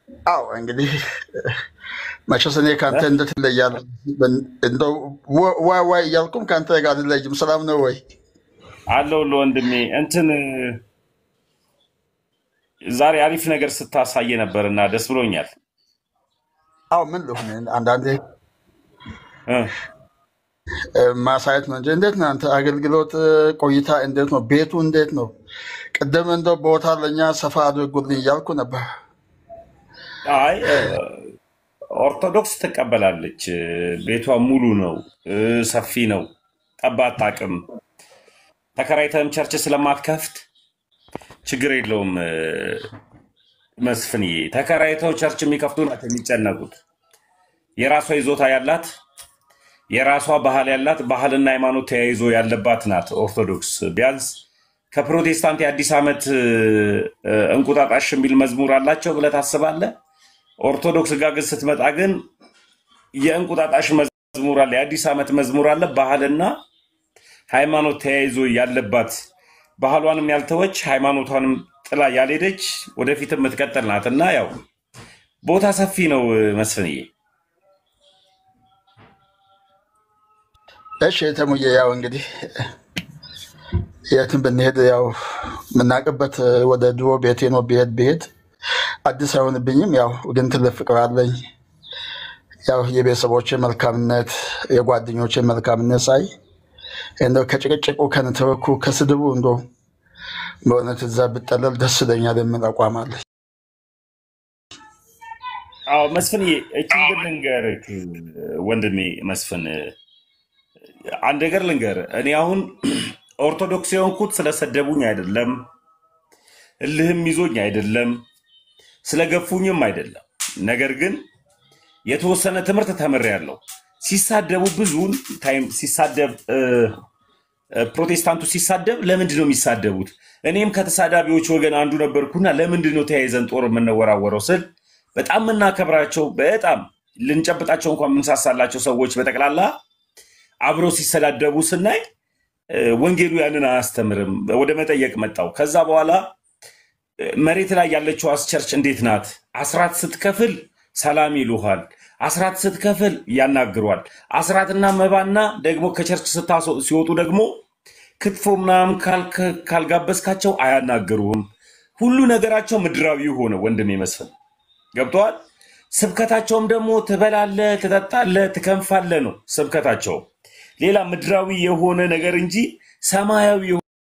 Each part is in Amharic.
አዎ እንግዲህ መቼስ እኔ ከአንተ እንዴት እለያለሁ? እንደው ዋ- ዋይ ዋይ እያልኩም ከአንተ ጋር አልለይም። ሰላም ነው ወይ? አለሁልህ ወንድሜ። እንትን ዛሬ አሪፍ ነገር ስታሳየ ነበርና ደስ ብሎኛል። አዎ ምን ልሁን፣ አንዳንዴ እ እ፣ ማሳየት ነው እንጂ እንዴት ነው አንተ አገልግሎት እ፣ ቆይታ እንዴት ነው? ቤቱ እንዴት ነው? ቅድም እንደው ቦታ ለእኛ ሰፋ አድርጉልኝ እያልኩ ነበር። አይ እ፣ ኦርቶዶክስ ትቀበላለች። እ፣ ቤቷ ሙሉ ነው፣ እ፣ ሰፊ ነው፣ ጠባ አታውቅም። ተከራይተህም ቸርች ስለማትከፍት ችግር የለውም። እ፣ መስፍንዬ ተከራይተው ቸርች የሚከፍቱ ናቸው የሚጨነቁት። የራሷ ይዞታ ያላት የራሷ ባህል ያላት ባህልና ሃይማኖት ተያይዞ ያለባት ናት ኦርቶዶክስ። ቢያንስ ከፕሮቴስታንት የአዲስ ዓመት እ፣ እንቁጣጣሽ የሚል መዝሙር አላቸው ብለህ ታስባለህ? ኦርቶዶክስ ጋር ግን ስትመጣ ግን የእንቁጣጣሽ መዝሙር አለ፣ የአዲስ ዓመት መዝሙር አለ። ባህልና ሃይማኖት ተያይዞ ያለባት ባህሏንም ያልተወች ሃይማኖቷንም ጥላ ያልሄደች ወደፊት የምትቀጥል ናት እና ያው ቦታ ሰፊ ነው እ፣ መስፍንዬ። እሺ ተሙዬ፣ ያው እንግዲህ የትም ብንሄድ ያው የምናውቅበት እ፣ ወደ ድሮ ቤቴ ነው። ብሄድ ብሄድ አዲስ አይሆንብኝም። ያው ግን ትልቅ ፍቅር አለኝ። ያው የቤተሰቦች መልካምነት፣ የጓደኞች መልካምነት ሳይ እንደው ከጭቅጭቁ ከንትርኩ ከስድቡ እንዶ በእውነት እዛ ብጠለል ደስ ይለኛል የሚል አቋም አለኝ። አዎ መስፍንዬ፣ እችን ግን ልንገርህ ወንድሜ መስፍን፣ አንድ ነገር ልንገርህ። እኔ አሁን ኦርቶዶክስ የሆንኩት ስለሰደቡኝ አይደለም፣ እልህም ይዞኝ አይደለም፣ ስለገፉኝም አይደለም። ነገር ግን የተወሰነ ትምህርት ተምሬያለሁ። ሲሳደቡ ብዙውን ታይም ሲሳደብ እ፣ እ፣ ፕሮቴስታንቱ ሲሳደብ ለምንድን ነው የሚሳደቡት? እኔም ከተሳዳቢዎች ወገን አንዱ ነበርኩና ለምንድን ነው ተያይዘን ጦር የምንወራወረው ስል በጣም የምናከብራቸው በጣም ልንጨብጣቸው እንኳን የምንሳሳላቸው ሰዎች በጠቅላላ አብረው ሲሰዳደቡ ስናይ እ፣ ወንጌሉ ያንን አያስተምርም። ወደ መጠየቅ መጣው። ከዛ በኋላ እ፣ መሬት ላይ ያለችው አስቸርች እንዴት ናት? አስራት ስትከፍል ሰላም ይሉሃል። አስራት ስትከፍል ያናግሯል። አስራትና መባና ደግሞ ከቸርች ስታስወ- ሲወጡ ደግሞ ክትፎ ምናምን ካልከ- ካልጋበዝካቸው አያናግሩህም። ሁሉ ነገራቸው ምድራዊ ሆነ። ወንድም መስፍን ገብተዋል። ስብከታቸውም ደግሞ ትበላለ፣ ትጠጣለ፣ ትከንፋለ ነው ስብከታቸው። ሌላ ምድራዊ የሆነ ነገር እንጂ ሰማያዊ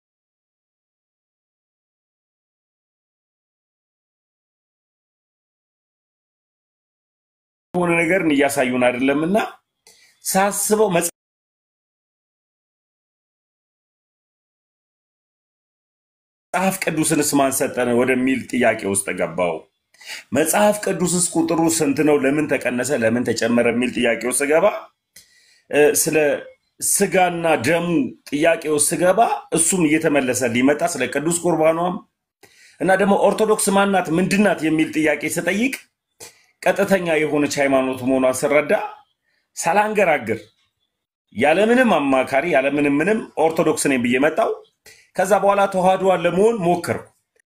የሆነ ነገርን እያሳዩን አይደለምና ሳስበው መጽሐፍ ቅዱስንስ ማን ሰጠን ወደሚል ጥያቄ ውስጥ ገባው። መጽሐፍ ቅዱስስ ቁጥሩ ስንት ነው? ለምን ተቀነሰ? ለምን ተጨመረ? የሚል ጥያቄ ውስጥ ስገባ እ፣ ስለ ስጋና ደሙ ጥያቄ ውስጥ ስገባ እሱም እየተመለሰ ሊመጣ ስለ ቅዱስ ቁርባኗም እና ደግሞ ኦርቶዶክስ ማናት ምንድናት የሚል ጥያቄ ስጠይቅ ቀጥተኛ የሆነች ሃይማኖት መሆኗን ስረዳ ሳላንገራግር ያለምንም አማካሪ ያለምንም ምንም ኦርቶዶክስ ነኝ ብዬ መጣው። ከዛ በኋላ ተዋህዶዋን ለመሆን ሞከርኩ።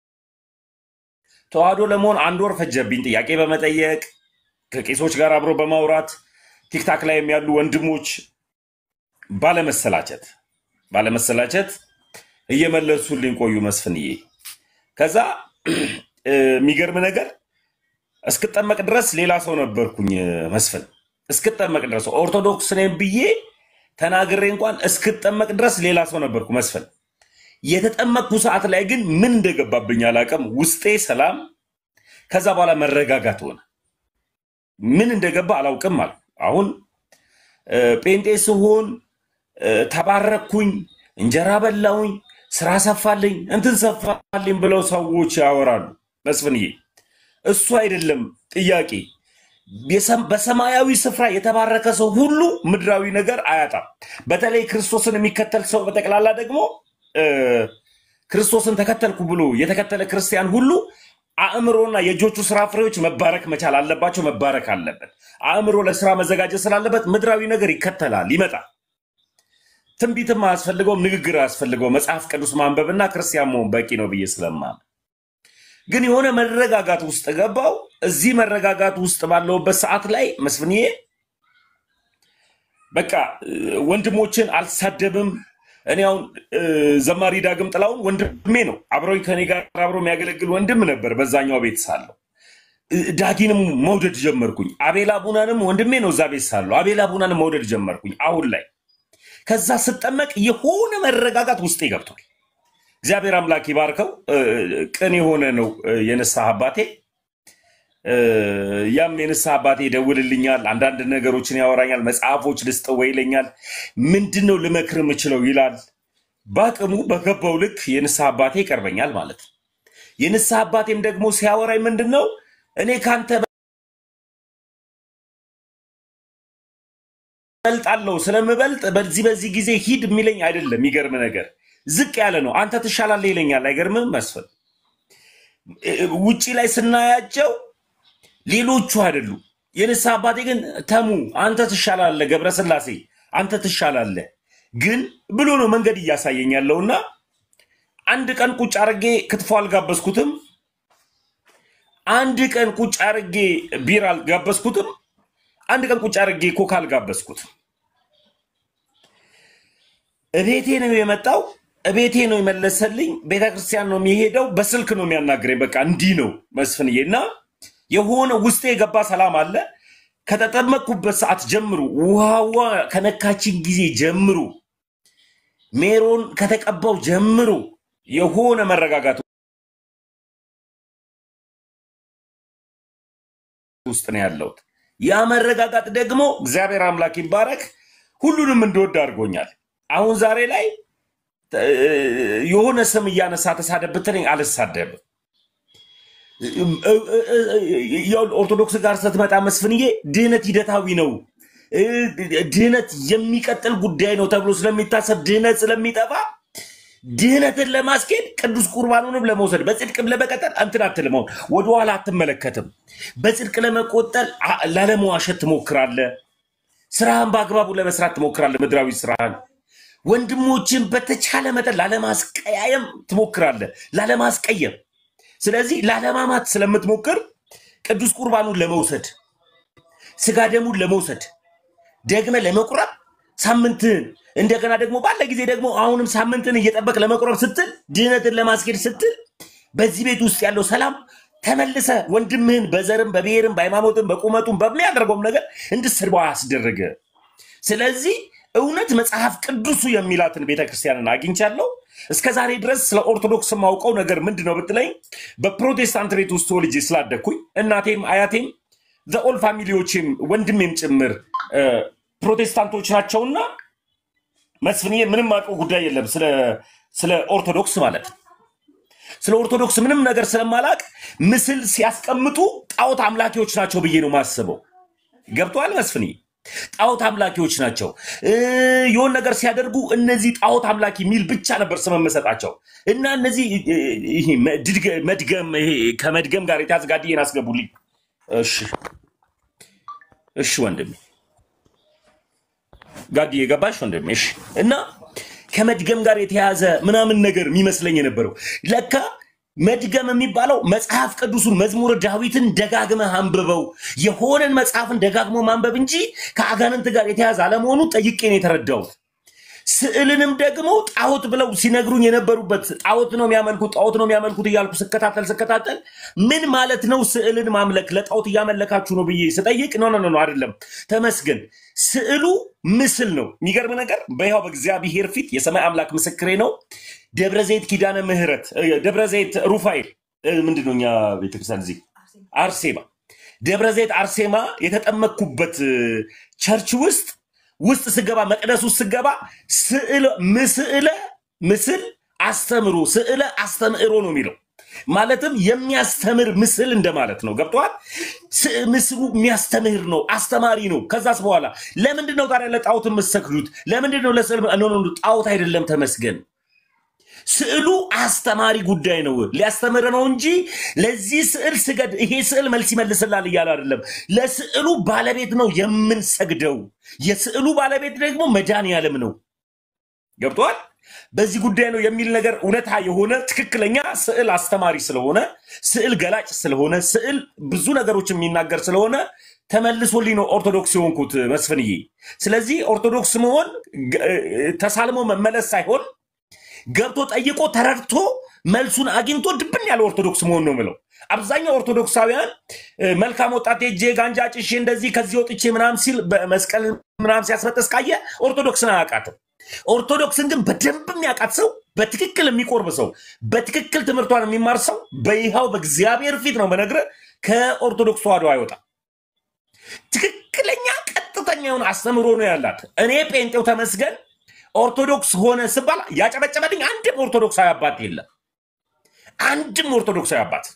ተዋህዶ ለመሆን አንድ ወር ፈጀብኝ። ጥያቄ በመጠየቅ ከቄሶች ጋር አብሮ በማውራት ቲክታክ ላይ ያሉ ወንድሞች ባለመሰላቸት ባለመሰላቸት እየመለሱልኝ ቆዩ መስፍንዬ። ከዛ እ፣ የሚገርም ነገር እስክጠመቅ ድረስ ሌላ ሰው ነበርኩኝ መስፍን። እስክጠመቅ ድረስ ኦርቶዶክስ ነኝ ብዬ ተናግሬ እንኳን እስክጠመቅ ድረስ ሌላ ሰው ነበርኩ መስፍን። የተጠመቅኩ ሰዓት ላይ ግን ምን እንደገባብኝ አላውቅም። ውስጤ ሰላም፣ ከዛ በኋላ መረጋጋት ሆነ። ምን እንደገባ አላውቅም አልኩ። አሁን እ፣ ጴንጤ ስሆን እ፣ ተባረኩኝ፣ እንጀራ በላውኝ፣ ስራ ሰፋልኝ፣ እንትን ሰፋልኝ ብለው ሰዎች ያወራሉ መስፍንዬ። እሱ አይደለም ጥያቄ። የሰም- በሰማያዊ ስፍራ የተባረከ ሰው ሁሉ ምድራዊ ነገር አያጣም። በተለይ ክርስቶስን የሚከተል ሰው በጠቅላላ ደግሞ እ፣ ክርስቶስን ተከተልኩ ብሎ የተከተለ ክርስቲያን ሁሉ አእምሮና የእጆቹ ስራ ፍሬዎች መባረክ መቻል አለባቸው። መባረክ አለበት። አእምሮ ለስራ መዘጋጀት ስላለበት ምድራዊ ነገር ይከተላል፣ ይመጣል። ትንቢትም አያስፈልገውም፣ ንግግር አያስፈልገው። መጽሐፍ ቅዱስ ማንበብና ክርስቲያን መሆን በቂ ነው ብዬ ስለማምን ግን የሆነ መረጋጋት ውስጥ ገባው። እዚህ መረጋጋት ውስጥ ባለውበት ሰዓት ላይ መስፍንዬ በቃ እ፣ ወንድሞችን አልሳደብም። እኔ አሁን እ፣ ዘማሪ ዳግም ጥላውን ወንድሜ ነው። አብረው ከኔ ጋር አብሮ የሚያገለግል ወንድም ነበር በዛኛው ቤት ሳለሁ። እ፣ ዳጊንም መውደድ ጀመርኩኝ። አቤላ ቡናንም ወንድሜ ነው እዛ ቤት ሳለሁ። አቤላ ቡናንም መውደድ ጀመርኩኝ አሁን ላይ። ከዛ ስጠመቅ የሆነ መረጋጋት ውስጤ ገብቷል። እግዚአብሔር አምላክ ይባርከው። እ፣ ቅን የሆነ ነው እ፣ የንስሐ አባቴ እ፣ ያም የንስሐ አባቴ ይደውልልኛል፣ አንዳንድ ነገሮችን ያወራኛል፣ መጽሐፎች ልስጠው ይለኛል። ምንድን ነው ልመክር የምችለው ይላል። በአቅሙ በገባው ልክ የንስሐ አባቴ ይቀርበኛል ማለት ነው። የንስሐ አባቴም ደግሞ ሲያወራኝ ምንድን ነው እኔ ከአንተ በልጣለሁ ስለምበልጥ በዚህ በዚህ ጊዜ ሂድ የሚለኝ አይደለም። የሚገርም ነገር ዝቅ ያለ ነው። አንተ ትሻላለህ ይለኛል። አይገርምም መስፍን? እ፣ ውጪ ላይ ስናያቸው ሌሎቹ አይደሉም። የንስሐ አባቴ ግን ተሙ አንተ ትሻላለህ፣ ገብረስላሴ አንተ ትሻላለህ ግን ብሎ ነው መንገድ እያሳየኝ ያለውና አንድ ቀን ቁጭ አርጌ ክትፎ አልጋበዝኩትም። አንድ ቀን ቁጭ አርጌ ቢራ አልጋበዝኩትም። አንድ ቀን ቁጭ አርጌ ኮካ አልጋበዝኩትም። እቤቴ ነው የመጣው፣ እቤቴ ነው የመለሰልኝ። ቤተክርስቲያን ነው የሚሄደው፣ በስልክ ነው የሚያናግረኝ። በቃ እንዲህ ነው መስፍንዬ። እና የሆነ ውስጤ የገባ ሰላም አለ። ከተጠመቅኩበት ሰዓት ጀምሮ ውሃዋ ከነካችን ጊዜ ጀምሮ ሜሮን ከተቀባው ጀምሮ የሆነ መረጋጋት ውስጥ ነው ያለሁት። ያ መረጋጋት ደግሞ እግዚአብሔር አምላክ ይባረክ ሁሉንም እንደወድ አድርጎኛል። አሁን ዛሬ ላይ እ፣ የሆነ ስም እያነሳ ተሳደብ ብትለኝ አልሳደብም። ያው ኦርቶዶክስ ጋር ስትመጣ መስፍንዬ ድህነት ሂደታዊ ነው፣ እ፣ ድህነት የሚቀጥል ጉዳይ ነው ተብሎ ስለሚታሰብ ድህነት ስለሚጠፋ ድህነትን ለማስኬድ ቅዱስ ቁርባኑንም ለመውሰድ በጽድቅም ለመቀጠል እንትን አትልም። አሁን ወደኋላ አትመለከትም። በጽድቅ ለመቆጠል አ- ላለመዋሸት ትሞክራለህ። ስራህን በአግባቡ ለመስራት ትሞክራለህ። ምድራዊ ስራህን ወንድሞችን በተቻለ መጠን ላለማስቀያየም ትሞክራለህ፣ ላለማስቀየም። ስለዚህ ላለማማት ስለምትሞክር ቅዱስ ቁርባኑን ለመውሰድ ስጋ ደሙን ለመውሰድ ደግመ ለመቁረብ ሳምንትን እንደገና ደግሞ ባለ ጊዜ ደግሞ አሁንም ሳምንትን እየጠበቅ ለመቁረብ ስትል ድህነትን ለማስኬድ ስትል በዚህ ቤት ውስጥ ያለው ሰላም ተመልሰ ወንድምህን በዘርም በብሔርም በሃይማኖትም በቁመቱም በሚያደርገውም ነገር እንድትሰድበው አያስደረገ። ስለዚህ እውነት መጽሐፍ ቅዱሱ የሚላትን ቤተክርስቲያንን አግኝቻለሁ። እስከ ዛሬ ድረስ ስለ ኦርቶዶክስ የማውቀው ነገር ምንድን ነው ብትለኝ በፕሮቴስታንት ቤት ውስጥ ተወልጄ ስላደግኩኝ እናቴም አያቴም ዘኦል ፋሚሊዎችም ወንድሜም ጭምር እ፣ ፕሮቴስታንቶች ናቸውና መስፍንዬ ምንም አውቀው ጉዳይ የለም ስለ ስለ ኦርቶዶክስ ማለት ነው። ስለ ኦርቶዶክስ ምንም ነገር ስለማላቅ ምስል ሲያስቀምጡ ጣዖት አምላኪዎች ናቸው ብዬ ነው ማስበው። ገብተዋል መስፍንዬ? ጣዖት አምላኪዎች ናቸው። እ፣ የሆነ ነገር ሲያደርጉ እነዚህ ጣዖት አምላኪ የሚል ብቻ ነበር ስም መሰጣቸው እና እነዚህ እ፣ ይሄ መድገ- መድገም ይሄ ከመድገም ጋር የተያዘ ጋድዬን አስገቡልኝ። እሺ እሺ ወንድሜ ጋድዬ ገባሽ ወንድሜ? እሺ እና ከመድገም ጋር የተያዘ ምናምን ነገር የሚመስለኝ የነበረው ለካ መድገም የሚባለው መጽሐፍ ቅዱሱን መዝሙረ ዳዊትን ደጋግመህ አንብበው የሆነን መጽሐፍን ደጋግሞ ማንበብ እንጂ ከአጋንንት ጋር የተያዘ አለመሆኑ ጠይቄ ነው የተረዳሁት። ስዕልንም ደግሞ ጣዖት ብለው ሲነግሩኝ የነበሩበት ጣዖት ነው የሚያመልኩት ጣዖት ነው የሚያመልኩት እያልኩ ስከታተል ስከታተል ምን ማለት ነው ስዕልን ማምለክ ለጣዖት እያመለካችሁ ነው ብዬ ስጠይቅ ኖ ኖ ኖ አይደለም ተመስገን ስዕሉ ምስል ነው የሚገርም ነገር በይኸው በእግዚአብሔር ፊት የሰማይ አምላክ ምስክሬ ነው ደብረ ዘይት ኪዳነ ምህረት እ፣ ደብረ ዘይት ሩፋኤል እ፣ ምንድን ነው እኛ ቤተክርስቲያን እዚህ አርሴማ ደብረ ዘይት አርሴማ የተጠመቅኩበት እ፣ ቸርች ውስጥ ውስጥ ስገባ መቅደስ ውስጥ ስገባ ስዕለ ምስዕለ ምስል አስተምሮ ስዕለ አስተምዕሮ ነው የሚለው ማለትም የሚያስተምር ምስል እንደማለት ነው። ገብተዋል። ምስሉ የሚያስተምህር ነው፣ አስተማሪ ነው። ከዛስ በኋላ ለምንድን ነው ታዲያ ለጣዖት የምትሰግዱት? ለምንድን ነው ለስዕል? ኖ ኖ ኖ፣ ጣዖት አይደለም ተመስገን። ስዕሉ አስተማሪ ጉዳይ ነው፣ ሊያስተምር ነው እንጂ ለዚህ ስዕል ስገድ፣ ይሄ ስዕል መልስ ይመልስላል እያለ አይደለም። ለስዕሉ ባለቤት ነው የምንሰግደው። የስዕሉ ባለቤት ደግሞ መድኃኔዓለም ነው። ገብቷል። በዚህ ጉዳይ ነው የሚል ነገር እውነታ የሆነ ትክክለኛ ስዕል አስተማሪ ስለሆነ ስዕል ገላጭ ስለሆነ ስዕል ብዙ ነገሮች የሚናገር ስለሆነ ተመልሶልኝ ነው ኦርቶዶክስ የሆንኩት መስፍንዬ። ስለዚህ ኦርቶዶክስ መሆን ገ- ተሳልሞ መመለስ ሳይሆን ገብቶ ጠይቆ ተረድቶ መልሱን አግኝቶ ድብን ያለ ኦርቶዶክስ መሆን ነው ምለው። አብዛኛው ኦርቶዶክሳውያን እ፣ መልካም ወጣት ሄጄ ጋንጃ ጭሼ እንደዚህ ከዚህ ወጥቼ ምናም ሲል በመስቀል ምናም ሲያስበጥስ ካየ ኦርቶዶክስን አያውቃትም። ኦርቶዶክስን ግን በደንብ የሚያውቃት ሰው፣ በትክክል የሚቆርብ ሰው፣ በትክክል ትምህርቷን የሚማር ሰው በይሃው በእግዚአብሔር ፊት ነው በነግረ ከኦርቶዶክስ ተዋህዶ አይወጣም። ትክክለኛ ቀጥተኛ የሆነ አስተምህሮ ነው ያላት። እኔ ጴንጤው ተመስገን ኦርቶዶክስ ሆነ ስባል ያጨበጨበልኝ አንድም ኦርቶዶክሳዊ አባት የለም። አንድም ኦርቶዶክሳዊ አባት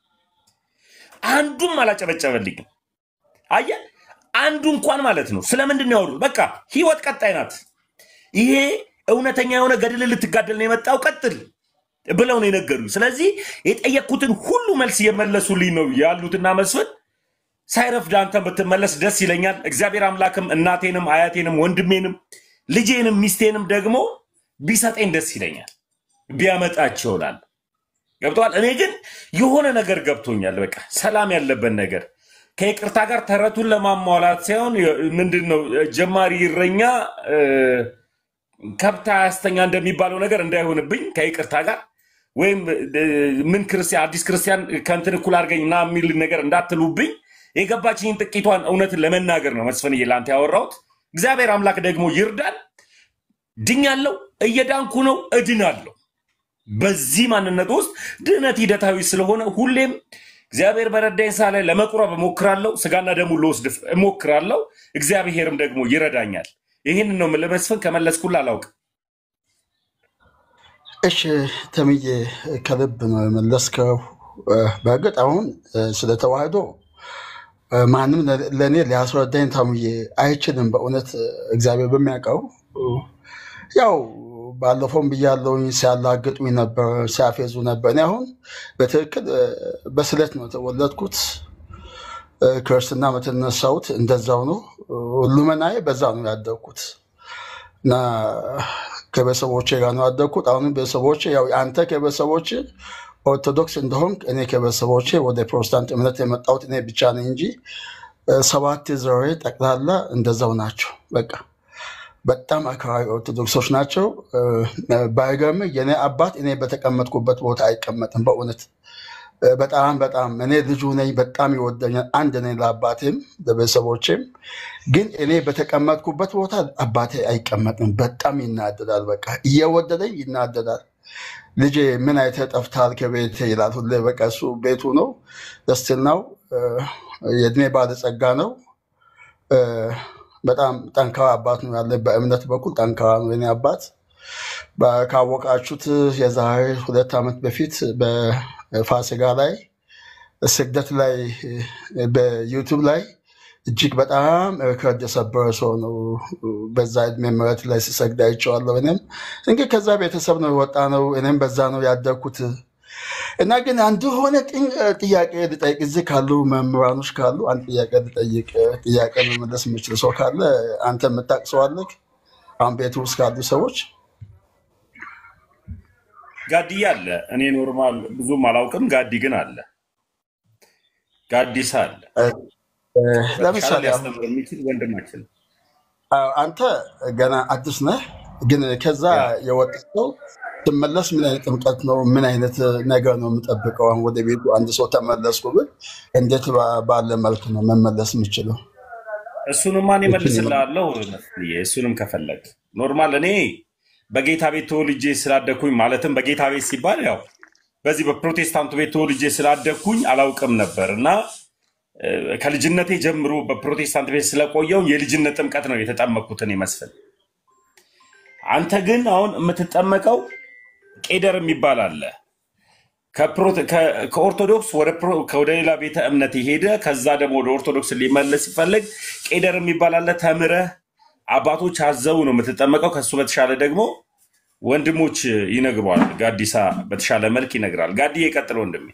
አንዱም አላጨበጨበልኝም። አየ አንዱ እንኳን ማለት ነው። ስለምንድን ነው ያወሩት? በቃ ህይወት ቀጣይ ናት። ይሄ እውነተኛ የሆነ ገድል ልትጋደል ነው የመጣው ቀጥል ብለው ነው የነገሩኝ። ስለዚህ የጠየቅኩትን ሁሉ መልስ እየመለሱልኝ ነው ያሉትና መስፍን ሳይረፍድ አንተን ብትመለስ ደስ ይለኛል። እግዚአብሔር አምላክም እናቴንም አያቴንም ወንድሜንም ልጄንም ሚስቴንም ደግሞ ቢሰጠኝ ደስ ይለኛል፣ ቢያመጣቸው ይሆናል። ገብተዋል። እኔ ግን የሆነ ነገር ገብቶኛል። በቃ ሰላም ያለበት ነገር ከይቅርታ ጋር ተረቱን ለማሟላት ሳይሆን ምንድን ነው ጀማሪ እረኛ እ፣ ከብት አያስተኛ እንደሚባለው ነገር እንዳይሆንብኝ ከይቅርታ ጋር ወይም እ፣ ምን ክርስቲያን አዲስ ክርስቲያን ከንትን እኩል አድርገኝ ና የሚል ነገር እንዳትሉብኝ የገባችኝን ጥቂቷን እውነትን ለመናገር ነው መስፍንዬ ለአንተ ያወራሁት። እግዚአብሔር አምላክ ደግሞ ይርዳል። ድኛለሁ፣ እየዳንኩ ነው፣ እድናለሁ። በዚህ ማንነት ውስጥ ድህነት ሂደታዊ ስለሆነ ሁሌም እግዚአብሔር በረዳኝ ሳ ላይ ለመቁረብ እሞክራለሁ። ስጋና ደሙ ልወስድ እሞክራለሁ። እግዚአብሔርም ደግሞ ይረዳኛል። ይህንን ነው የምልህ መስፍን። ከመለስኩልህ አላውቅም። እሺ ተምዬ ከልብ ነው የመለስከው። እ፣ በእርግጥ አሁን እ፣ ስለ ተዋህዶ እ፣ ማንም ለ- ለእኔ ሊያስረዳኝ ተምዬ አይችልም። በእውነት እ፣ እግዚአብሔር በሚያውቀው እ፣ ያው ባለፈውም ብያለሁኝ፣ ሲያላግጡኝ ነበር፣ ሲያፌዙ ነበር። እኔ አሁን በትክክል እ፣ በስለት ነው የተወለድኩት። እ፣ ክርስትና የተነሳሁት እንደዛው ነው። እ፣ ሁሉመናዬ በዛ ነው ያደግኩት እና ከቤተሰቦቼ ጋር ነው ያደግኩት። አሁንም ቤተሰቦቼ ያው አንተ ከቤተሰቦቼ ኦርቶዶክስ እንደሆንክ እኔ ከቤተሰቦቼ ወደ ፕሮቴስታንት እምነት የመጣሁት እኔ ብቻ ነኝ እንጂ እ፣ ሰባት ዘሬ ጠቅላላ እንደዛው ናቸው። በቃ በጣም አክራሪ ኦርቶዶክሶች ናቸው። እ፣ ባይገርምህ የኔ አባት እኔ በተቀመጥኩበት ቦታ አይቀመጥም። በእውነት እ፣ በጣም በጣም እኔ ልጁ ነኝ። በጣም ይወደኛል። አንድ ነኝ ለአባቴም ለቤተሰቦቼም። ግን እኔ በተቀመጥኩበት ቦታ አባቴ አይቀመጥም። በጣም ይናደዳል። በቃ እየወደደኝ ይናደዳል። ልጄ ምን አይተህ ጠፍተሃል ከቤት ይላል ሁሌ። በቃ እሱ ቤቱ ነው፣ ደስትል ነው፣ የእድሜ ባለጸጋ ነው። እ፣ በጣም ጠንካራ አባት ነው ያለ። በእምነት በኩል ጠንካራ ነው የኔ አባት። በ- ካወቃችሁት የዛሬ ሁለት ዓመት በፊት በፋሲካ ላይ ስግደት ላይ እ፣ በዩቱብ ላይ እጅግ በጣም ሪከርድ የሰበረ ሰው ነው። በዛ እድሜ ምረት ላይ ሲሰግድ አይቼዋለሁ። እኔም እንግዲህ ከዛ ቤተሰብ ነው የወጣ ነው። እኔም በዛ ነው ያደግኩት እና ግን አንድ ሆነ ጥኝ- ጥያቄ ልጠይቅ። እዚህ ካሉ መምህራኖች ካሉ አንድ ጥያቄ ልጠይቅ። ጥያቄ መመለስ የምችል ሰው ካለ አንተ የምታውቅ ሰው አለህ? አሁን ቤት ውስጥ ካሉ ሰዎች ጋዲ አለ። እኔ ኖርማል ብዙም አላውቅም። ጋዲ ግን አለ። ጋዲሳ አለ። እ፣ እ፣ በተሻለ ለምሳሌ አሁን ሊያስተምር የሚችል ወንድማችን ነው። አዎ፣ አንተ ገና አዲስ ነህ፣ ግን ከዛ ያ የወጣ ሰው ትመለስ ምን አይነት ጥምቀት ነው? ምን አይነት ነገር ነው የምጠብቀው? አሁን ወደ ቤቱ አንድ ሰው ተመለስኩ ብል እንዴት ባ- ባለ መልክ ነው መመለስ የምችለው? እሱንማ እኔ እችን መልስልሃለሁ መስፍንዬ። እሱንም ከፈለግ ኖርማል እኔ በጌታ ቤት ተወልጄ ስላደግኩኝ ማለትም በጌታ ቤት ሲባል ያው በዚህ በፕሮቴስታንቱ ቤት ተወልጄ ስላደግኩኝ አላውቅም ነበር እና እ፣ ከልጅነቴ ጀምሮ በፕሮቴስታንት ቤት ስለቆየው የልጅነት ጥምቀት ነው የተጠመቅኩት እኔ መስፍን። አንተ ግን አሁን የምትጠመቀው ቄደር የሚባል አለ ከፕሮቴ- ከ- ከኦርቶዶክስ ወደ ፕሮ- ወደ ሌላ ቤተ እምነት የሄደ ከዛ ደግሞ ወደ ኦርቶዶክስ ሊመለስ ሲፈልግ ቄደር የሚባል አለ። ተምረህ አባቶች አዘው ነው የምትጠመቀው። ከሱ በተሻለ ደግሞ ወንድሞች ይነግሯል። ጋዲሳ በተሻለ መልክ ይነግራል። ጋዲ የቀጥል ወንድሜ።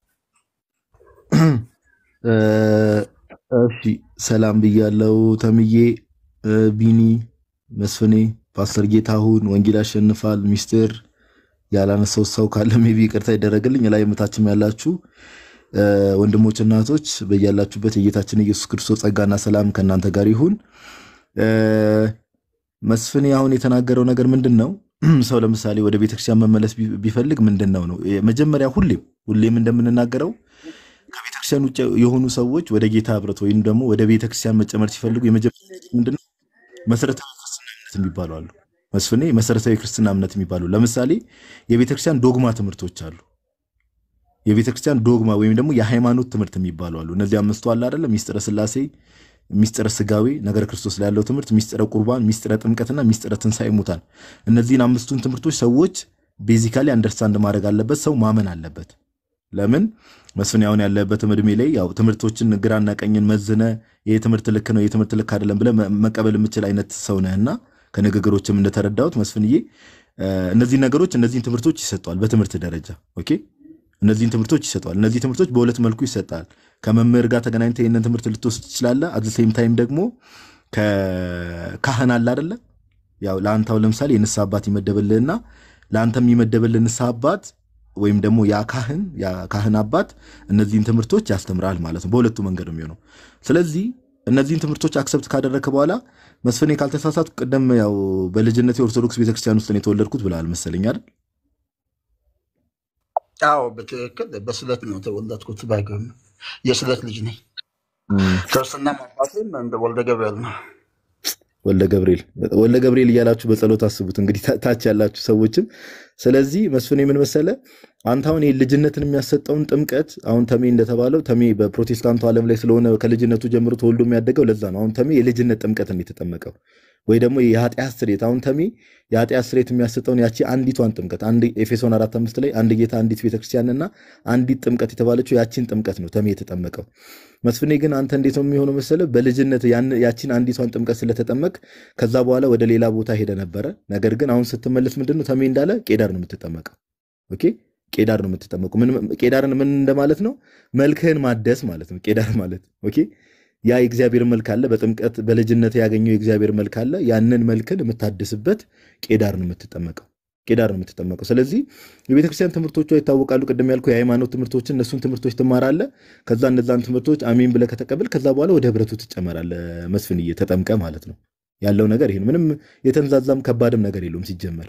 እ፣ እሺ ሰላም ብያለው። ተምዬ እ፣ ቢኒ መስፍኔ ፓስተር ጌታሁን ወንጌል ያሸንፋል ሚስጥር ያላነሳው ሰው ካለ ሜቢ ይቅርታ ይደረግልኝ። ላይ ምታችም ያላችሁ እ፣ ወንድሞች እናቶች በያላችሁበት የጌታችን ኢየሱስ ክርስቶስ ጸጋና ሰላም ከእናንተ ጋር ይሁን። እ፣ መስፍን አሁን የተናገረው ነገር ምንድን ነው? ሰው ለምሳሌ ወደ ቤተክርስቲያን መመለስ ቢ- ቢፈልግ ምንድን ነው ነው መጀመሪያ ሁሌም ሁሌም እንደምንናገረው ከቤተክርስቲያን ውጭ የሆኑ ሰዎች ወደ ጌታ ህብረት ወይም ደግሞ ወደ ቤተክርስቲያን መጨመር ሲፈልጉ የመጀመሪያ ምንድን ነው መሰረታዊ ክርስትና እምነት የሚባሉ አሉ። መስፍኔ መሰረታዊ ክርስትና እምነት የሚባሉ ለምሳሌ የቤተክርስቲያን ዶግማ ትምህርቶች አሉ። የቤተክርስቲያን ዶግማ ወይም ደግሞ የሃይማኖት ትምህርት የሚባሉ አሉ። እነዚህ አምስቱ አለ አይደለም? ሚስጥረ ስላሴ፣ ሚስጥረ ስጋዌ፣ ነገረ ክርስቶስ ላይ ያለው ትምህርት፣ ሚስጥረ ቁርባን፣ ሚስጥረ ጥምቀትና ሚስጥረ ትንሣኤ ሙታን። እነዚህን አምስቱን ትምህርቶች ሰዎች ቤዚካሊ አንደርስታንድ ማድረግ አለበት። ሰው ማመን አለበት። ለምን መስፍን አሁን ያለበትም እድሜ ላይ ያው ትምህርቶችን ግራና ቀኝን መዝነ ይህ ትምህርት ልክ ነው፣ ይህ ትምህርት ልክ አይደለም ብለህ መ- መቀበል የምችል አይነት ሰው ነህና ከንግግሮችም እንደተረዳሁት መስፍንዬ እ፣ እነዚህን ነገሮች እነዚህን ትምህርቶች ይሰጠዋል በትምህርት ደረጃ ኦኬ። እነዚህን ትምህርቶች ይሰጠዋል። እነዚህ ትምህርቶች በሁለት መልኩ ይሰጣል። ከመምህር ጋር ተገናኝተህ ይህንን ትምህርት ልትወስድ ትችላለህ። አት ሴም ታይም ደግሞ ከካህን አለ አይደለ? ያው ለአንታው ለምሳሌ የንስሐ አባት ይመደብልህና ለአንተ የሚመደብልህ ንስሐ አባት ወይም ደግሞ ያ ካህን ያ ካህን አባት እነዚህን ትምህርቶች ያስተምራል ማለት ነው። በሁለቱ መንገድ ነው የሚሆነው። ስለዚህ እነዚህን ትምህርቶች አክሰፕት ካደረግክ በኋላ መስፍኔ ካልተሳሳት ቅደም ያው በልጅነት የኦርቶዶክስ ቤተክርስቲያን ውስጥ ነው የተወለድኩት ብለሃል መሰለኝ አይደል? አዎ በትክክል በስለት ነው የተወለድኩት። ባይገርም የስለት ልጅ ነኝ። ክርስትና አባቴም እንደ ወልደ ገብርኤል ነው። ወልደ ገብርኤል ወልደ ገብርኤል እያላችሁ በጸሎት አስቡት እንግዲህ ታ- ታች ያላችሁ ሰዎችም። ስለዚህ መስፍን የምን መሰለ አንተ አሁን ይህ ልጅነትን የሚያሰጠውን ጥምቀት አሁን ተሜ እንደተባለው ተሜ በፕሮቴስታንቱ ዓለም ላይ ስለሆነ ከልጅነቱ ጀምሮ ተወልዶ የሚያደገው ለዛ ነው። አሁን ተሜ የልጅነት ጥምቀትን የተጠመቀው ወይ ደግሞ የኃጢአት ስሬት አሁን ተሜ የኃጢአት ስሬት የሚያሰጠውን ያቺ አንዲቷን ጥምቀት አንድ ኤፌሶን አራት አምስት ላይ አንድ ጌታ አንዲት ቤተክርስቲያንና አንዲት ጥምቀት የተባለችው ያቺን ጥምቀት ነው ተሜ የተጠመቀው። መስፍኔ ግን አንተ እንዴት ነው የሚሆነው መሰለ በልጅነት ያን- ያቺን አንዲቷን ጥምቀት ስለተጠመቅ ከዛ በኋላ ወደ ሌላ ቦታ ሄደ ነበረ። ነገር ግን አሁን ስትመለስ ምንድን ነው ተሜ እንዳለ ቄዳር ነው የምትጠመቀው። ኦኬ ቄዳር ነው የምትጠመቀው። ምን ቄዳርን ምን እንደማለት ነው? መልክህን ማደስ ማለት ነው ቄዳር ማለት ኦኬ። ያ የእግዚአብሔር መልክ አለ በጥምቀት በልጅነት ያገኘው የእግዚአብሔር መልክ አለ። ያንን መልክን የምታድስበት ቄዳር ነው የምትጠመቀው ቄዳር ነው የምትጠመቀው። ስለዚህ የቤተክርስቲያን ትምህርቶቿ ይታወቃሉ። ቅድም ያልኩ የሃይማኖት ትምህርቶችን እነሱን ትምህርቶች ትማራለህ። ከዛ እነዛን ትምህርቶች አሜን ብለህ ከተቀበል ከዛ በኋላ ወደ ህብረቱ ትጨመራለህ። መስፍንዬ ተጠምቀ ማለት ነው ያለው ነገር ይሄ ነው። ምንም የተንዛዛም ከባድም ነገር የለውም ሲጀመር።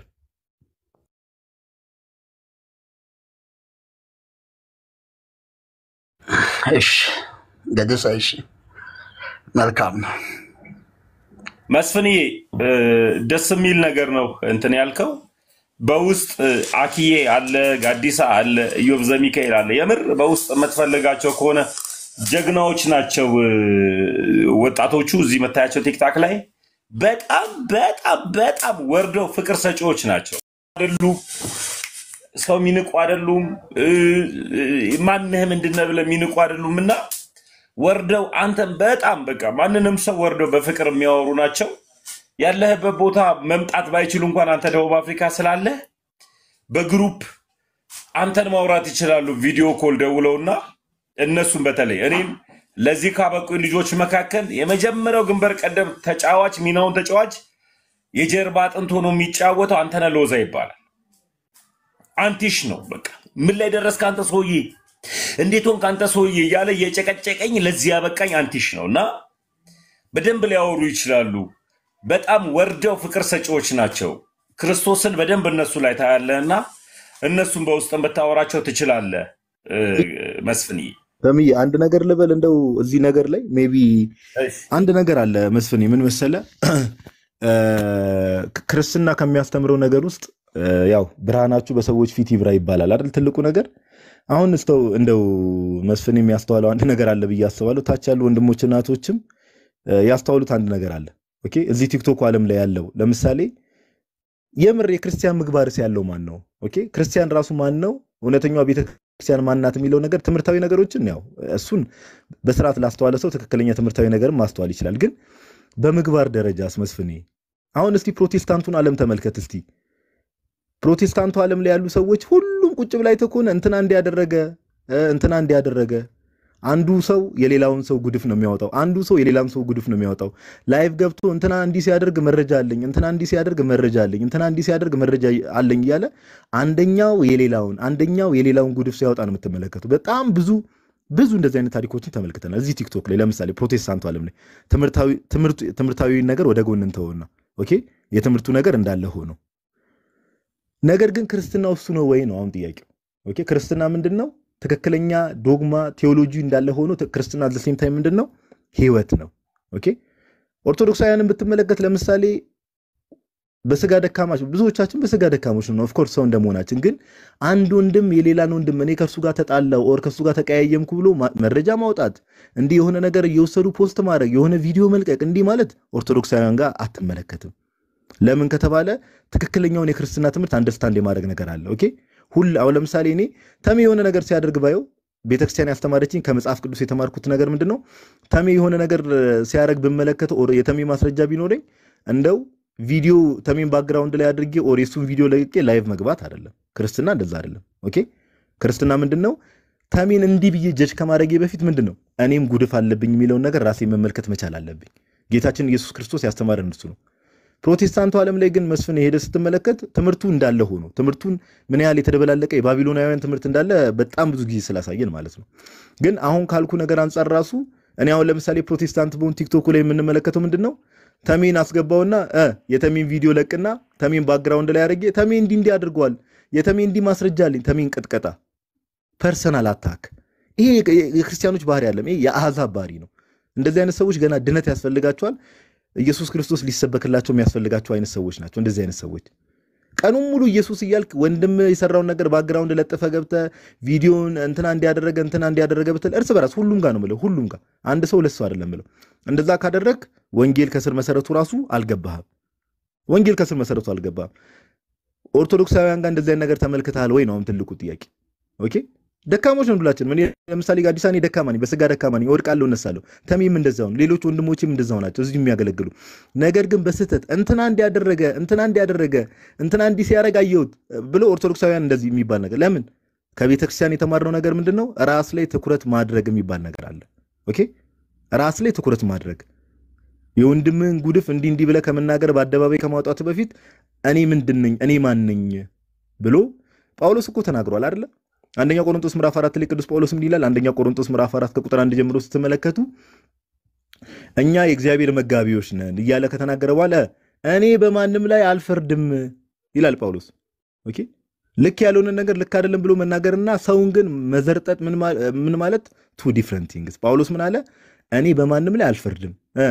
እሺ እንግዲህ እሺ መልካም ነው። መስፍንዬ እ፣ ደስ የሚል ነገር ነው እንትን ያልከው። በውስጥ እ፣ አኪዬ አለ፣ ጋዲሳ አለ፣ ኢዮብ ዘሚካኤል አለ። የምር በውስጥ የምትፈልጋቸው ከሆነ ጀግናዎች ናቸው እ፣ ወጣቶቹ እዚህ የምታያቸው ቲክታክ ላይ በጣም በጣም በጣም ወርደው ፍቅር ሰጪዎች ናቸው አይደሉም። ሰው የሚንቁ አይደሉም። እ፣ እ፣ ማንህ ምንድነህ ብለህ የሚንቁ አይደሉም እና ወርደው አንተን በጣም በቃ ማንንም ሰው ወርደው በፍቅር የሚያወሩ ናቸው። ያለህበት ቦታ መምጣት ባይችሉ እንኳን አንተ ደቡብ አፍሪካ ስላለህ በግሩፕ አንተን ማውራት ይችላሉ። ቪዲዮ ኮል ደውለውና እነሱም በተለይ እኔም ለዚህ ካበቁኝ ልጆች መካከል የመጀመሪያው ግንባር ቀደም ተጫዋች ሚናውን ተጫዋች የጀርባ አጥንት ሆኖ የሚጫወተው አንተነህ ሎዛ ይባላል። አንቲሽ ነው። በቃ ምን ላይ ደረስክ አንተ ሰውዬ፣ እንዴት ሆንክ አንተ ሰውዬ እያለ እየጨቀጨቀኝ ለዚህ ያበቃኝ አንቲሽ ነው እና በደንብ ሊያወሩ ይችላሉ። በጣም ወርደው ፍቅር ሰጪዎች ናቸው። ክርስቶስን በደንብ እነሱ ላይ ታያለህ እና እነሱን በውስጥን ብታወራቸው ትችላለህ። እ፣ መስፍንዬ ተምዬ አንድ ነገር ልበል እንደው እዚህ ነገር ላይ ሜይ ቢ እሺ። አንድ ነገር አለ መስፍን፣ ምን መሰለ እ፣ ክርስትና ከሚያስተምረው ነገር ውስጥ እ፣ ያው ብርሃናችሁ በሰዎች ፊት ይብራ ይባላል አይደል? ትልቁ ነገር አሁን እስተው እንደው መስፍን የሚያስተዋለው አንድ ነገር አለ ብዬ አስባለሁ። ታች ያሉ ወንድሞች እናቶችም እ፣ ያስተዋሉት አንድ ነገር አለ። ኦኬ እዚህ ቲክቶክ ዓለም ላይ ያለው ለምሳሌ የምር የክርስቲያን ምግባርስ ያለው ማን ነው? ኦኬ ክርስቲያን ራሱ ማን ነው? እውነተኛዋ ቤተክርስቲያን ማናት የሚለው ነገር ትምህርታዊ ነገሮችን ያው እሱን በስርዓት ላስተዋለ ሰው ትክክለኛ ትምህርታዊ ነገርም ማስተዋል ይችላል። ግን በምግባር ደረጃ አስመስፍኔ አሁን እስቲ ፕሮቴስታንቱን ዓለም ተመልከት እስቲ ፕሮቴስታንቱ ዓለም ላይ ያሉ ሰዎች ሁሉም ቁጭ ብላይ ተኮነ እንትና እንዲያደረገ እንትና እንዲያደረገ አንዱ ሰው የሌላውን ሰው ጉድፍ ነው የሚያወጣው። አንዱ ሰው የሌላውን ሰው ጉድፍ ነው የሚያወጣው። ላይቭ ገብቶ እንትና እንዲህ ሲያደርግ መረጃ አለኝ፣ እንትና እንዲህ ሲያደርግ መረጃ አለኝ፣ እንትና እንዲህ ሲያደርግ መረጃ አለኝ እያለ አንደኛው የሌላውን አንደኛው የሌላውን ጉድፍ ሲያወጣ ነው የምትመለከቱ። በጣም ብዙ ብዙ እንደዚህ አይነት ታሪኮችን ተመልክተናል። እዚህ ቲክቶክ ላይ ለምሳሌ ፕሮቴስታንቱ ዓለም ላይ ትምህርታዊ ነገር ወደ ጎን እንተውና፣ ኦኬ የትምህርቱ ነገር እንዳለ ሆኖ ነገር ግን ክርስትና እሱ ነው ወይ ነው አሁን ጥያቄው። ኦኬ ክርስትና ምንድን ነው? ትክክለኛ ዶግማ ቴዎሎጂ እንዳለ ሆኖ ክርስትና ዘሴም ታይም ምንድን ነው? ህይወት ነው። ኦኬ ኦርቶዶክሳውያንን ብትመለከት ለምሳሌ በስጋ ደካማች ብዙዎቻችን በስጋ ደካሞች ነው ኦፍኮርስ ሰው እንደመሆናችን ግን አንድ ወንድም የሌላን ወንድም እኔ ከእርሱ ጋር ተጣላው ኦር ከእሱ ጋር ተቀያየምኩ ብሎ መረጃ ማውጣት እንዲህ የሆነ ነገር እየወሰዱ ፖስት ማድረግ የሆነ ቪዲዮ መልቀቅ እንዲህ ማለት ኦርቶዶክሳውያን ጋር አትመለከትም ለምን ከተባለ ትክክለኛውን የክርስትና ትምህርት አንደርስታንድ የማድረግ ነገር አለ ኦኬ ሁል አሁን ለምሳሌ እኔ ተሜ የሆነ ነገር ሲያደርግ ባየው ቤተክርስቲያን ያስተማረችኝ ከመጽሐፍ ቅዱስ የተማርኩት ነገር ምንድን ነው ተሜ የሆነ ነገር ሲያደርግ ብመለከተው ኦር የተሜ ማስረጃ ቢኖረኝ እንደው ቪዲዮ ተሜን ባክግራውንድ ላይ አድርጌ ኦር የሱን ቪዲዮ ለቅቄ ላይቭ መግባት አይደለም። ክርስትና እንደዛ አይደለም። ኦኬ ክርስትና ምንድን ነው? ተሜን እንዲህ ብዬ ጀጅ ከማድረጌ በፊት ምንድን ነው እኔም ጉድፍ አለብኝ የሚለውን ነገር ራሴ መመልከት መቻል አለብኝ። ጌታችን ኢየሱስ ክርስቶስ ያስተማረን እሱ ነው። ፕሮቴስታንቱ ዓለም ላይ ግን መስፍን ሄደ ስትመለከት ትምህርቱ እንዳለ ሆኖ ትምህርቱን ምን ያህል የተደበላለቀ የባቢሎናውያን ትምህርት እንዳለ በጣም ብዙ ጊዜ ስላሳየን ማለት ነው። ግን አሁን ካልኩ ነገር አንጻር ራሱ እኔ አሁን ለምሳሌ ፕሮቴስታንት በሆን ቲክቶኩ ላይ የምንመለከተው ምንድን ነው ተሜን አስገባውና የተሜን ቪዲዮ ለቅና ተሜን ባክግራውንድ ላይ አድርጌ ተሜ እንዲህ እንዲህ አድርገዋል፣ የተሜ እንዲህ ማስረጃ አለኝ፣ ተሜን ቅጥቀጣ፣ ፐርሰናል አታክ። ይሄ የክርስቲያኖች ባህሪ አለም፣ ይሄ የአሕዛብ ባህሪ ነው። እንደዚህ አይነት ሰዎች ገና ድነት ያስፈልጋቸዋል። ኢየሱስ ክርስቶስ ሊሰበክላቸው የሚያስፈልጋቸው አይነት ሰዎች ናቸው። እንደዚህ አይነት ሰዎች ቀኑን ሙሉ ኢየሱስ እያልክ ወንድም የሰራውን ነገር ባክግራውንድ ለጥፈ ገብተ ቪዲዮን እንትና እንዲያደረገ እንትና እንዲያደረገ ብትል እርስ በራስ ሁሉም ጋር ነው ምለው፣ ሁሉም ጋር አንድ ሰው ለሰው አይደለም ምለው። እንደዛ ካደረግ ወንጌል ከስር መሰረቱ ራሱ አልገባህም። ወንጌል ከስር መሰረቱ አልገባህም። ኦርቶዶክሳውያን ጋር እንደዚህ አይነት ነገር ተመልክተሃል ወይ ነው አሁን ትልቁ ጥያቄ። ኦኬ ደካሞች ነው ሁላችንም። እኔ ለምሳሌ አዲስ እኔ ደካማ ነኝ፣ በስጋ ደካማ ነኝ፣ እወድቃለሁ፣ እነሳለሁ። ተሜም እንደዛው ነው፣ ሌሎች ወንድሞችም እንደዛው ናቸው እዚህ የሚያገለግሉ። ነገር ግን በስህተት እንትና እንዲያደረገ እንትና እንዲያደረገ እንትና እንዲህ ሲያደርግ አየሁት ብሎ ኦርቶዶክሳውያን እንደዚህ የሚባል ነገር ለምን ከቤተ ክርስቲያን የተማርነው ነገር ምንድን ነው? ራስ ላይ ትኩረት ማድረግ የሚባል ነገር አለ። ኦኬ ራስ ላይ ትኩረት ማድረግ የወንድምህን ጉድፍ እንዲህ እንዲህ ብለህ ከመናገር በአደባባይ ከማውጣት በፊት እኔ ምንድን ነኝ እኔ ማን ነኝ ብሎ ጳውሎስ እኮ ተናግሯል አይደለ? አንደኛ ቆሮንቶስ ምዕራፍ አራት ላይ ቅዱስ ጳውሎስ ምን ይላል? አንደኛ ቆሮንቶስ ምዕራፍ አራት ከቁጥር አንድ ጀምሮ ስትመለከቱ እኛ የእግዚአብሔር መጋቢዎች ነን እያለ ከተናገረ በኋላ እኔ በማንም ላይ አልፈርድም ይላል ጳውሎስ። ኦኬ ልክ ያልሆነ ነገር ልክ አይደለም ብሎ መናገርና ሰውን ግን መዘርጠጥ ምን ማለት ቱ ዲፍረንት ቲንግስ። ጳውሎስ ምን አለ? እኔ በማንም ላይ አልፈርድም።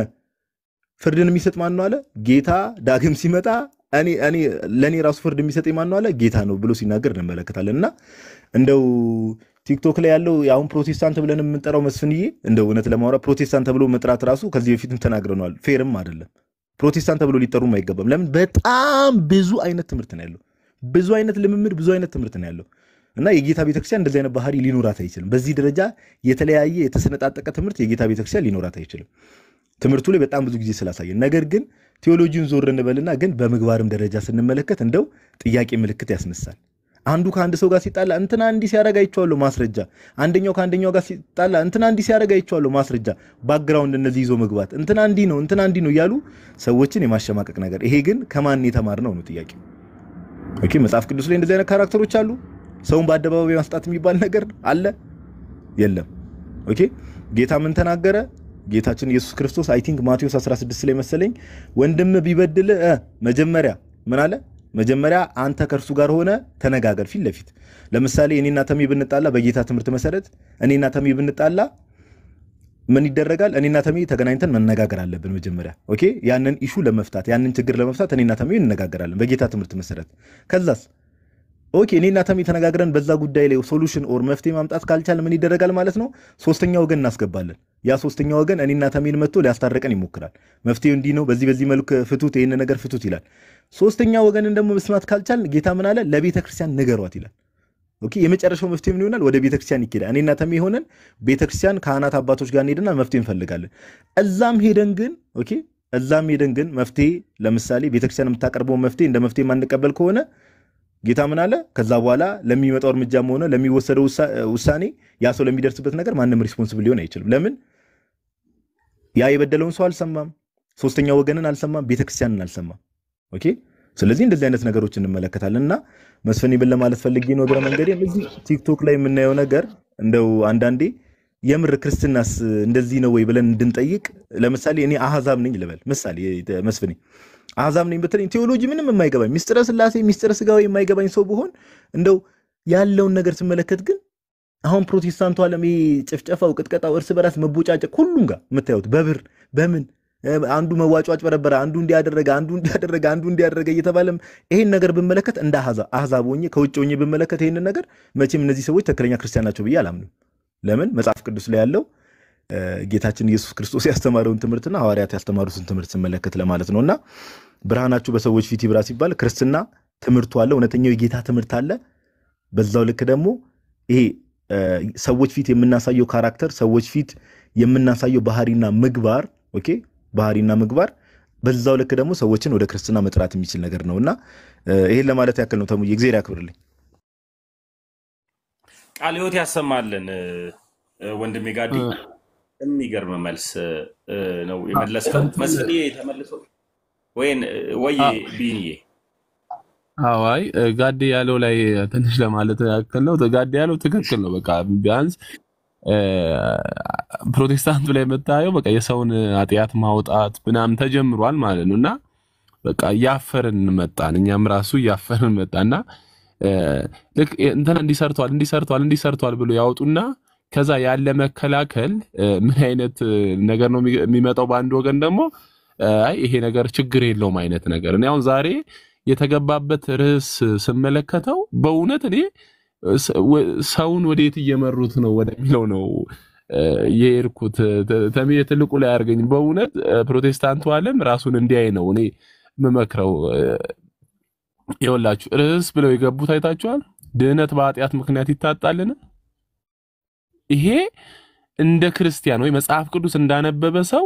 ፍርድን የሚሰጥ ማን ነው አለ? ጌታ ዳግም ሲመጣ እኔ ለእኔ ራሱ ፍርድ የሚሰጥ ማን ነው አለ? ጌታ ነው ብሎ ሲናገር እንመለከታለን። እና እንደው ቲክቶክ ላይ ያለው አሁን ፕሮቴስታንት ብለን የምንጠራው መስፍንዬ፣ እንደው እውነት ለማውራት ፕሮቴስታንት ተብሎ መጥራት ራሱ ከዚህ በፊትም ተናግረነዋል፣ ፌርም አይደለም። ፕሮቴስታንት ተብሎ ሊጠሩም አይገባም። ለምን? በጣም ብዙ አይነት ትምህርት ነው ያለው ብዙ አይነት ልምምድ ብዙ አይነት ትምህርት ነው ያለው እና የጌታ ቤተክርስቲያን እንደዚህ አይነት ባህሪ ሊኖራት አይችልም። በዚህ ደረጃ የተለያየ የተሰነጣጠቀ ትምህርት የጌታ ቤተክርስቲያን ሊኖራት አይችልም። ትምህርቱ ላይ በጣም ብዙ ጊዜ ስላሳየን፣ ነገር ግን ቴዎሎጂውን ዞር እንበልና ግን በምግባርም ደረጃ ስንመለከት እንደው ጥያቄ ምልክት ያስነሳል። አንዱ ከአንድ ሰው ጋር ሲጣላ እንትና እንዲህ ሲያደርግ አይቼዋለሁ ማስረጃ፣ አንደኛው ከአንደኛው ጋር ሲጣላ እንትና እንዲህ ሲያደርግ አይቼዋለሁ ማስረጃ፣ ባክግራውንድ እነዚህ ይዞ መግባት እንትና እንዲህ ነው እንትና እንዲህ ነው እያሉ ሰዎችን የማሸማቀቅ ነገር፣ ይሄ ግን ከማን የተማርነው ነው ጥያቄው። ኦኬ መጽሐፍ ቅዱስ ላይ እንደዚህ አይነት ካራክተሮች አሉ። ሰውን በአደባባይ ማስጣት የሚባል ነገር አለ የለም? ኦኬ ጌታ ምን ተናገረ? ጌታችን ኢየሱስ ክርስቶስ አይ ቲንክ ማቴዎስ 16 ላይ መሰለኝ ወንድም ቢበድል መጀመሪያ ምን አለ? መጀመሪያ አንተ ከእርሱ ጋር ሆነ ተነጋገር ፊት ለፊት። ለምሳሌ እኔና ተሜ ብንጣላ በጌታ ትምህርት መሰረት እኔና ተሜ ብንጣላ ምን ይደረጋል? እኔና ተሜ ተገናኝተን መነጋገር አለብን መጀመሪያ። ኦኬ ያንን ኢሹ ለመፍታት ያንን ችግር ለመፍታት እኔና ተሜ እንነጋገራለን በጌታ ትምህርት መሰረት። ከዛስ ኦኬ እኔና ተሜ ተነጋግረን በዛ ጉዳይ ላይ ሶሉሽን ኦር መፍትሄ ማምጣት ካልቻል ምን ይደረጋል ማለት ነው? ሶስተኛ ወገን እናስገባለን። ያ ሶስተኛ ወገን እኔና ተሜን መጥቶ ሊያስታረቀን ይሞክራል። መፍትሄው እንዲህ ነው፣ በዚህ በዚህ መልክ ፍቱት፣ ይህን ነገር ፍቱት ይላል። ሶስተኛ ወገንን ደግሞ መስማት ካልቻል ጌታ ምን አለ? ለቤተ ክርስቲያን ንገሯት ይላል። ኦኬ የመጨረሻው መፍትሄ ምን ይሆናል? ወደ ቤተክርስቲያን ይኬዳል። እኔና ተሜ ሆነን ቤተክርስቲያን ካህናት አባቶች ጋር እንሄድና መፍትሄ እንፈልጋለን። እዛም ሄደን ግን ኦኬ እዛም ሄደን ግን መፍትሄ ለምሳሌ ቤተክርስቲያን የምታቀርበውን መፍትሄ እንደ መፍትሄ የማንቀበል ከሆነ ጌታ ምን አለ? ከዛ በኋላ ለሚመጣው እርምጃም ሆነ ለሚወሰደው ውሳ- ውሳኔ ያ ሰው ለሚደርስበት ነገር ማንም ሪስፖንስብል ሊሆን አይችልም። ለምን? ያ የበደለውን ሰው አልሰማም፣ ሶስተኛ ወገንን አልሰማም፣ ቤተክርስቲያንን አልሰማም። ኦኬ። ስለዚህ እንደዚህ አይነት ነገሮች እንመለከታለን እና መስፍን ይብን ለማለት ፈልጌ ነው እግረ መንገዴ እዚህ ቲክቶክ ላይ የምናየው ነገር እንደው አንዳንዴ የምር ክርስትናስ እንደዚህ ነው ወይ ብለን እንድንጠይቅ ለምሳሌ እኔ አህዛብ ነኝ ልበል ምሳሌ መስፍኔ አህዛብ ነኝ ብትለኝ ቴዎሎጂ ምንም የማይገባኝ ሚስጥረ ስላሴ ሚስጥረ ስጋዊ የማይገባኝ ሰው ብሆን እንደው ያለውን ነገር ስመለከት ግን አሁን ፕሮቴስታንቱ ዓለም ይሄ ጭፍጨፋው፣ ቅጥቀጣው፣ እርስ በራስ መቦጫጨቅ ሁሉም ጋር የምታዩት በብር በምን እ፣ አንዱ መዋጮ አጭበረበረ፣ አንዱ እንዲያደረገ፣ አንዱ እንዲያደረገ፣ አንዱ እንዲያደረገ እየተባለም ይሄን ነገር ብመለከት እንደ አህዛ- አህዛብ ሆኜ ከውጭ ሆኜ ብመለከት ይሄንን ነገር መቼም እነዚህ ሰዎች ትክክለኛ ክርስቲያን ናቸው ብዬ አላምንም። ለምን መጽሐፍ ቅዱስ ላይ ያለው እ፣ ጌታችን ኢየሱስ ክርስቶስ ያስተማረውን ትምህርትና ሐዋርያት ያስተማሩትን ትምህርት ስመለከት ለማለት ነው እና ብርሃናችሁ በሰዎች ፊት ይብራ ሲባል ክርስትና ትምህርቱ አለ፣ እውነተኛው የጌታ ትምህርት አለ። በዛው ልክ ደግሞ ይሄ እ፣ ሰዎች ፊት የምናሳየው ካራክተር፣ ሰዎች ፊት የምናሳየው ባህሪና ምግባር ኦኬ፣ ባህሪና ምግባር በዛው ልክ ደግሞ ሰዎችን ወደ ክርስትና መጥራት የሚችል ነገር ነው እና እ፣ ይሄን ለማለት ያክል ነው። ተሙዬ እግዚአብሔር ያክብርልኝ። ቃለ ሕይወት ያሰማልን እ፣ ወንድሜ ጋዲ። የሚገርም መልስ እ፣ ነው የመለስከው። መስፍኔ ተመልሶ ወይን ወይ ቢንዬ አዋይ ጋዴ ያለው ላይ ትንሽ ለማለት ያክል ነው። ጋዴ ያለው ትክክል ነው። በቃ ቢያንስ እ፣ ፕሮቴስታንቱ ላይ የምታየው በቃ የሰውን ኃጢአት ማውጣት ምናምን ተጀምሯል ማለት ነው እና በቃ እያፈርን መጣን። እኛም ራሱ እያፈርን መጣና እ፣ ልክ እንትና እንዲሰርቷል እንዲሰርቷል እንዲሰርቷል ብሎ ያወጡና ከዛ ያለ መከላከል እ፣ ምን አይነት እ፣ ነገር ነው የሚ- የሚመጣው? በአንድ ወገን ደግሞ እ፣ አይ ይሄ ነገር ችግር የለውም አይነት ነገር። እኔ አሁን ዛሬ የተገባበት ርዕስ ስመለከተው በእውነት እኔ ስ- ወ- ሰውን ወዴት እየመሩት ነው ወደሚለው ነው እ፣ የሄድኩት። ተ- ተሜ ትልቁ ላይ አድርገኝ። በእውነት እ፣ ፕሮቴስታንቱ ዓለም ራሱን እንዲያይ ነው እኔ የምመክረው። እ፣ ይኸውላችሁ ርዕስ ብለው የገቡት አይታችኋል። ድህነት በኃጢአት ምክንያት ይታጣልን? ይሄ እንደ ክርስቲያን ወይ መጽሐፍ ቅዱስ እንዳነበበ ሰው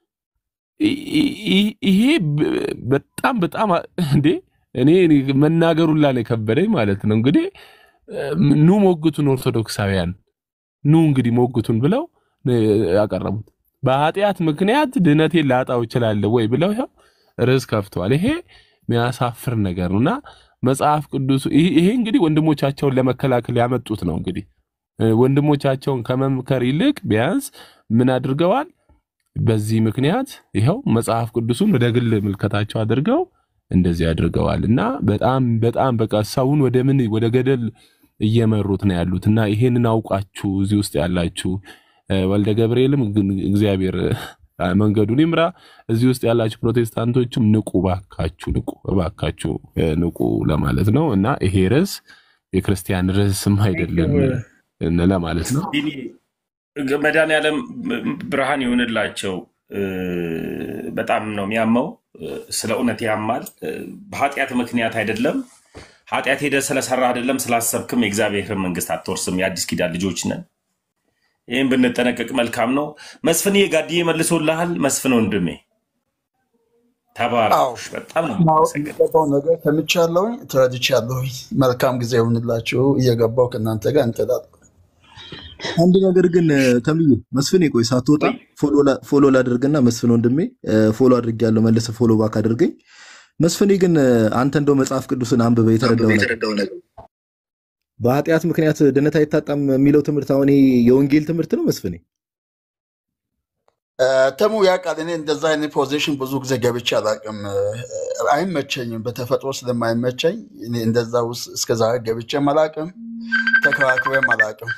ይ- ይ- ይሄ ብ- በጣም በጣም አ- እንዴ እኔ እኔ መናገሩላ ነው የከበደኝ ማለት ነው። እንግዲህ እም፣ ኑ ሞግቱን ኦርቶዶክሳውያን ኑ እንግዲህ ሞግቱን ብለው ነው ያቀረቡት። በኃጢአት ምክንያት ድህነቴን ላጣው እችላለሁ ወይ ብለው ይኸው ርዕስ ከፍተዋል። ይሄ የሚያሳፍር ነገር ነው እና መጽሐፍ ቅዱስ ይሄ ይሄ እንግዲህ ወንድሞቻቸውን ለመከላከል ያመጡት ነው እንግዲህ እ፣ ወንድሞቻቸውን ከመምከር ይልቅ ቢያንስ ምን አድርገዋል? በዚህ ምክንያት ይኸው መጽሐፍ ቅዱሱን ወደ ግል ምልከታቸው አድርገው እንደዚህ አድርገዋል እና በጣም በጣም በቃ ሰውን ወደ ምን ወደ ገደል እየመሩት ነው ያሉት እና ይሄንን አውቃችሁ እዚህ ውስጥ ያላችሁ እ፣ ወልደ ገብርኤልም ግን እግዚአብሔር እ፣ መንገዱን ይምራ። እዚህ ውስጥ ያላችሁ ፕሮቴስታንቶችም ንቁ፣ ባካችሁ ንቁ፣ እባካችሁ እ፣ ንቁ ለማለት ነው እና ይሄ ርዕስ የክርስቲያን ርዕስም አይደለም እ፣ ለማለት ነው። ቢኒ መድኃኒዓለም ብርሃን ይሆንላቸው። እ፣ በጣም ነው የሚያመው። እ፣ ስለ እውነት ያማል። እ፣ በኃጢአት ምክንያት አይደለም። ኃጢአት ሄደ ስለሰራ አይደለም ስላሰብክም የእግዚአብሔር መንግስት አትወርስም። የአዲስ ኪዳን ልጆች ነን። ይህም ብንጠነቀቅ መልካም ነው። መስፍን ጋድዬ መልሶልሃል። መስፍን ወንድሜ አዎ ተባረኩሽ። በጣም ነው ማወቅ የማመሰግነው። የሚገባው ነገር ተምቻለሁኝ፣ ተረድቻለሁኝ። መልካም ጊዜ ይሁንላችሁ። እየገባው ከእናንተ ጋር እንጥላል። አንድ ነገር ግን እ፣ ተምዬ መስፍን ቆይ ሳትወጣ ወይ ፎሎ ላ- ፎሎ ላድርግና መስፍን ወንድሜ እ፣ ፎሎ አድርጌያለሁ መልሰህ ፎሎ ባክ አድርገኝ። መስፍኔ ግን እ፣ አንተ እንደው መጽሐፍ ቅዱስን አንብበ የተረዳው ነገር በኃጢአት ምክንያት ድነት አይታጣም የሚለው ትምህርት አሁን ይሄ የወንጌል ትምህርት ነው መስፍኔ? እ፣ ተሙ ያውቃል። እኔ እንደዛ አይነት ፖዚሽን ብዙ ጊዜ ገብቼ አላውቅም። እ፣ አይመቸኝም። በተፈጥሮ ስለማይመቸኝ እኔ እንደዛ ውስጥ እስከዛሬ ገብቼም አላውቅም፣ ተከራክሬም አላውቅም።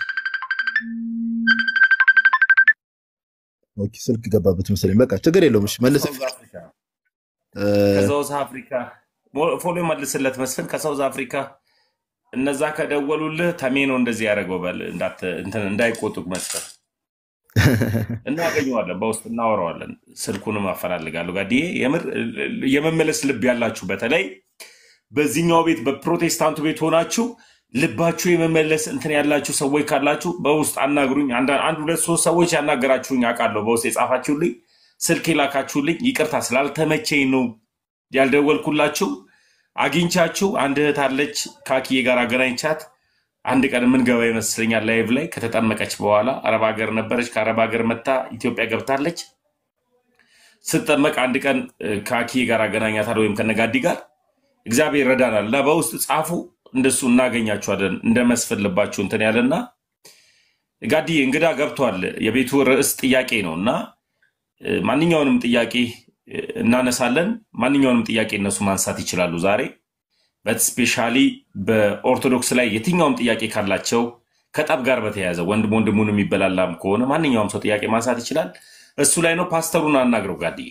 ኦኬ፣ ስልክ ገባበት መሰለኝ። በቃ ችግር የለውም። እሺ መልሰህ ከሳውዝ አፍሪካ እ፣ ከሳውዝ አፍሪካ ሞ- ፎሎ መልስለት መስፍን ከሳውዝ አፍሪካ እነዛ ከደወሉልህ ተሜ ነው እንደዚህ ያደረገው በል እንዳት- እንትን እንዳይቆጡቅ መስፍን እናገኘዋለን፣ በውስጥ እናወራዋለን። ስልኩንም አፈላልጋለሁ። ጋድዬ የምር የመመለስ ልብ ያላችሁ በተለይ በዚህኛው ቤት በፕሮቴስታንቱ ቤት ሆናችሁ ልባችሁ የመመለስ እንትን ያላችሁ ሰዎች ካላችሁ በውስጥ አናግሩኝ። አንድ አንድ ሁለት ሶስት ሰዎች ያናገራችሁኝ አውቃለሁ። በውስጥ የጻፋችሁልኝ ስልክ የላካችሁልኝ፣ ይቅርታ ስላልተመቸኝ ነው ያልደወልኩላችሁ። አግኝቻችሁ አንድ እህት አለች ካኪዬ ጋር አገናኝቻት አንድ ቀን የምንገባ ይመስለኛል ላይቭ ላይ ከተጠመቀች በኋላ አረብ ሀገር ነበረች። ከአረብ ሀገር መታ ኢትዮጵያ ገብታለች። ስትጠመቅ አንድ ቀን እ፣ ከአኪዬ ጋር አገናኛታል ወይም ከነጋዲ ጋር እግዚአብሔር ረዳናል እና በውስጥ ጻፉ እንደሱ እናገኛችኋለን እንደ መስፍን ልባችሁ እንትን ያለና ጋዲ እንግዳ ገብቷል። የቤቱ ርዕስ ጥያቄ ነው እና እ፣ ማንኛውንም ጥያቄ እ፣ እናነሳለን። ማንኛውንም ጥያቄ እነሱ ማንሳት ይችላሉ ዛሬ በስፔሻሊ በኦርቶዶክስ ላይ የትኛውም ጥያቄ ካላቸው ከጠብ ጋር በተያያዘ ወንድም ወንድሙን የሚበላላም ከሆነ ማንኛውም ሰው ጥያቄ ማንሳት ይችላል። እሱ ላይ ነው። ፓስተሩን አናግረው ጋድዬ።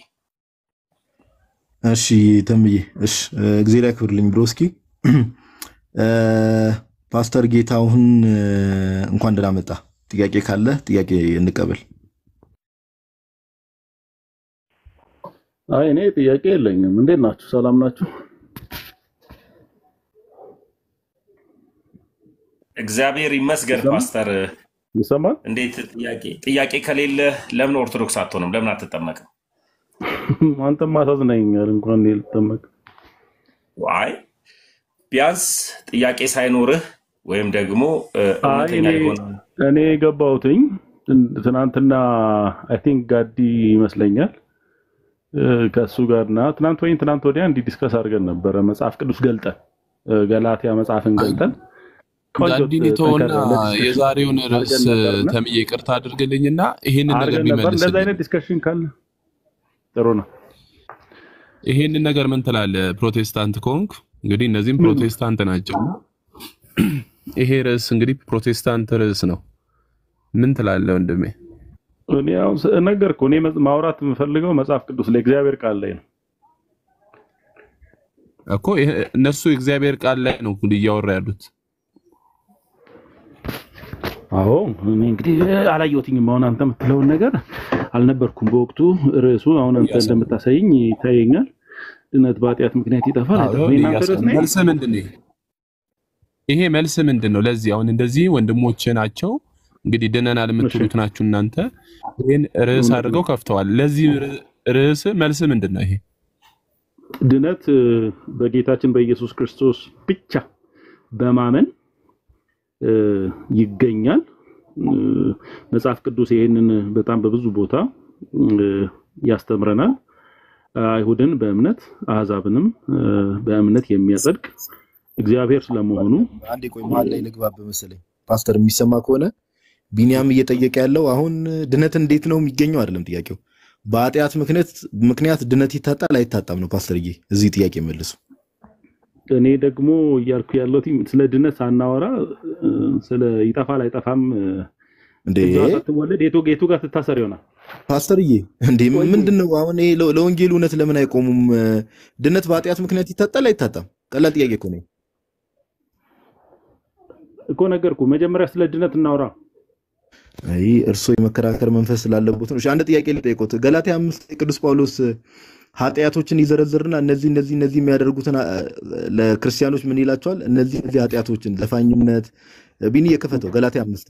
እሺ ተምዬ፣ እሺ ጊዜ ላይ ክብርልኝ ብሎ እስኪ እ፣ ፓስተር ጌታሁን እ፣ እንኳን ደህና መጣ። ጥያቄ ካለ ጥያቄ እንቀበል። አይ እኔ ጥያቄ የለኝም። እንዴት ናችሁ? ሰላም ናችሁ? እግዚአብሔር ይመስገን። ይሰማል ፓስተር ይሰማል? እንዴት ጥያቄ ጥያቄ ከሌለ ለምን ኦርቶዶክስ አትሆንም? ለምን አትጠመቅም? አንተም አሳዝነኛል። እንኳን እኔ ልጠመቅ አይ ቢያንስ ጥያቄ ሳይኖርህ ወይም ደግሞ እ፣ አይ እውነተኛ እኔ የሆነ እኔ የገባሁትኝ ትን- ትናንትና አይ ቲንክ ጋዲ ይመስለኛል እ፣ ከእሱ ጋርና ትናንት ወይም ትናንት ወዲያ እንዲህ ዲስከስ አድርገን ነበረ። መጽሐፍ ቅዱስ ገልጠን እ፣ ገላትያ መጽሐፍን ገልጠን ቆንጆ ጋዲን ጥ- የተወና ጠንከር ያለ ዲስከሽን የዛሬውን ርዕስ አድርገን ነበርና ተምዬ ይቅርታ አድርግልኝና ይሄንን ነገር አድርገን ነበር። እንደዚህ ቢመልስልኝ አይነት ዲስከሽን ካለ ጥሩ ነው። ይሄንን ነገር ምን ትላለህ? ፕሮቴስታንት ከሆንክ እንግዲህ እነዚህም ምን ፕሮቴስታንት ናቸው። ይሄ ርዕስ እንግዲህ ፕሮቴስታንት ርዕስ ነው። ምን ትላለህ ወንድሜ? እኔ አሁን ስ- ነገርኩህ። እኔ መጽ- ማውራት የምፈልገው መጽሐፍ ቅዱስ ላይ እግዚአብሔር ቃል ላይ ነው። እኮ ይሄ- እነሱ የእግዚአብሔር ቃል ላይ ነው እንግዲህ እያወራ ያሉት። አዎ እኔ እንግዲህ አላየሁትኝም። አሁን አንተ የምትለውን ነገር አልነበርኩም በወቅቱ። ርዕሱ አሁን አንተ እያሰብኩ እንደምታሳይኝ ይታየኛል። ድነት በኃጢአት ምክንያት ይጠፋል አዎ፣ አይጠፋም። የእናንተ ርዕስ እያሰብኩ ነው ይሄ? መልስ ምንድን ነው? ይሄ መልስ ምንድን ነው? ለዚህ አሁን እንደዚህ ወንድሞች ናቸው እንግዲህ ድነናል እሺ የምትሉት ናችሁ እናንተ ይህን ርዕስ እውነት አድርገው ነው። ከፍተዋል። ለዚህ ር- ርዕስ መልስ ምንድን ነው? ይሄ ድነት እ፣ በጌታችን በኢየሱስ ክርስቶስ ብቻ በማመን እ፣ ይገኛል። እ፣ መጽሐፍ ቅዱስ ይህንን በጣም በብዙ ቦታ እ፣ ያስተምረናል። አይሁድን በእምነት አሕዛብንም እ፣ በእምነት የሚያጸድቅ እግዚአብሔር ስለመሆኑ አንዴ ቆይ፣ መሀል ላይ ልግባብ መሰለኝ። ፓስተር የሚሰማ ከሆነ ቢኒያም እየጠየቀ ያለው አሁን ድነት እንዴት ነው የሚገኘው አይደለም ጥያቄው። በኃጢአት ምክንያት ምክንያት ድነት ይታጣል አይታጣም ነው ፓስተርዬ። እዚህ ጥያቄ መልሱ። እኔ ደግሞ እያልኩ ያለሁት ስለ ድነት ሳናወራ እ፣ ስለ ይጠፋል አይጠፋም እ፣ እንዴ እዛው ሳትወለድ የቱ የቱ ጋር ትታሰር ይሆናል። ፓስተርዬ፣ እንዴ ቆይ ምንድን ነው አሁን ይሄ ለ- ለወንጌሉ እውነት ለምን አይቆሙም? ድነት በኃጢአት ምክንያት ይታጣል አይታጣም? ቀላል ጥያቄ እኮ ነው። እኮ ነገርኩ። መጀመሪያ ስለ ድነት እናውራ። አይ እርሶ የመከራከር መንፈስ ስላለቦት ነው። እሺ አንድ ጥያቄ ልጠይቆት። ገላትያ አምስት ላይ ቅዱስ ጳውሎስ ኃጢአቶችን ይዘረዝርና እነዚህ እነዚህ እነዚህ የሚያደርጉትን አ- ለክርስቲያኖች ምን ይላቸዋል? እነዚህ እነዚህ ኃጢአቶችን ዘፋኝነት፣ ቢኒ የከፈተው ገላትያ አምስት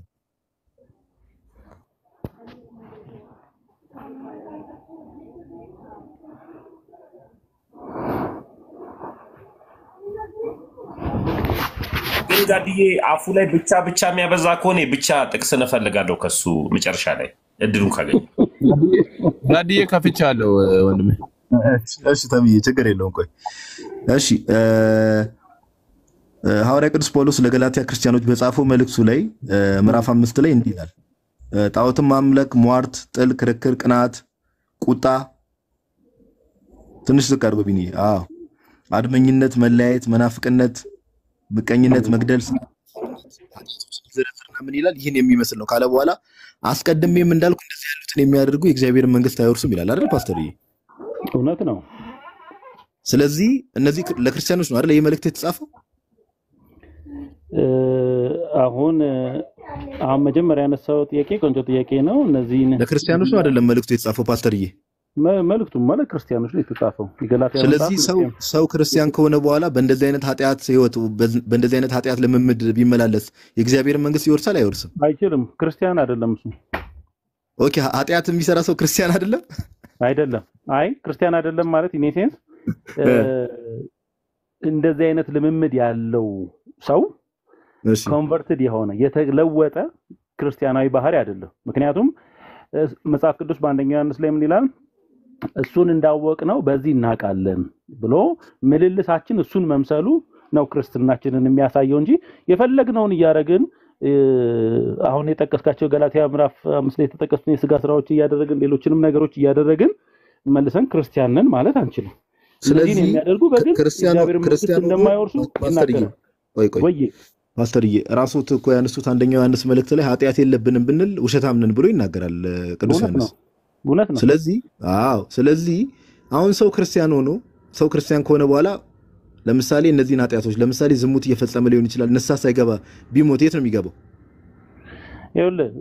ግን ጋድዬ አፉ ላይ ብቻ ብቻ የሚያበዛ ከሆነ ብቻ ጥቅስ እንፈልጋለሁ ከሱ መጨረሻ ላይ እድሉን ካገኘ ጋድዬ ከፍቻለሁ ወንድሜ። እሺ ተብዬ ችግር የለውም። ቆይ እሺ እ፣ እ፣ ሐዋርያ ቅዱስ ጳውሎስ ለገላትያ ክርስቲያኖች በጻፈው መልእክቱ ላይ እ፣ ምዕራፍ አምስት ላይ እንዲህ ይላል እ፣ ጣዖትን ማምለክ፣ ሟርት፣ ጥል፣ ክርክር፣ ቅናት፣ ቁጣ ትንሽ ዝቅ አድርጎ ቢኒ አዎ አድመኝነት፣ መለያየት፣ መናፍቅነት፣ ምቀኝነት፣ መግደል ዝርዝርና ምን ይላል? ይህን የሚመስል ነው ካለ በኋላ አስቀድሜም እንዳልኩ እንደዚህ ያሉትን የሚያደርጉ የእግዚአብሔርን መንግስት አይወርሱም ይላል አይደል ፓስተርዬ? እውነት ነው። ስለዚህ እነዚህ ለክርስቲያኖች ነው አይደል ይህ መልእክት የተጻፈው? እ፣ አሁን እ፣ አሁን መጀመሪያ ያነሳው ጥያቄ ቆንጆ ጥያቄ ነው። እነዚህን ለክርስቲያኖች ነው አይደለም መልእክቱ የተጻፈው ፓስተርዬ? መ- መልእክቱም ማለት ክርስቲያኖች ነው የተጻፈው። የገላትያ ስለዚህ መጽሐፍ ሰው ክርስቲያን ሰው ክርስቲያን ከሆነ በኋላ በእንደዚህ አይነት ኃጢአት ህይወት በእንደዚህ አይነት ኃጢአት ልምምድ ቢመላለስ የእግዚአብሔርን መንግስት ይወርሳል አይወርስም? አይችልም። ክርስቲያን አይደለም እሱ ኦኬ ኃጢአት የሚሰራ ሰው ክርስቲያን አይደለም? አይደለም። አይ ክርስቲያን አይደለም ማለት ኢኔሴንስ እንደዚህ አይነት ልምምድ ያለው ሰው እሺ ኮንቨርትድ የሆነ የተለወጠ ክርስቲያናዊ ባህሪ አይደለም። ምክንያቱም እ፣ መጽሐፍ ቅዱስ በአንደኛ ዮሐንስ ላይ ምን ይላል? እሱን እንዳወቅ ነው በዚህ እናውቃለን ብሎ ምልልሳችን እሱን መምሰሉ ነው ክርስትናችንን የሚያሳየው እንጂ የፈለግነውን እያደረግን እ፣ አሁን የጠቀስካቸው ገላትያ ምዕራፍ አምስት ላይ የተጠቀሱትን የስጋ ስራዎች እያደረግን ሌሎችንም ነገሮች እያደረግን መልሰን ክርስቲያንን ማለት አንችልም። እነዚህን ስለዚህ የሚያደርጉ ክ- በግልጽ ክርስቲያኖ የእግዚአብሔር መንግስት ክርስቲያኖ እንደማይወርሱ ፓስተርዬ ይናገራል። ቆይ ቆይ ወይ ፓስተርዬ ራስዎት እኮ ያነሱት አንደኛው ዮሐንስ መልእክት ላይ ኃጢአት የለብንም ብንል ውሸታም ነን ብሎ ይናገራል እ፣ ቅዱስ እውነት ዮሐንስ። ነው፣ እውነት ነው። ስለዚህ አዎ፣ ስለዚህ አሁን ሰው ክርስቲያን ሆኖ ሰው ክርስቲያን ከሆነ በኋላ ለምሳሌ እነዚህን ኃጢአቶች ለምሳሌ ዝሙት እየፈጸመ ሊሆን ይችላል። ንስሐ ሳይገባ ቢሞት የት ነው የሚገባው? ይኸውልህ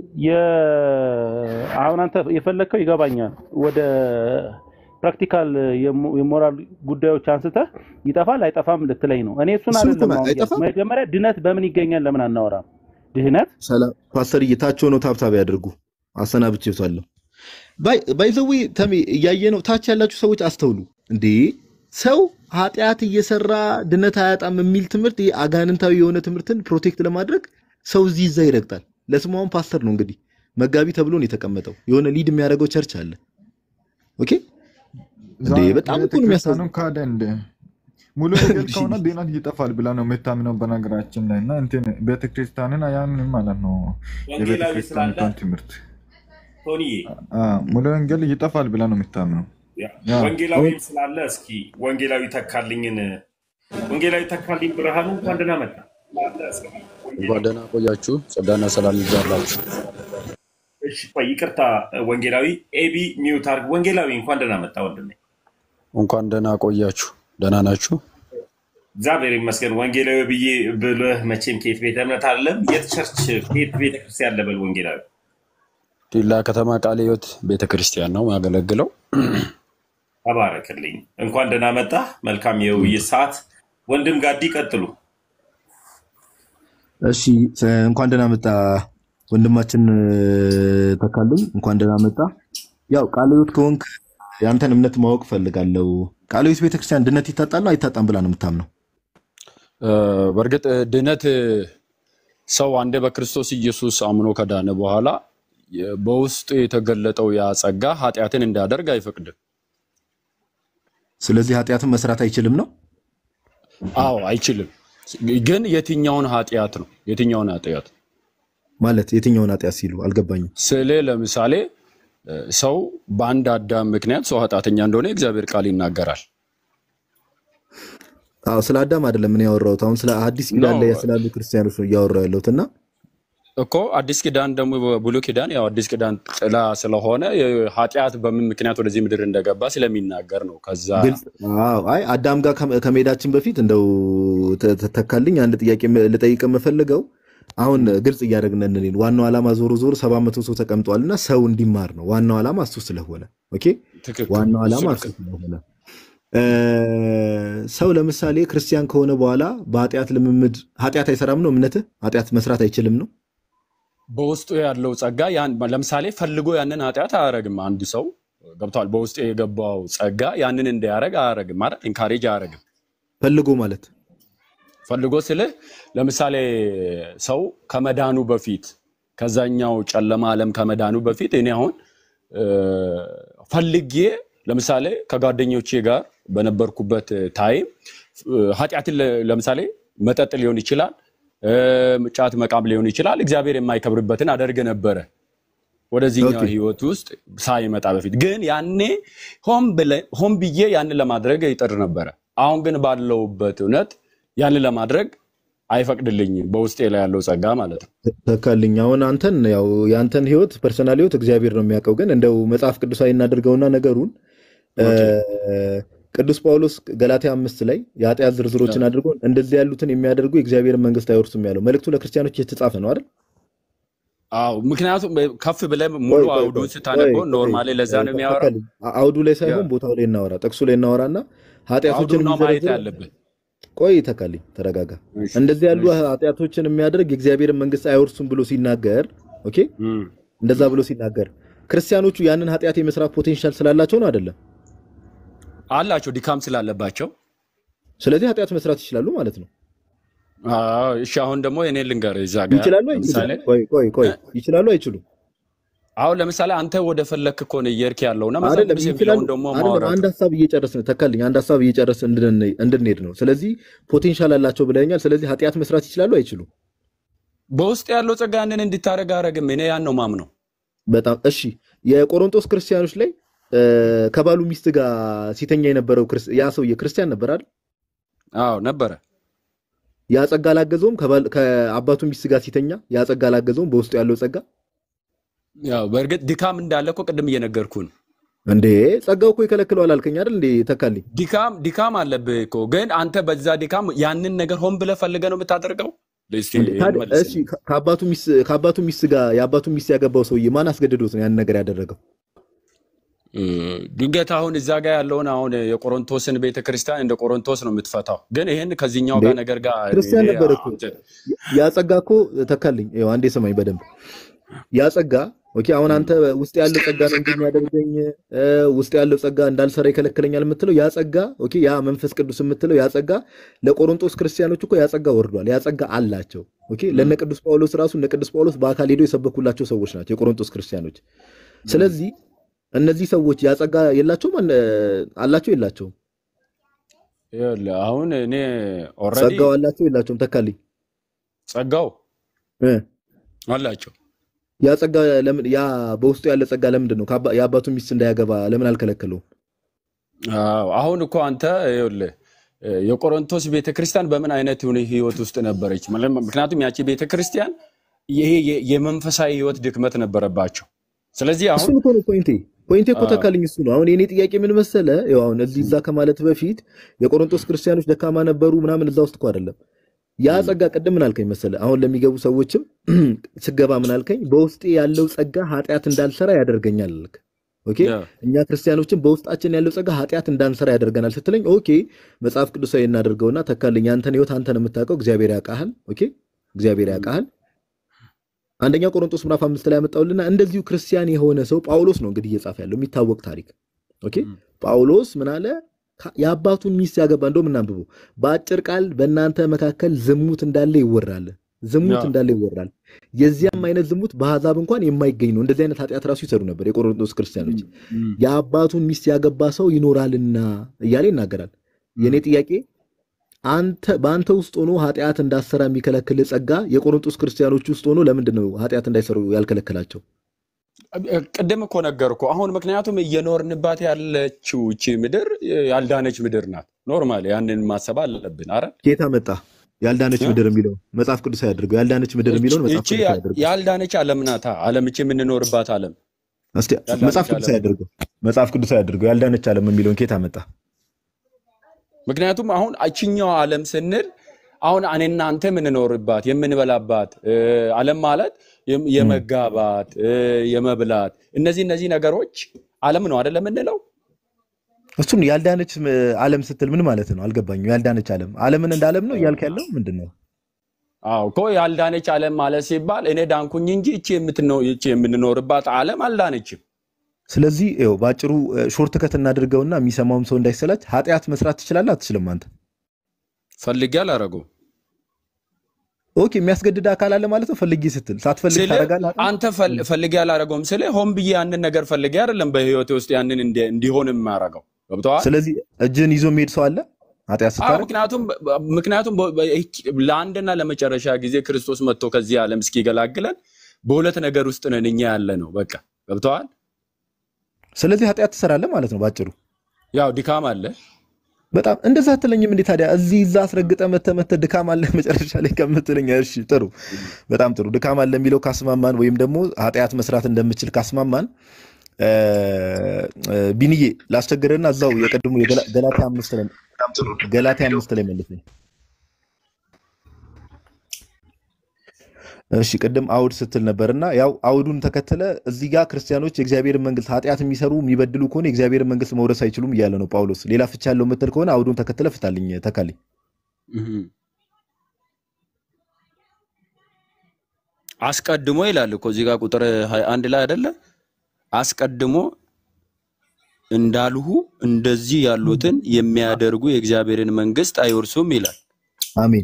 የ- አሁን አንተ የፈለግከው ይገባኛል። ወደ ፕራክቲካል የሞ- የሞራል ጉዳዮች አንስተህ ይጠፋል አይጠፋም ልትለኝ ነው። እኔ እሱን እሱን እኮ አይደለም ነው፣ አሁን እያልኩ። አይጠፋም። መጀመሪያ ድነት በምን ይገኛል ለምን አናወራም? ድህነት ሰላም ፓስተርዬ፣ ታች ሆነው ታብታብ ያድርጉ። አሰናብቼዋለሁ። ባይዘዌ ተሜ እያየ ነው። ታች ያላችሁ ሰዎች አስተውሉ። እንዴ ሰው ኃጢአት እየሰራ ድነት አያጣም የሚል ትምህርት ይሄ አጋንንታዊ የሆነ ትምህርትን ፕሮቴክት ለማድረግ ሰው እዚህ ይዛ ይረግጣል። ለስማውን ፓስተር ነው እንግዲህ መጋቢ ተብሎ ነው የተቀመጠው። የሆነ ሊድ የሚያደርገው ቸርች አለ። ኦኬ እንዴ በጣም እኮ ነው የሚያሳዝነው። ቤተክርስቲያኑ ካደ እንደ ሙሉ ወንጌል ከሆነ ድነት ይጠፋል ብላ ነው የምታምነው በነገራችን ላይ እና እንትን ቤተክርስቲያንን አያምንም ማለት ነው። ወንጌላዊ ስላለ የቤተክርስቲያኒቷን ትምህርት ቶኒዬ አ፣ ሙሉ ወንጌል ይጠፋል ብላ ነው የምታምነው። ያ፣ ያ ወንጌላዊም ስላለ እስኪ ወንጌላዊ ተካልኝን ወንጌላዊ ተካልኝ ብርሃኑ እንኳን ደህና መጣ። እንኳን ደህና ቆያችሁ። ጸጋና ሰላም ይብዛላችሁ። እሺ ቆይ ይቅርታ፣ ወንጌላዊ ኤቢ ሚውት አድርግ። ወንጌላዊ እንኳን ደህና መጣ ወንድሜ። እንኳን ደህና ቆያችሁ። ደህና ናችሁ? እግዚአብሔር ይመስገን። ወንጌላዊ ብዬ ብልህ መቼም ከየት ቤተ እምነት አለም የት ቸርች ከየት ቤተክርስቲያን ለበል ወንጌላዊ ዲላ ከተማ ቃለ ሕይወት ቤተ ክርስቲያን ነው ያገለግለው። ተባረክልኝ። እንኳን ደህና መጣ። መልካም የውይይት ሰዓት። ወንድም ጋዲ ቀጥሉ። እሺ እንኳን ደህና መጣ ወንድማችን እ፣ ተካልኝ እንኳን ደህና መጣ። ያው ቃለ ሕይወት ከሆንክ የአንተን እምነት ማወቅ ፈልጋለሁ። ቃለ ሕይወት ቤተክርስቲያን ድነት ይታጣል ነው አይታጣም ብላ ነው የምታምነው? እ፣ በእርግጥ ድነት እ፣ ሰው አንዴ በክርስቶስ ኢየሱስ አምኖ ከዳነ በኋላ የ- በውስጡ የተገለጠው ያ ጸጋ ኃጢአትን እንዳደርግ አይፈቅድም። ስለዚህ ኃጢአትን መስራት አይችልም ነው። አዎ አይችልም። ግን የትኛውን ኃጢአት ነው? የትኛውን ኃጢአት ማለት የትኛውን ኃጢአት ሲሉ አልገባኝም። ስለ ለምሳሌ እ፣ ሰው በአንድ አዳም ምክንያት ሰው ኃጢአተኛ እንደሆነ የእግዚአብሔር ቃል ይናገራል። አዎ ስለ አዳም አይደለም ምን ያወራሁት አሁን ስለ አዲስ ኖ ኪዳን ላይ ስላሉ ክርስቲያኖች ነው እያወራሁ ያለሁት እና እኮ አዲስ ኪዳን ደግሞ በብሉይ ኪዳን ያው አዲስ ኪዳን ጥላ ስለሆነ ኃጢአት በምን ምክንያት ወደዚህ ምድር እንደገባ ስለሚናገር ነው። ከዛ ግልጽ አዎ አይ አዳም ጋር ከመ- ከመሄዳችን በፊት እንደው ተ- ተ- ተካልኝ አንድ ጥያቄ ም- ልጠይቅ የምፈልገው አሁን ግልጽ እያደረግን እንልን ዋናው ዓላማ ዞሮ ዞሮ ሰባት መቶ ሰው ተቀምጧል እና ሰው እንዲማር ነው ዋናው ዓላማ እሱ ስለሆነ ኦኬ ትክክል፣ ዋናው እሱ ዓላማ ልክ እሱ ነው። ስለሆነ እ፣ ሰው ለምሳሌ ክርስቲያን ከሆነ በኋላ በኃጢአት ልምምድ ኃጢአት አይሰራም ነው እምነትህ ኃጢአት መስራት አይችልም ነው በውስጡ ያለው ጸጋ ያን ለምሳሌ ፈልጎ ያንን ኃጢአት አያረግም። አንድ ሰው ገብቷል። በውስጡ የገባው ጸጋ ያንን እንዲያረግ አያረግም ማለት ኢንካሬጅ አያረግም። ፈልጎ ማለት ፈልጎ ስልህ ለምሳሌ ሰው ከመዳኑ በፊት ከዛኛው ጨለማ ዓለም ከመዳኑ በፊት እኔ አሁን እ፣ ፈልጌ ለምሳሌ ከጓደኞቼ ጋር በነበርኩበት ታይም እ፣ ኃጢአትን ለ- ለምሳሌ መጠጥ ሊሆን ይችላል እ፣ ጫት መቃም ሊሆን ይችላል። እግዚአብሔር የማይከብርበትን አደርግ ነበረ ወደዚህኛው ኦኬ ህይወት ውስጥ ሳይመጣ በፊት ግን ያኔ ሆን ብለ- ሆን ብዬ ያንን ለማድረግ ይጥር ነበረ። አሁን ግን ባለውበት እውነት ያንን ለማድረግ አይፈቅድልኝም። በውስጤ ላይ ያለው ጸጋ ማለት ነው። ተካልኝ አሁን አንተን ያው የአንተን ህይወት ፐርሰናል ህይወት እግዚአብሔር ነው የሚያውቀው። ግን እንደው መጽሐፍ ቅዱሳዊ እናደርገውና ነገሩን እ፣ ኦኬ ቅዱስ ጳውሎስ ገላትያ አምስት ላይ የኃጢአት ዝርዝሮችን አድርጎ እንደዚህ ያሉትን የሚያደርጉ የእግዚአብሔርን መንግስት አይወርሱም ያለው መልእክቱ ለክርስቲያኖች የተጻፈ ነው አይደል? አዎ፣ ምክንያቱም ከፍ ብለህ ቆይ ሙሉ ቆይ ቆይ አውዱን ቆይ ስታነበው ቆይ ኖርማሊ ለዛ ነው የሚያወራው። ተካልኝ አውዱ ላይ ያ ሳይሆን ቦታው ላይ እናወራ፣ ጥቅሱ ላይ እናወራና ኃጢአቶችን አውዱን ነው ማየት የሚዘረዝር ያለብን። ቆይ ተካልኝ ተረጋጋ። እሺ፣ እንደዚህ ያሉ እሺ። ኃጢአቶችን የሚያደርግ የእግዚአብሔርን መንግስት አይወርሱም ብሎ ሲናገር ኦኬ፣ እም። እንደዛ ብሎ ሲናገር ክርስቲያኖቹ ያንን ኃጢአት የመስራት ፖቴንሻል ስላላቸው ነው አይደለም? አላቸው ድካም ስላለባቸው ስለዚህ ኃጢአት መስራት ይችላሉ ማለት ነው። አዎ፣ እሺ አሁን ደግሞ እኔ ልንገርህ እዛ ጋር ይችላሉ ለምሳሌ አይችሉም? ቆይ ቆይ ቆይ ይችላሉ አይችሉም? አሁን ለምሳሌ አንተ ወደ ፈለክ እኮ ነው እየሄድክ ያለውና መጽሐፍ አይደለም ቅዱስ ይችላሉ የሚለውን ደግሞ አይደለም። ማውራት አንድ ሀሳብ እየጨረስን ተካልኝ፣ አንድ ሀሳብ እየጨረስን እንድን- እንድንሄድ ነው። ስለዚህ ፖቴንሻል አላቸው ብለኛል። ስለዚህ ኃጢአት መስራት ይችላሉ አይችሉም? በውስጥ ያለው ጸጋ ያንን እንዲታረግ አረግም። እኔ ያን ነው ማምነው። በጣም እሺ። የቆሮንቶስ ክርስቲያኖች ላይ እ፣ ከባሉ ሚስት ጋር ሲተኛ የነበረው ክርስ- ያ ሰውዬ ክርስቲያን ነበር አይደል? አዎ ነበረ። ያ ጸጋ አላገዘውም? ከባል- ከአባቱ ሚስት ጋር ሲተኛ ያ ጸጋ አላገዘውም? በውስጡ ያለው ጸጋ ያው በእርግጥ ድካም እንዳለ እኮ ቅድም እየነገርኩህ ነው። እንዴ ጸጋው እኮ ይከለክለዋል አልከኝ አይደል? እንዴ ተካልኝ ድካም ድካም አለብህ እኮ ግን አንተ በዛ ድካም ያንን ነገር ሆን ብለህ ፈልገህ ነው የምታደርገው። እስቲ እንዴ ይሄን ታዲያ መልስልኝ። እሺ ከ- ከአባቱ ሚስት ከአባቱ ሚስት ጋር የአባቱ ሚስት ያገባው ሰውዬ ማን አስገድዶት ነው ያን ነገር ያደረገው? እ፣ ድንገት አሁን እዛ ጋር ያለውን አሁን የቆሮንቶስን ቤተክርስቲያን እንደ ቆሮንቶስ ነው የምትፈታው። ግን ይህን ከዚህኛው እንዴ ጋር ነገር ጋር ክርስቲያን እኔ ነበር እኮ አንተ- ያ ጸጋ እኮ ተካልኝ። ይኸው አንዴ ስማኝ በደንብ ያ ጸጋ ኦኬ። አሁን አንተ ውስጥ ያለው ጸጋ ነው እንዲህ የሚያደርገኝ እ፣ ውስጥ ያለው ጸጋ እንዳልሰራ ይከለክለኛል የምትለው ያ ጸጋ ኦኬ፣ ያ መንፈስ ቅዱስ የምትለው ያ ጸጋ ለቆሮንቶስ ክርስቲያኖች እኮ ያ ጸጋ ወርዷል። ያ ጸጋ አላቸው። ኦኬ፣ ለነ ቅዱስ ጳውሎስ ራሱ እነ ቅዱስ ጳውሎስ በአካል ሄደው የሰበኩላቸው ሰዎች ናቸው የቆሮንቶስ ክርስቲያኖች። ስለዚህ እነዚህ ሰዎች ያ ጸጋ የላቸውም አለ- አላቸው የላቸውም? ይኸውልህ አሁን እኔ ኦልሬዲ ጸጋው አላቸው የላቸውም? ተካልኝ ጸጋው እ አላቸው። ያ ጸጋ ለምን ያ በውስጡ ያለ ጸጋ ለምንድን ነው ከአባ- የአባቱን ሚስት እንዳያገባ ለምን አልከለከለውም? አዎ አሁን እኮ አንተ ይኸውልህ እ፣ የቆሮንቶስ ቤተክርስቲያን በምን አይነት ሁኔ- ህይወት ውስጥ ነበረች? ማለት ምክንያቱም ያቺ ቤተክርስቲያን ይሄ የ- የመንፈሳዊ ህይወት ድክመት ነበረባቸው። ስለዚህ አሁን እሱን እኮ ነው ፖይንቴ ፖይንቴ እኮ አዎ፣ ተካልኝ እሱ ነው። አሁን የኔ ጥያቄ ምን መሰለ፣ ያው አሁን እዚህ እዛ ከማለት በፊት የቆሮንቶስ ክርስቲያኖች ደካማ ነበሩ ምናምን እዛ ውስጥ እኮ አይደለም። ያ እም፣ ጸጋ ቅድም ምን አልከኝ መሰለ፣ አሁን ለሚገቡ ሰዎችም ስገባ ምን አልከኝ፣ በውስጤ ያለው ጸጋ ኃጢአት እንዳልሰራ ያደርገኛል አልክ። ኦኬ ያ እኛ ክርስቲያኖችን በውስጣችን ያለው ጸጋ ኃጢአት እንዳንሰራ ያደርገናል ስትለኝ፣ ኦኬ መጽሐፍ ቅዱሳዊ እናደርገውና ተካልኝ፣ ያንተን ህይወት አንተን የምታውቀው እግዚአብሔር ያውቃሃል። ኦኬ እግዚአብሔር ያውቃሃል። አንደኛ ቆሮንቶስ ምዕራፍ አምስት ላይ ያመጣውልና እንደዚሁ ክርስቲያን የሆነ ሰው ጳውሎስ ነው እንግዲህ እየጻፈ ያለው የሚታወቅ ታሪክ። ኦኬ እም፣ ጳውሎስ ምን አለ? ከ- የአባቱን ሚስት ያገባ እንደው ምናንብቡ በአጭር ቃል በእናንተ መካከል ዝሙት እንዳለ ይወራል። ዝሙት ያ እንዳለ ይወራል። የዚያም አይነት ዝሙት በአሕዛብ እንኳን የማይገኝ ነው። እንደዚህ አይነት ኃጢአት ራሱ ይሰሩ ነበር የቆሮንቶስ ክርስቲያኖች። እም፣ እም፣ የአባቱን ሚስት ያገባ ሰው ይኖራልና እያለ ይናገራል። የእኔ እም። ጥያቄ አንተ በአንተ ውስጥ ሆኖ ኃጢአት እንዳሰራ የሚከለክል ጸጋ የቆሮንቶስ ክርስቲያኖች ውስጥ ሆኖ ለምንድን ነው ኃጢአት እንዳይሰሩ ያልከለከላቸው? ቅድም እኮ ነገርኩ። አሁን ምክንያቱም እየኖርንባት ያለችው እቺ ምድር ያልዳነች ምድር ናት። ኖርማል ያንን ማሰብ አለብን። አረ ጌታ መጣ ያልዳነች ምድር የሚለው መጽሐፍ ቅዱስ አያድርገው። ያልዳነች ምድር የሚለውን መጽሐፍ እቺ ቅዱስ አያድርገው። ያልዳነች ዓለም ናታ። ዓለም እቺ የምንኖርባት ዓለም እስቲ ያልዳነች መጽሐፍ ቅዱስ ዓለም አያድርገው። መጽሐፍ ቅዱስ አያድርገው። ያልዳነች ዓለም የሚለውን ጌታ መጣ። ምክንያቱም አሁን እችኛው ዓለም ስንል አሁን እኔና አንተ የምንኖርባት የምንበላባት እ፣ ዓለም ማለት የም- የመጋባት እ፣ የመብላት እነዚህ እነዚህ ነገሮች ዓለም ነው አይደለም የምንለው። እሱን ያልዳነች ም- ዓለም ስትል ምን ማለት ነው? አልገባኝም። ያልዳነች ዓለም ዓለምን እንደ ዓለም ነው እያልክ ያለው ምንድን ነው? አዎ እኮ ያልዳነች ዓለም ማለት ሲባል እኔ ዳንኩኝ እንጂ እቺ የምትኖ- እቺ የምንኖርባት ዓለም አልዳነችም። ስለዚህ ይኸው በአጭሩ ሾርት ከት እናድርገውና የሚሰማውም ሰው እንዳይሰላች ኃጢአት መስራት ትችላለህ አትችልም? አንተ ፈልጌ አላረገውም ኦኬ፣ የሚያስገድድ አካል አለ ማለት ነው። ፈልጊ ስትል ሳትፈልግ ስለ ታደርጋለህ። ኃጢአት? አንተ ፈል- ፈልጌ አላረገውም ስለ ሆን ብዬ ያንን ነገር ፈልጌ አይደለም በህይወቴ ውስጥ ያንን እንዲ- እንዲሆን የማያረገው ገብተዋል። ስለዚህ እጅህን ይዞ የሚሄድ ሰው አለ ኃጢአት አዎ ስታደርግ? ምክንያቱም ምክንያቱም በ- በ- ለአንድና ለመጨረሻ ጊዜ ክርስቶስ መጥቶ ከዚህ ዓለም እስኪገላግለን በሁለት ነገር ውስጥ ነን እኛ ያለ ነው። በቃ ገብተዋል። ስለዚህ ኃጢአት ትሰራለህ ማለት ነው ባጭሩ። ያው ድካም አለ። በጣም እንደዛ አትለኝም እንዴ ታዲያ? እዚህ እዛ አስረግጠ መተ መተ ድካም አለ መጨረሻ ላይ ከምትለኝ፣ እሺ ጥሩ፣ በጣም ጥሩ። ድካም አለ የሚለው ካስማማን ወይም ደግሞ ኃጢአት መስራት እንደምችል ካስማማን እ፣ እ፣ ቢንዬ ላስቸግርህና እዛው የቀድሞ የገላ- ገላትያ አምስት ላይ ገላትያ አምስት ላይ መልስ እሺ ቅድም አውድ ስትል ነበርና ያው አውዱን ተከተለ እዚህ ጋር ክርስቲያኖች የእግዚአብሔርን መንግስት ኃጢአት የሚሰሩ የሚበድሉ ከሆነ የእግዚአብሔርን መንግስት መውረስ አይችሉም እያለ ነው ጳውሎስ። ሌላ ፍቻ ያለው የምትል ከሆነ አውዱን ተከተለ ፍታልኝ ተካልኝ። እህም። አስቀድሞ ይላል እኮ እዚህ ጋር ቁጥር 21 ላይ አይደለ? አስቀድሞ እንዳልሁ እንደዚህ ያሉትን የሚያደርጉ የእግዚአብሔርን መንግስት አይወርሱም ይላል አሜን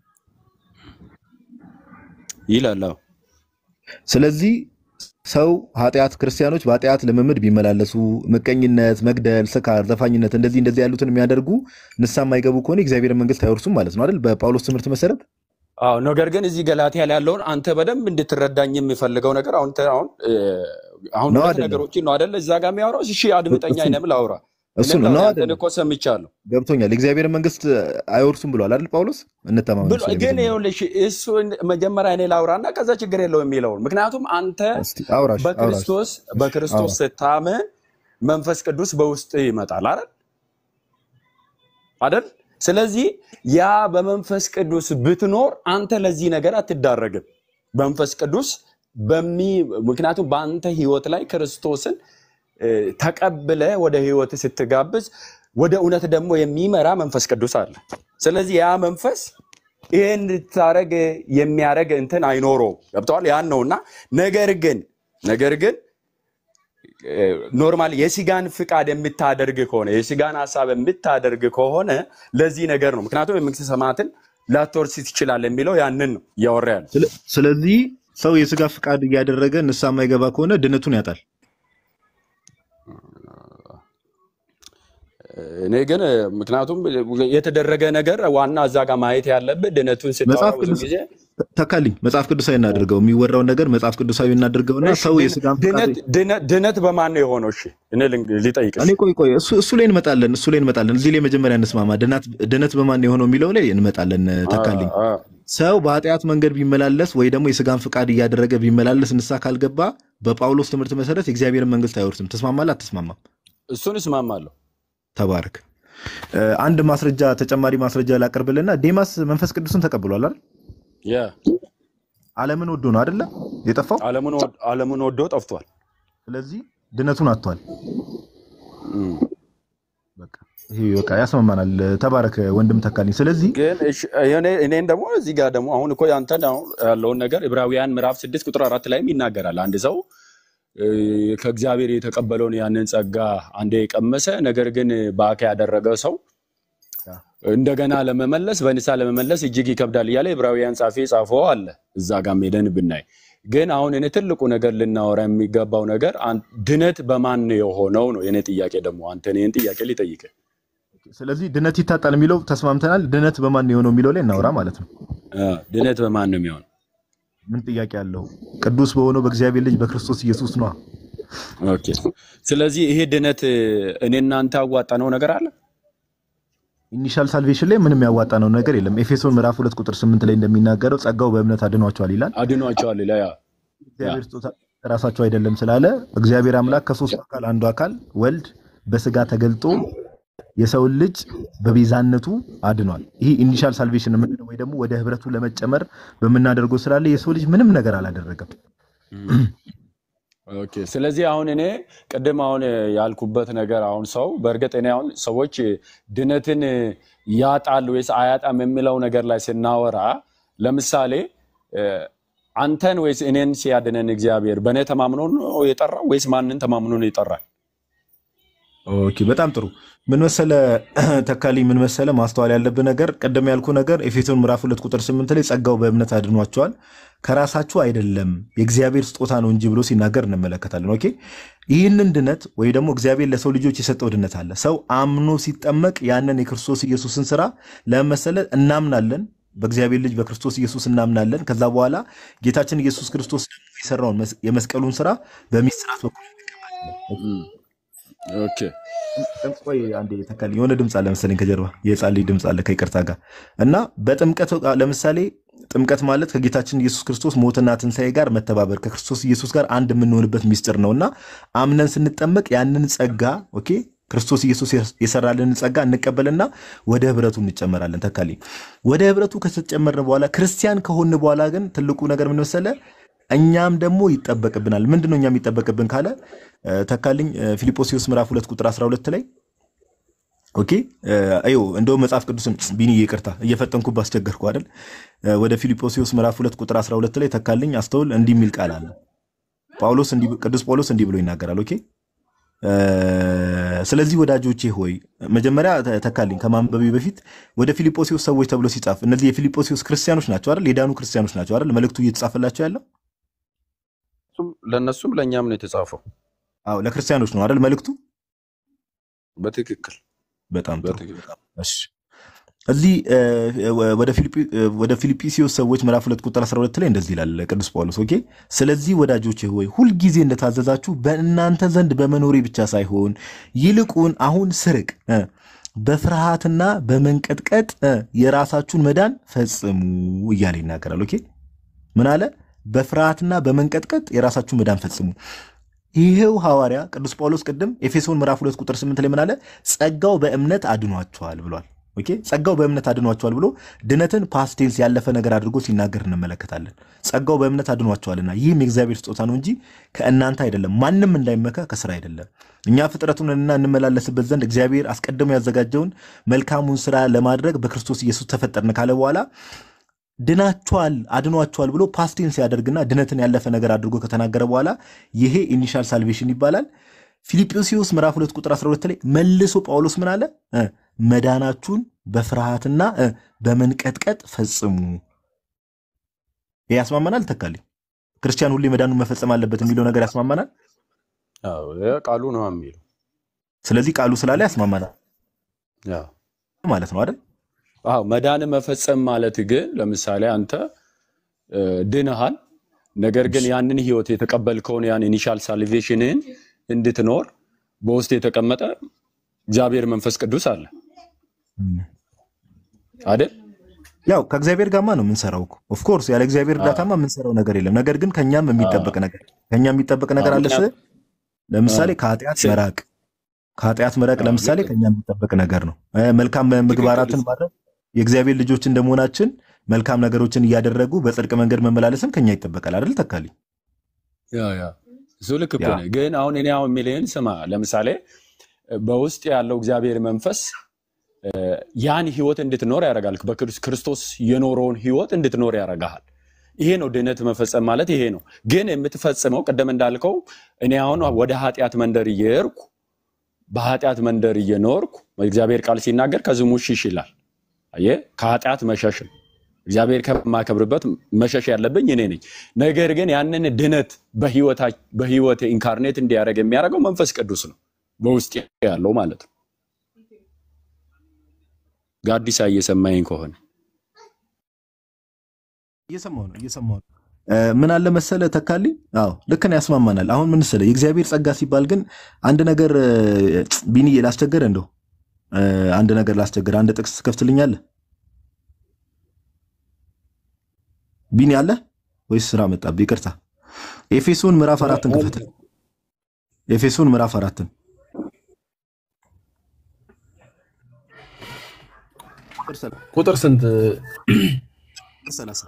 ይላል። አዎ ስለዚህ ሰው ኃጢአት ክርስቲያኖች በኃጢአት ልምምድ ቢመላለሱ ምቀኝነት፣ መግደል፣ ስካር፣ ዘፋኝነት እንደዚህ እንደዚህ ያሉትን የሚያደርጉ ንስሐ የማይገቡ ከሆነ የእግዚአብሔር መንግስት አይወርሱም ማለት ነው አይደል? በጳውሎስ ትምህርት መሰረት አዎ ነገር ግን እዚህ ገላትያ ላይ ያለውን አንተ በደንብ እንድትረዳኝ የሚፈልገው ነገር አሁን ተ- አሁን እ፣ አሁን ነው ሁለት አይደለም? ነገሮችን ነው አይደለ? እዛ ጋር የሚያወራው እሺ፣ አድምጠኛ እሱን አይነም ላውራ እሱን እኔም ነው ላውራ ያንተን አይደለም? እኮ ሰምቻለሁ ገብቶኛል። የእግዚአብሔር መንግስት አይወርሱም ብሏል አይደል ጳውሎስ? እንተማመን ብሎ እሱ ላይ ግን መጀመሪያ ይኸውልሽ እሱ መጀመሪያ እኔ ላውራና ከዛ ችግር የለው የሚለውን ምክንያቱም አንተ እስቲ አውራሽ አውራሽ በክርስቶስ በክርስቶስ አውራ ስታምን መንፈስ ቅዱስ በውስጥ ይመጣል አይደል አይደል? ስለዚህ ያ በመንፈስ ቅዱስ ብትኖር አንተ ለዚህ ነገር አትዳረግም። መንፈስ ቅዱስ በሚ ምክንያቱም በአንተ ህይወት ላይ ክርስቶስን እ፣ ተቀብለ ወደ ህይወት ስትጋብዝ ወደ እውነት ደግሞ የሚመራ መንፈስ ቅዱስ አለ። ስለዚህ ያ መንፈስ ይህን እንድታረግ የሚያደርግ እንትን አይኖረውም። ገብተዋል? ያን ነውና ነገር ግን ነገር ግን ኖርማል የስጋን ፍቃድ የምታደርግ ከሆነ የስጋን ሀሳብ የምታደርግ ከሆነ ለዚህ ነገር ነው። ምክንያቱም የመንግስተ ሰማያትን ላትወርስ ትችላለህ የሚለው ያንን ነው እያወራ ያለው። ስለ- ስለዚህ ሰው የስጋ ፍቃድ እያደረገ ንስሐ የማይገባ ከሆነ ድነቱን ያጣል። እኔ ግን ምክንያቱም የተደረገ ነገር ዋና እዛ ጋር ማየት ያለብህ ድነቱን ስታወራ መጽሐፍ ብዙ ቅዱስ ጊዜ ተካልኝ መጽሐፍ ቅዱሳዊ እናድርገው። የሚወራውን ነገር መጽሐፍ ቅዱሳዊ እናድርገውና እሺ፣ ሰው ድን- የስጋን ፍቃድ ድነት ድነት- ድነት በማን ነው የሆነው? እሺ እኔ ልንግ- ሊጠይቅሽ እኔ ቆይ ቆይ እሱ እሱ ላይ እንመጣለን እሱ ላይ እንመጣለን። እዚህ ላይ መጀመሪያ እንስማማ። ድነት ድነት በማን ነው የሆነው የሚለው ላይ እንመጣለን። ተካልኝ አ- ሰው በኃጢአት መንገድ ቢመላለስ ወይ ደግሞ የስጋን ፍቃድ እያደረገ ቢመላለስ ንስሐ ካልገባ በጳውሎስ ትምህርት መሰረት የእግዚአብሔርን መንግስት አይወርስም። ትስማማለህ? አትስማማም? እሱን እስማማለሁ። ተባረክ። እ፣ አንድ ማስረጃ ተጨማሪ ማስረጃ ላቀርብልና ዴማስ መንፈስ ቅዱስን ተቀብሏል አይደል? ያ ዓለምን ወዶ ነው አይደለ የጠፋው። ዓለሙን ወድ- ዓለሙን ወዶ ጠፍቷል። ስለዚህ ድነቱን አጥቷል። እም። በቃ ይሄ በቃ ያስማማናል። ተባረክ ወንድም ተካልኝ። ስለዚህ ግን እሺ፣ እኔ- እኔን ደግሞ እዚህ ጋር ደግሞ አሁን እኮ ያንተን አሁን ያለውን ነገር ዕብራውያን ምዕራፍ ስድስት ቁጥር አራት ላይም ይናገራል። አንድ ሰው እ፣ ከእግዚአብሔር የተቀበለውን ያንን ጸጋ አንዴ የቀመሰ ነገር ግን ባካ ያደረገ ሰው እንደገና ለመመለስ በንስሐ ለመመለስ እጅግ ይከብዳል እያለ ዕብራውያን ጻፊ ጻፈው አለ። እዛ ጋር ሄደን ብናይ ግን አሁን እኔ ትልቁ ነገር ልናወራ የሚገባው ነገር አን- ድነት በማን ነው የሆነው ነው የኔ ጥያቄ። ደግሞ አንተ ይህን ጥያቄ ሊጠይቅ ስለዚህ ድነት ይታጣል የሚለው ተስማምተናል። ድነት በማን ነው የሆነው የሚለው ላይ እናውራ ማለት ነው። ድነት በማን ነው የሚሆነው? ምን ጥያቄ አለው? ቅዱስ በሆነው በእግዚአብሔር ልጅ በክርስቶስ ኢየሱስ ነዋ። ኦኬ። ስለዚህ ይሄ ድነት እኔ እናንተ ያዋጣነው ነገር አለ ኢኒሻል ሳልቬሽን ላይ ምንም ያዋጣ ነው ነገር የለም። ኤፌሶን ምዕራፍ ሁለት ቁጥር ስምንት ላይ እንደሚናገረው ጸጋው በእምነት አድኗቸዋል ይላል። አድኗቸዋል ይላል። ያ እግዚአብሔር ስጦታ ራሳቸው አይደለም ስላለ እግዚአብሔር አምላክ ከሶስቱ አካል አንዱ አካል ወልድ በስጋ ተገልጦ የሰውን ልጅ በቤዛነቱ አድኗል። ይህ ኢኒሻል ሳልቬሽን የምንለው ወይ ደግሞ ወደ ህብረቱ ለመጨመር በምናደርገው ስላለ የሰው ልጅ ምንም ነገር አላደረገም። ኦኬ። ስለዚህ አሁን እኔ ቅድም አሁን ያልኩበት ነገር አሁን ሰው በእርግጥ እኔ አሁን ሰዎች ድነትን ያጣል ወይስ አያጣም የሚለው ነገር ላይ ስናወራ ለምሳሌ እ፣ አንተን ወይስ እኔን ሲያድነን እግዚአብሔር በእኔ ተማምኖ ነው የጠራው ወይስ ማንን ተማምኖ ነው የጠራል? ኦኬ በጣም ጥሩ። ምን መሰለ ተካሊ፣ ምን መሰለ ማስተዋል ያለብህ ነገር ቀደም ያልኩ ነገር ኤፌሶን ምዕራፍ ሁለት ቁጥር ስምንት ላይ ጸጋው በእምነት አድኗቸዋል ከራሳችሁ አይደለም የእግዚአብሔር ስጦታ ነው እንጂ ብሎ ሲናገር እንመለከታለን። ኦኬ ይህንን ድነት ወይ ደግሞ እግዚአብሔር ለሰው ልጆች የሰጠው ድነት አለ። ሰው አምኖ ሲጠመቅ ያንን የክርስቶስ ኢየሱስን ስራ ለመሰለ እናምናለን። በእግዚአብሔር ልጅ በክርስቶስ ኢየሱስ እናምናለን። ከዛ በኋላ ጌታችን ኢየሱስ ክርስቶስ ደግሞ የሰራውን መስ- የመስቀሉን ስራ በሚስራት በኩል እም፣ ኦኬ ቆይ አንዴ ተካልኝ። የሆነ ድምፅ አለ መሰለኝ ከጀርባ የህፃን ልጅ ድምፅ አለ ከይቅርታ ጋር እና በጥምቀት ወቅት ለምሳሌ ጥምቀት ማለት ከጌታችን ኢየሱስ ክርስቶስ ሞትና ትንሣኤ ጋር መተባበር ከክርስቶስ ኢየሱስ ጋር አንድ የምንሆንበት ሚስጥር ነው እና አምነን ስንጠመቅ ያንን ጸጋ ኦኬ ክርስቶስ ኢየሱስ የሰራልንን ጸጋ እንቀበልና ወደ ህብረቱ እንጨመራለን። ተካልኝ ወደ ህብረቱ ከተጨመርን በኋላ ክርስቲያን ከሆን በኋላ ግን ትልቁ ነገር ምን መሰለ እኛም ደግሞ ይጠበቅብናል። ምንድነው እኛም ይጠበቅብን ካለ እ፣ ተካልኝ እ፣ ፊልጶስዩስ ምዕራፍ ሁለት ቁጥር 12 ላይ ኦኬ እ፣ አዮ እንደውም መጽሐፍ ቅዱስን ቢኒ ይቅርታ እየፈጠንኩ ባስቸገርኩ አይደል እ፣ ወደ ፊልጶስዩስ ምዕራፍ ሁለት ቁጥር 12 ላይ ተካልኝ አስተውል እንዲህ የሚል ቃል አለ ጳውሎስ እንዲህ ቅዱስ ጳውሎስ እንዲህ ብሎ ይናገራል ኦኬ እ፣ ስለዚህ ወዳጆቼ ሆይ መጀመሪያ ተ- ተካልኝ ከማንበቤ በፊት ወደ ፊልጶስዮስ ሰዎች ተብሎ ሲጻፍ እነዚህ የፊልጶስዮስ ክርስቲያኖች ናቸው አይደል? የዳኑ ክርስቲያኖች ናቸው አይደል? መልእክቱ እየተጻፈላቸው ያለው እሱም- ለእነሱም ለእኛም ነው የተጻፈው። አዎ ለክርስቲያኖች ነው አይደል? መልእክቱ በትክክል በጣም ጥሩ። በትክክል እሺ እዚህ እ፣ ወደ ፊልጵ- ወደ ፊልጵስዩስ ሰዎች ምዕራፍ ሁለት ቁጥር 12 ላይ እንደዚህ ይላል ቅዱስ ጳውሎስ ኦኬ ስለዚህ ወዳጆቼ ሆይ ሁልጊዜ እንደታዘዛችሁ በእናንተ ዘንድ በመኖሬ ብቻ ሳይሆን ይልቁን አሁን ስርቅ እ፣ በፍርሃትና በመንቀጥቀጥ እ፣ የራሳችሁን መዳን ፈጽሙ እያለ ይናገራል ኦኬ ምን አለ በፍርሃትና በመንቀጥቀጥ የራሳችሁን መዳን ፈጽሙ ይሄው ሐዋርያ ቅዱስ ጳውሎስ ቅድም ኤፌሶን ምዕራፍ 2 ቁጥር 8 ላይ ምን አለ ጸጋው በእምነት አድኗቸዋል ብሏል ኦኬ ጸጋው በእምነት አድኗቸዋል ብሎ ድነትን ፓስቴንስ ያለፈ ነገር አድርጎ ሲናገር እንመለከታለን ጸጋው በእምነት አድኗቸዋልና ይህም የእግዚአብሔር ስጦታ ነው እንጂ ከእናንተ አይደለም ማንም እንዳይመካ ከስራ አይደለም እኛ ፍጥረቱንና እንመላለስበት ዘንድ እግዚአብሔር አስቀድሞ ያዘጋጀውን መልካሙን ስራ ለማድረግ በክርስቶስ ኢየሱስ ተፈጠርን ካለ በኋላ ድናቸዋል አድኗቸዋል ብሎ ፓስቴንስ ያደርግና ድነትን ያለፈ ነገር አድርጎ ከተናገረ በኋላ ይሄ ኢኒሻል ሳልቬሽን ይባላል ፊልጵስዩስ ምዕራፍ 2 ቁጥር 12 ላይ መልሶ ጳውሎስ ምን አለ እ፣ መዳናችሁን በፍርሃትና እ፣ በመንቀጥቀጥ ፈጽሙ ይህ ያስማማናል ተካልኝ ክርስቲያን ሁሌ መዳኑን መፈጸም አለበት የሚለው ነገር ያስማማናል አዎ፣ ይሄ ቃሉ ነው የሚለው ስለዚህ ቃሉ ስላለ ያስማማናል አዎ። ማለት ነው አይደል አዎ መዳን መፈጸም ማለት ግን ለምሳሌ አንተ እ፣ ድነሃል፣ ነገር ግን ያንን ህይወት የተቀበልከውን ያን ኢኒሻል ሳልቬሽንን እንድትኖር በውስጥ የተቀመጠ እግዚአብሔር መንፈስ ቅዱስ አለ አይደል? ያው ከእግዚአብሔር ጋማ ነው የምንሰራው ኦፍኮርስ ያለ እግዚአብሔር እርዳታማ የምንሰራው ነገር የለም ነገር ግን ከኛም የሚጠበቅ ነገር ከኛ የሚጠበቅ ነገር አለ ስል ለምሳሌ ከኃጢአት ስ- መራቅ ከኃጢአት መራቅ አዎ፣ ለምሳሌ ልክ ከኛ የሚጠበቅ ነገር ነው እ፣ መልካም ትክክል። ምግባራትን ማድረግ የእግዚአብሔር ልጆች እንደመሆናችን መልካም ነገሮችን እያደረጉ በጽድቅ መንገድ መመላለስም ከኛ ይጠበቃል አይደል ተካልኝ ያ ያ እሱ ልክ እኮ ያ ነህ። ግን አሁን እኔ አሁን የሚልህን ስማ። ለምሳሌ በውስጥ ያለው እግዚአብሔር መንፈስ እ፣ ያን ህይወት እንድትኖር ያደርጋል። በክርስቶስ የኖረውን ህይወት እንድትኖር ያደርግሃል። ይሄ ነው ድህነት መፈጸም ማለት ይሄ ነው። ግን የምትፈጽመው ቅድም እንዳልከው እኔ አሁን ወደ ኃጢአት መንደር እየሄድኩ በኃጢአት መንደር እየኖርኩ እግዚአብሔር ቃል ሲናገር ከዝሙት ሽሽ ይላል። አየህ፣ ከኃጢአት መሸሽ ነው። እግዚአብሔር ከማከብርበት መሸሽ ያለብኝ እኔ ነኝ። ነገር ግን ያንን ድነት በህይወት ኢንካርኔት እንዲያደርግ የሚያደርገው መንፈስ ቅዱስ ነው፣ በውስጥ ያለው ማለት ነው። ጋዲሳ እየሰማኝ ከሆነ እየሰማሁ ነው እየሰማሁ ነው እ፣ ምን አለ መሰለ ተካልኝ አዎ ልክ ነው ያስማማናል አሁን ምን መሰለ የእግዚአብሔር ጸጋ ሲባል ግን አንድ ነገር እ፣ ቢኒዬ ላስቸገረ እንደው እ፣ አንድ ነገር ላስቸገረ አንድ ጥቅስ ትከፍትልኛለህ ቢኒ አለ ወይስ ስራ መጣብህ ይቅርታ ኤፌሶን ምዕራፍ አራትን ክፈት ኤፌሶን ምዕራፍ አራትን ቁጥር ሰላ- ቁጥር ስንት? ቁጥር ሰላሳ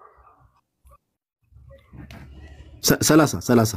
ሰ- ሰላሳ ሰላሳ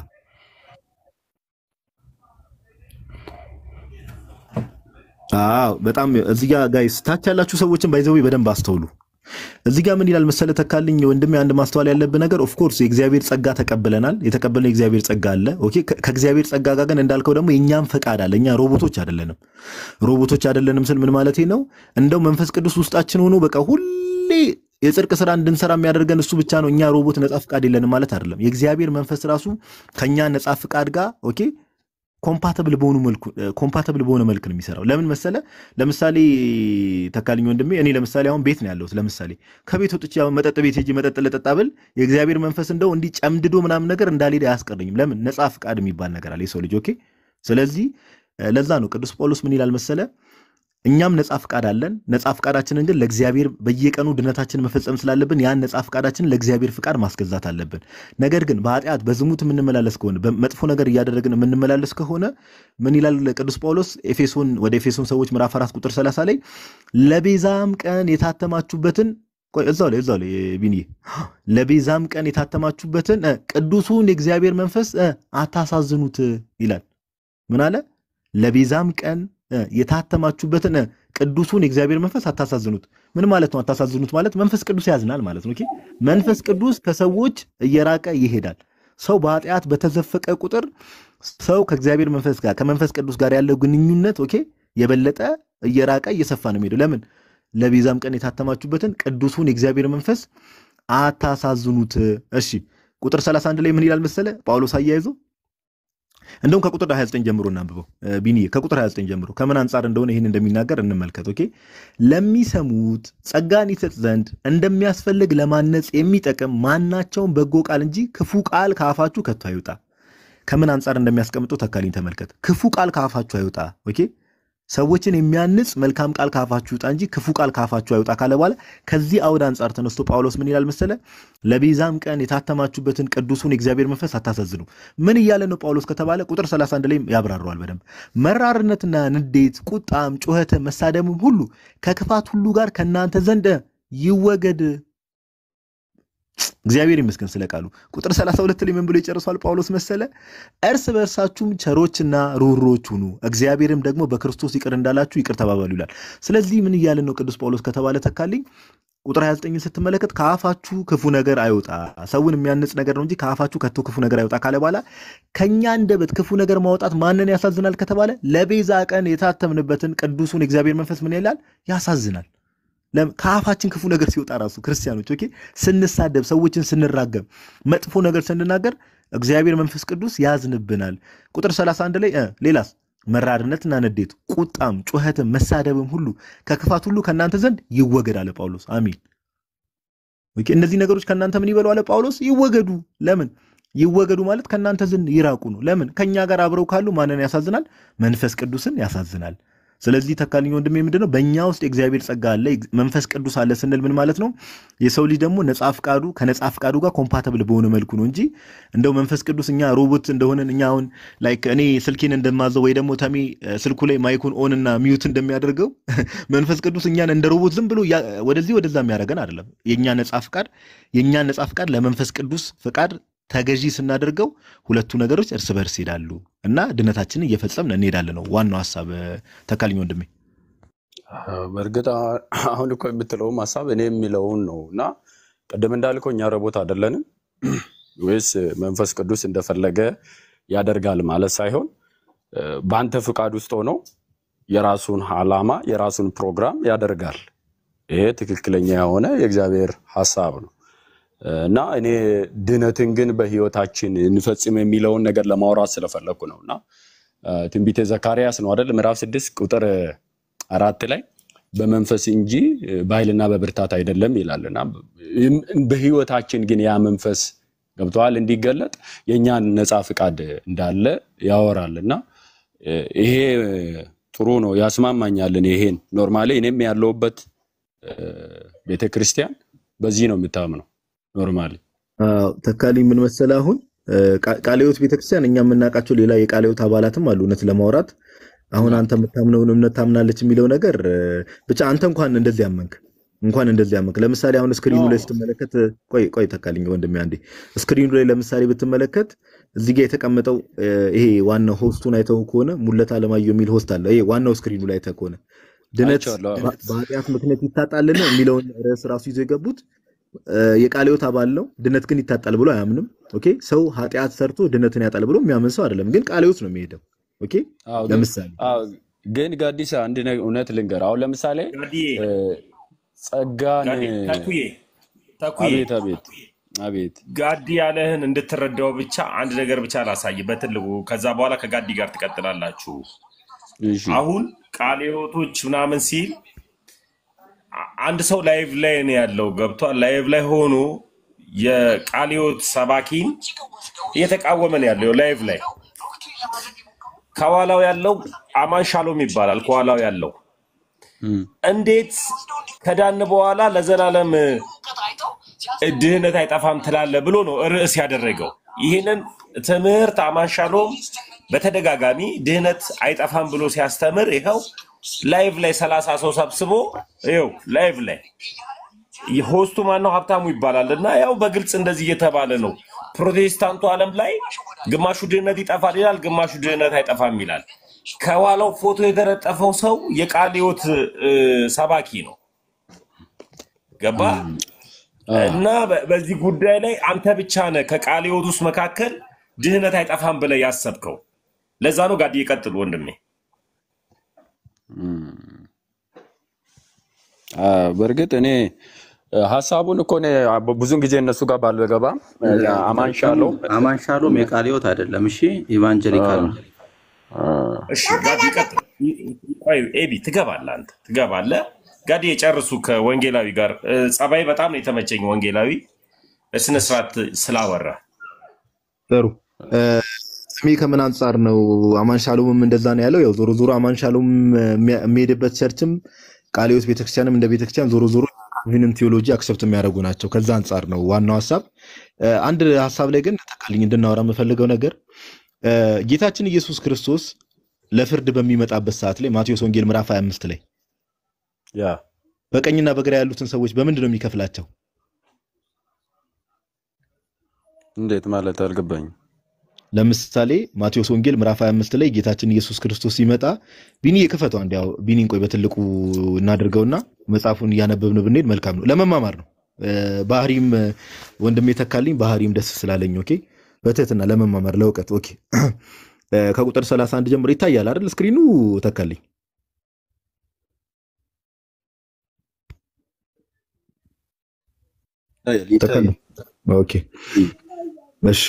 አዎ በጣም እዚህ ጋር ጋይስ ታች ያላችሁ ሰዎችን ባይዘው በደንብ አስተውሉ። እዚህ ጋር ምን ይላል መሰለ ተካልኝ ወንድሜ፣ አንድ ማስተዋል ያለብህ ነገር ኦፍኮርስ የእግዚአብሔር ጸጋ ተቀብለናል። የተቀበልነው የእግዚአብሔር ጸጋ አለ። ኦኬ ከ- ከእግዚአብሔር ጸጋ ጋር ግን እንዳልከው ደግሞ የእኛም ፈቃድ አለ። እኛ ሮቦቶች አይደለንም። ሮቦቶች አይደለንም ስል ምን ማለት ነው? እንደው መንፈስ ቅዱስ ውስጣችን ሆኖ በቃ ሁሌ የጽድቅ ስራ እንድንሰራ የሚያደርገን እሱ ብቻ ነው። እኛ ሮቦት ነጻ ፍቃድ የለንም ማለት አይደለም። የእግዚአብሔር መንፈስ ራሱ ከኛ ነጻ ፍቃድ ጋር ኦኬ ኮምፓተብል በሆኑ መልኩ ኮምፓተብል በሆነ መልክ ነው የሚሰራው። ለምን መሰለ? ለምሳሌ ተካልኝ ወንድሜ፣ እኔ ለምሳሌ አሁን ቤት ነው ያለሁት። ለምሳሌ ከቤት ወጥቼ አሁን መጠጥ ቤት ሄጄ መጠጥ ልጠጣ ብል የእግዚአብሔር መንፈስ እንደው እንዲህ ጨምድዶ ምናምን ነገር እንዳልሄድ አያስቀረኝም። ለምን? ነፃ ፍቃድ የሚባል ነገር አለ የሰው ልጅ። ኦኬ። ስለዚህ እ፣ ለዛ ነው ቅዱስ ጳውሎስ ምን ይላል መሰለ እኛም ነፃ ፍቃድ አለን። ነፃ ፍቃዳችንን ግን ለእግዚአብሔር በየቀኑ ድነታችንን መፈጸም ስላለብን ያን ነፃ ፍቃዳችንን ለእግዚአብሔር ፍቃድ ማስገዛት አለብን። ነገር ግን በኃጢአት በዝሙት የምንመላለስ ከሆነ በመጥፎ ነገር እያደረግን የምንመላለስ ከሆነ ምን ይላል ቅዱስ ጳውሎስ ኤፌሶን ወደ ኤፌሶን ሰዎች ምዕራፍ 4 ቁጥር 30 ላይ ለቤዛም ቀን የታተማችሁበትን ቆይ እዛው ላይ እዛው ላይ ቢኒዬ ለቤዛም ቀን የታተማችሁበትን እ፣ ቅዱሱን የእግዚአብሔር መንፈስ እ፣ አታሳዝኑት ይላል። ምን አለ? ለቤዛም ቀን እ፣ የታተማችሁበትን እ፣ ቅዱሱን የእግዚአብሔር መንፈስ አታሳዝኑት። ምን ማለት ነው? አታሳዝኑት ማለት መንፈስ ቅዱስ ያዝናል ማለት ነው። ኦኬ። መንፈስ ቅዱስ ከሰዎች እየራቀ ይሄዳል። ሰው በኃጢአት በተዘፈቀ ቁጥር ሰው ከእግዚአብሔር መንፈስ ጋር ከመንፈስ ቅዱስ ጋር ያለው ግንኙነት ኦኬ የበለጠ እየራቀ እየሰፋ ነው የሚሄደው። ለምን ለቤዛም ቀን የታተማችሁበትን ቅዱሱን የእግዚአብሔር መንፈስ አታሳዝኑት። እሺ ቁጥር 31 ላይ ምን ይላል መሰለ ጳውሎስ አያይዞ እንደውም ከቁጥር 29 ጀምሮ እናንብበው ቢኒ ከቁጥር 29 ጀምሮ ከምን አንጻር እንደሆነ ይህን እንደሚናገር እንመልከት። ኦኬ ለሚሰሙት ጸጋን ይሰጥ ዘንድ እንደሚያስፈልግ ለማነጽ የሚጠቅም ማናቸውም በጎ ቃል እንጂ ክፉ ቃል ከአፋችሁ ከቶ አይውጣ። ከምን አንጻር እንደሚያስቀምጠው ተካሊኝ ተመልከት። ክፉ ቃል ከአፋችሁ አይውጣ። ኦኬ ሰዎችን የሚያንጽ መልካም ቃል ካፋችሁ ይውጣ እንጂ ክፉ ቃል ካፋችሁ አይውጣ ካለ በኋላ ከዚህ አውድ አንጻር ተነስቶ ጳውሎስ ምን ይላል መሰለ? ለቤዛም ቀን የታተማችሁበትን ቅዱሱን የእግዚአብሔር መንፈስ አታሳዝኑ። ምን እያለ ነው ጳውሎስ ከተባለ ቁጥር 31 ላይ ያብራረዋል በደንብ መራርነትና ንዴት፣ ቁጣም፣ ጩኸትም፣ መሳደብም ሁሉ ከክፋት ሁሉ ጋር ከእናንተ ዘንድ ይወገድ። እግዚአብሔር ይመስገን ስለ ቃሉ። ቁጥር 32 ላይ ምን ብሎ ይጨርሷል ጳውሎስ መሰለ? እርስ በእርሳችሁም ቸሮችና ሩህሩሆች ሁኑ፣ እግዚአብሔርም ደግሞ በክርስቶስ ይቅር እንዳላችሁ ይቅር ተባባሉ ይላል። ስለዚህ ምን እያለን ነው ቅዱስ ጳውሎስ ከተባለ ተካልኝ ቁጥር 29 ስትመለከት ከአፋችሁ ክፉ ነገር አይወጣ፣ ሰውን የሚያንጽ ነገር ነው እንጂ ከአፋችሁ ከቶ ክፉ ነገር አይወጣ ካለ በኋላ ከእኛ አንደበት ክፉ ነገር ማውጣት ማንን ያሳዝናል ከተባለ ለቤዛ ቀን የታተምንበትን ቅዱሱን የእግዚአብሔር መንፈስ ምን ይላል? ያሳዝናል። ከአፋችን ክፉ ነገር ሲወጣ ራሱ ክርስቲያኖች ኦኬ ስንሳደብ፣ ሰዎችን ስንራገም፣ መጥፎ ነገር ስንናገር እግዚአብሔር መንፈስ ቅዱስ ያዝንብናል። ቁጥር 31 ላይ ሌላስ መራርነትና ንዴት፣ ቁጣም፣ ጩኸትም፣ መሳደብም ሁሉ ከክፋት ሁሉ ከእናንተ ዘንድ ይወገድ አለ ጳውሎስ። አሚን። ኦኬ እነዚህ ነገሮች ከእናንተ ምን ይበሉ አለ ጳውሎስ? ይወገዱ። ለምን ይወገዱ ማለት ከእናንተ ዘንድ ይራቁ ነው። ለምን ከእኛ ጋር አብረው ካሉ ማንን ያሳዝናል? መንፈስ ቅዱስን ያሳዝናል። ስለዚህ ተካልኝ ወንድሜ ምንድን ነው በእኛ ውስጥ የእግዚአብሔር ጸጋ አለ፣ መንፈስ ቅዱስ አለ ስንል ምን ማለት ነው? የሰው ልጅ ደግሞ ነጻ ፍቃዱ ከነጻ ፍቃዱ ጋር ኮምፓተብል በሆነ መልኩ ነው እንጂ እንደው መንፈስ ቅዱስ እኛ ሮቦት እንደሆነን እኛ አሁን ላይክ እኔ ስልኬን እንደማዘው ወይ ደግሞ ተሜ ስልኩ ላይ ማይኩን ኦን እና ሚዩት እንደሚያደርገው መንፈስ ቅዱስ እኛን እንደ ሮቦት ዝም ብሎ ወደዚህ ወደዛ የሚያደርገን አይደለም። የእኛ ነጻ ፍቃድ የእኛን ነጻ ፍቃድ ለመንፈስ ቅዱስ ፍቃድ ተገዢ ስናደርገው ሁለቱ ነገሮች እርስ በርስ ይሄዳሉ እና ድነታችንን እየፈጸምን እንሄዳለን ነው ዋናው ሀሳብ። ተካልኝ ወንድሜ በእርግጥ አሁን እኮ የምትለውም ሀሳብ እኔ የሚለውን ነው እና ቅድም እንዳልከው እኛ ረቦት አይደለንም ወይስ መንፈስ ቅዱስ እንደፈለገ ያደርጋል ማለት ሳይሆን በአንተ ፍቃድ ውስጥ ሆኖ የራሱን ዓላማ የራሱን ፕሮግራም ያደርጋል። ይሄ ትክክለኛ የሆነ የእግዚአብሔር ሀሳብ ነው እና እኔ ድነትን ግን በህይወታችን እንፈጽም የሚለውን ነገር ለማውራት ስለፈለግኩ ነው እና ትንቢተ ዘካርያስ ነው አይደል ምዕራፍ ስድስት ቁጥር አራት ላይ በመንፈስ እንጂ በኃይልና በብርታት አይደለም ይላል እና በህይወታችን ግን ያ መንፈስ ገብተዋል እንዲገለጥ የእኛን ነፃ ፍቃድ እንዳለ ያወራል እና ይሄ ጥሩ ነው ያስማማኛል። እኔ ይሄን ኖርማሊ እኔም ያለሁበት ቤተክርስቲያን በዚህ ነው የምታምነው ኖርማሊ ተካልኝ ምን መሰለህ አሁን ቃለ ሕይወት ቤተክርስቲያን እኛ የምናውቃቸው ሌላ የቃለ ሕይወት አባላትም አሉ እውነት ለማውራት አሁን አንተ የምታምነውን እምነት ታምናለች የሚለው ነገር ብቻ አንተ እንኳን እንደዚህ አመንክ እንኳን እንደዚህ አመንክ። ለምሳሌ አሁን ስክሪኑ ላይ ስትመለከት ቆይ ቆይ ተካልኝ ወንድሜ አንዴ ስክሪኑ ላይ ለምሳሌ ብትመለከት እዚህ ጋር የተቀመጠው ይሄ ዋናው ሆስቱን አይተው ከሆነ ሙለት አለማየሁ የሚል ሆስት አለ። ይሄ ዋናው ስክሪኑ ላይ አይተህ ከሆነ ድነት በኃጢአት ምክንያት ይታጣልን የሚለውን ርዕስ ራሱ ይዞ የገቡት የቃለ ሕይወት አባል ነው። ድነት ግን ይታጣል ብሎ አያምንም። ኦኬ ሰው ኃጢአት ሰርቶ ድነትን ያጣል ብሎ የሚያምን ሰው አይደለም። ግን ቃለ ሕይወት ነው የሚሄደው። ኦኬ ለምሳሌ ግን ጋዲሳ አንድ እውነት ልንገር። አሁን ለምሳሌ ጸጋን ተኩዬ ተኩዬ አቤት አቤት አቤት ጋዲ ያለህን እንድትረዳው ብቻ አንድ ነገር ብቻ ላሳይ በትልቁ። ከዛ በኋላ ከጋዲ ጋር ትቀጥላላችሁ። እሺ አሁን ቃለ ሕይወቶች ምናምን ሲል አንድ ሰው ላይቭ ላይ ነው ያለው፣ ገብቷል። ላይቭ ላይ ሆኖ የቃለ ሕይወት ሰባኪን እየተቃወመ ነው ያለው ላይቭ ላይ። ከኋላው ያለው አማን ሻሎም ይባላል። ከኋላው ያለው እም፣ እንዴት ከዳን በኋላ ለዘላለም ድህነት አይጠፋም ትላለ ብሎ ነው ርዕስ ያደረገው። ይህንን ትምህርት አማን ሻሎም በተደጋጋሚ ድህነት አይጠፋም ብሎ ሲያስተምር ይኸው ላይቭ ላይ ሰላሳ ሰው ሰብስቦ ይኸው ላይቭ ላይ ሆስቱ ማነው ሀብታሙ ይባላል እና ያው በግልጽ እንደዚህ እየተባለ ነው። ፕሮቴስታንቱ ዓለም ላይ ግማሹ ድህነት ይጠፋል ይላል፣ ግማሹ ድህነት አይጠፋም ይላል። ከኋላው ፎቶ የተለጠፈው ሰው የቃለ ሕይወት እ፣ ሰባኪ ነው። ገባ እና በ- በዚህ ጉዳይ ላይ አንተ ብቻ ነህ ከቃለ ሕይወት ውስጥ መካከል ድህነት አይጠፋም ብለህ ያሰብከው። ለዛ ነው ጋዲ ይቀጥል ወንድሜ። አ፣ በእርግጥ እኔ እ፣ ሀሳቡን እኮ እኔ ብዙን ጊዜ እነሱ ጋር ባልገባም እ፣ አማን ሻለው አማን ሻሎም የቃለ ሕይወት አይደለም። እሺ ኢቫንጀሊካል ነው። እሺ ጋዲ ይቀጥል። ቆይ ኤቢ ትገባለህ፣ አንተ ትገባለህ። ጋዲ የጨርሱ ከወንጌላዊ ጋር እ፣ ጸባይ በጣም ነው የተመቸኝ። ወንጌላዊ በስነ ስርዓት ስላወራ ጥሩ እ፣ ስሜ ከምን አንጻር ነው አማን ሻሎምም እንደዛ ነው ያለው። ያው ዞሮ ዞሮ አማን ሻሎም የሚያ- የሚሄድበት ቸርችም ቃለ ሕይወት ቤተክርስቲያንም እንደ ቤተክርስቲያን ዞሮ ዞሮ ይህንን ቴዎሎጂ አክሰፕት የሚያደርጉ ናቸው። ከዛ አንጻር ነው ዋናው ሀሳብ። እ፣ አንድ ሀሳብ ላይ ግን ተካልኝ እንድናወራ የምፈልገው ነገር እ፣ ጌታችን ኢየሱስ ክርስቶስ ለፍርድ በሚመጣበት ሰዓት ላይ ማቴዎስ ወንጌል ምዕራፍ 25 ላይ ያ በቀኝና በግራ ያሉትን ሰዎች በምንድን ነው የሚከፍላቸው? እንዴት ማለት አልገባኝም። ለምሳሌ ማቴዎስ ወንጌል ምዕራፍ 25 ላይ ጌታችን ኢየሱስ ክርስቶስ ሲመጣ ቢኒ የክፈቱ አንድ ያው ቢኒን ቆይ በትልቁ እናድርገውና መጽሐፉን እያነበብን ብንሄድ መልካም ነው። ለመማማር ነው። እ፣ ባህሪም እ፣ ወንድሜ ተካልኝ ባህሪም ደስ ስላለኝ ኦኬ፣ በትህትና ለመማማር ለእውቀት ኦኬ። እ፣ ከቁጥር 31 ጀምሮ ይታያል አይደል? ስክሪኑ ተካልኝ ተካልኝ ኦኬ እሺ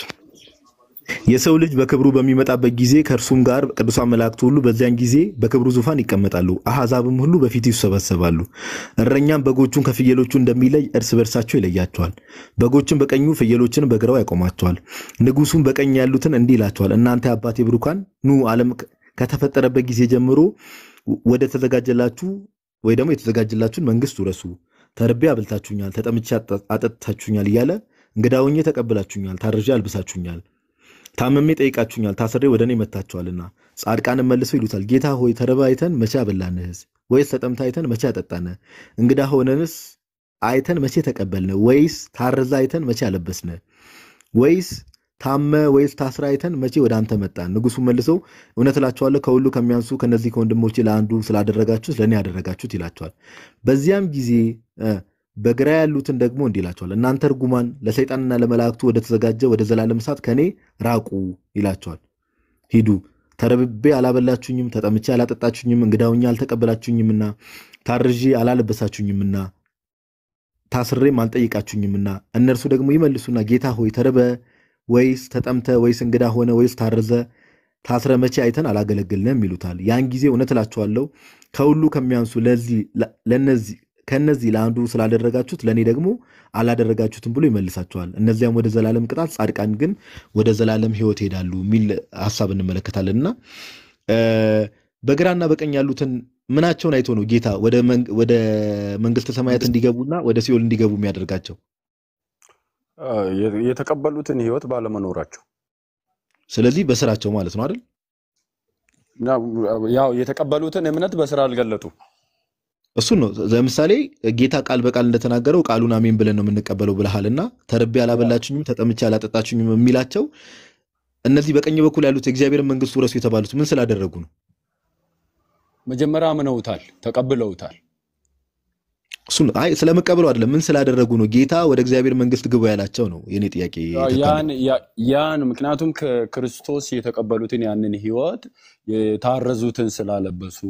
የሰው ልጅ በክብሩ በሚመጣበት ጊዜ ከእርሱም ጋር ቅዱሳን መላእክት ሁሉ በዚያን ጊዜ በክብሩ ዙፋን ይቀመጣሉ። አሕዛብም ሁሉ በፊቱ ይሰበሰባሉ። እረኛም በጎቹን ከፍየሎቹ እንደሚለይ እርስ በርሳቸው ይለያቸዋል። በጎችን በቀኙ ፍየሎችን በግራው ያቆማቸዋል። ንጉሡም በቀኝ ያሉትን እንዲህ ይላቸዋል፣ እናንተ የአባቴ ብሩካን ኑ ዓለም ከተፈጠረበት ጊዜ ጀምሮ ወደ ተዘጋጀላችሁ ወይ ደግሞ የተዘጋጀላችሁን መንግስት ውረሱ። ተርቤ አብልታችሁኛል፣ ተጠምቼ አጠ- አጠጥታችሁኛል እያለ እንግዳ ሆኜ ተቀብላችሁኛል፣ ታርዤ አልብሳችሁኛል ታመሜ ጠይቃችሁኛል፣ ታስሬ ወደ እኔ መጥታችኋልና። ጻድቃንም መልሰው ይሉታል፣ ጌታ ሆይ ተርበህ አይተን መቼ አበላንህስ? ወይስ ተጠምተህ አይተን መቼ አጠጣንህ? እንግዳ ሆነንስ አይተን መቼ ተቀበልንህ? ወይስ ታርዘህ አይተን መቼ አለበስንህ? ወይስ ታመ ወይስ ታስረ አይተን መቼ ወደ አንተ መጣን? ንጉሡ መልሰው እውነት እላችኋለሁ ከሁሉ ከሚያንሱ ከነዚህ ከወንድሞቼ ለአንዱ ስላደረጋችሁት ለእኔ ያደረጋችሁት ይላቸዋል። በዚያም ጊዜ እ፣ በግራ ያሉትን ደግሞ እንዲህ ይላቸዋል፣ እናንተ እርጉማን ለሰይጣንና ለመላእክቱ ወደ ተዘጋጀ ወደ ዘላለም እሳት ከእኔ ራቁ ይላቸዋል። ሂዱ ተረብቤ አላበላችሁኝም፣ ተጠምቼ አላጠጣችሁኝም፣ እንግዳ ሆኜ አልተቀበላችሁኝምና፣ ታርዤ አላለበሳችሁኝምና፣ ታስሬም አልጠይቃችሁኝምና። እነርሱ ደግሞ ይመልሱና ጌታ ሆይ ተርበ ወይስ ተጠምተ ወይስ እንግዳ ሆነ ወይስ ታርዘ ታስረ መቼ አይተን አላገለግልንም ይሉታል። ያን ጊዜ እውነት እላችኋለሁ ከሁሉ ከሚያንሱ ለዚህ ለነዚህ ከነዚህ ለአንዱ ስላደረጋችሁት ለእኔ ደግሞ አላደረጋችሁትም ብሎ ይመልሳቸዋል። እነዚያም ወደ ዘላለም ቅጣት፣ ጻድቃን ግን ወደ ዘላለም ሕይወት ይሄዳሉ የሚል ሀሳብ እንመለከታለን እና እ፣ በግራና በቀኝ ያሉትን ምናቸውን አይቶ ነው ጌታ ወደ መን- ወደ መንግስተ ሰማያት እንዲገቡና ወደ ሲኦል እንዲገቡ የሚያደርጋቸው? አ፣ የ- የተቀበሉትን ህይወት ባለመኖራቸው ስለዚህ በስራቸው ማለት ነው አይደል? እና ያው የተቀበሉትን እምነት በስራ አልገለጡ። እሱን ነው። ለምሳሌ ጌታ ቃል በቃል እንደተናገረው ቃሉን አሜን ብለን ነው የምንቀበለው ብለሃልና ተርቤ አላበላችሁኝም፣ ተጠምቼ አላጠጣችሁኝም የሚላቸው እነዚህ በቀኝ በኩል ያሉት የእግዚአብሔርን መንግስት ውረሱ የተባሉት ምን ስላደረጉ ነው? መጀመሪያ አምነውታል፣ ተቀብለውታል። እሱን አይ ስለመቀበሉ አይደለም፣ ምን ስላደረጉ ነው ጌታ ወደ እግዚአብሔር መንግስት ግቡ ያላቸው ነው የኔ ጥያቄ። ተካልኝ። ያን ያ- ያን ምክንያቱም ከክርስቶስ የተቀበሉትን ያንን ህይወት የታረዙትን ስላለበሱ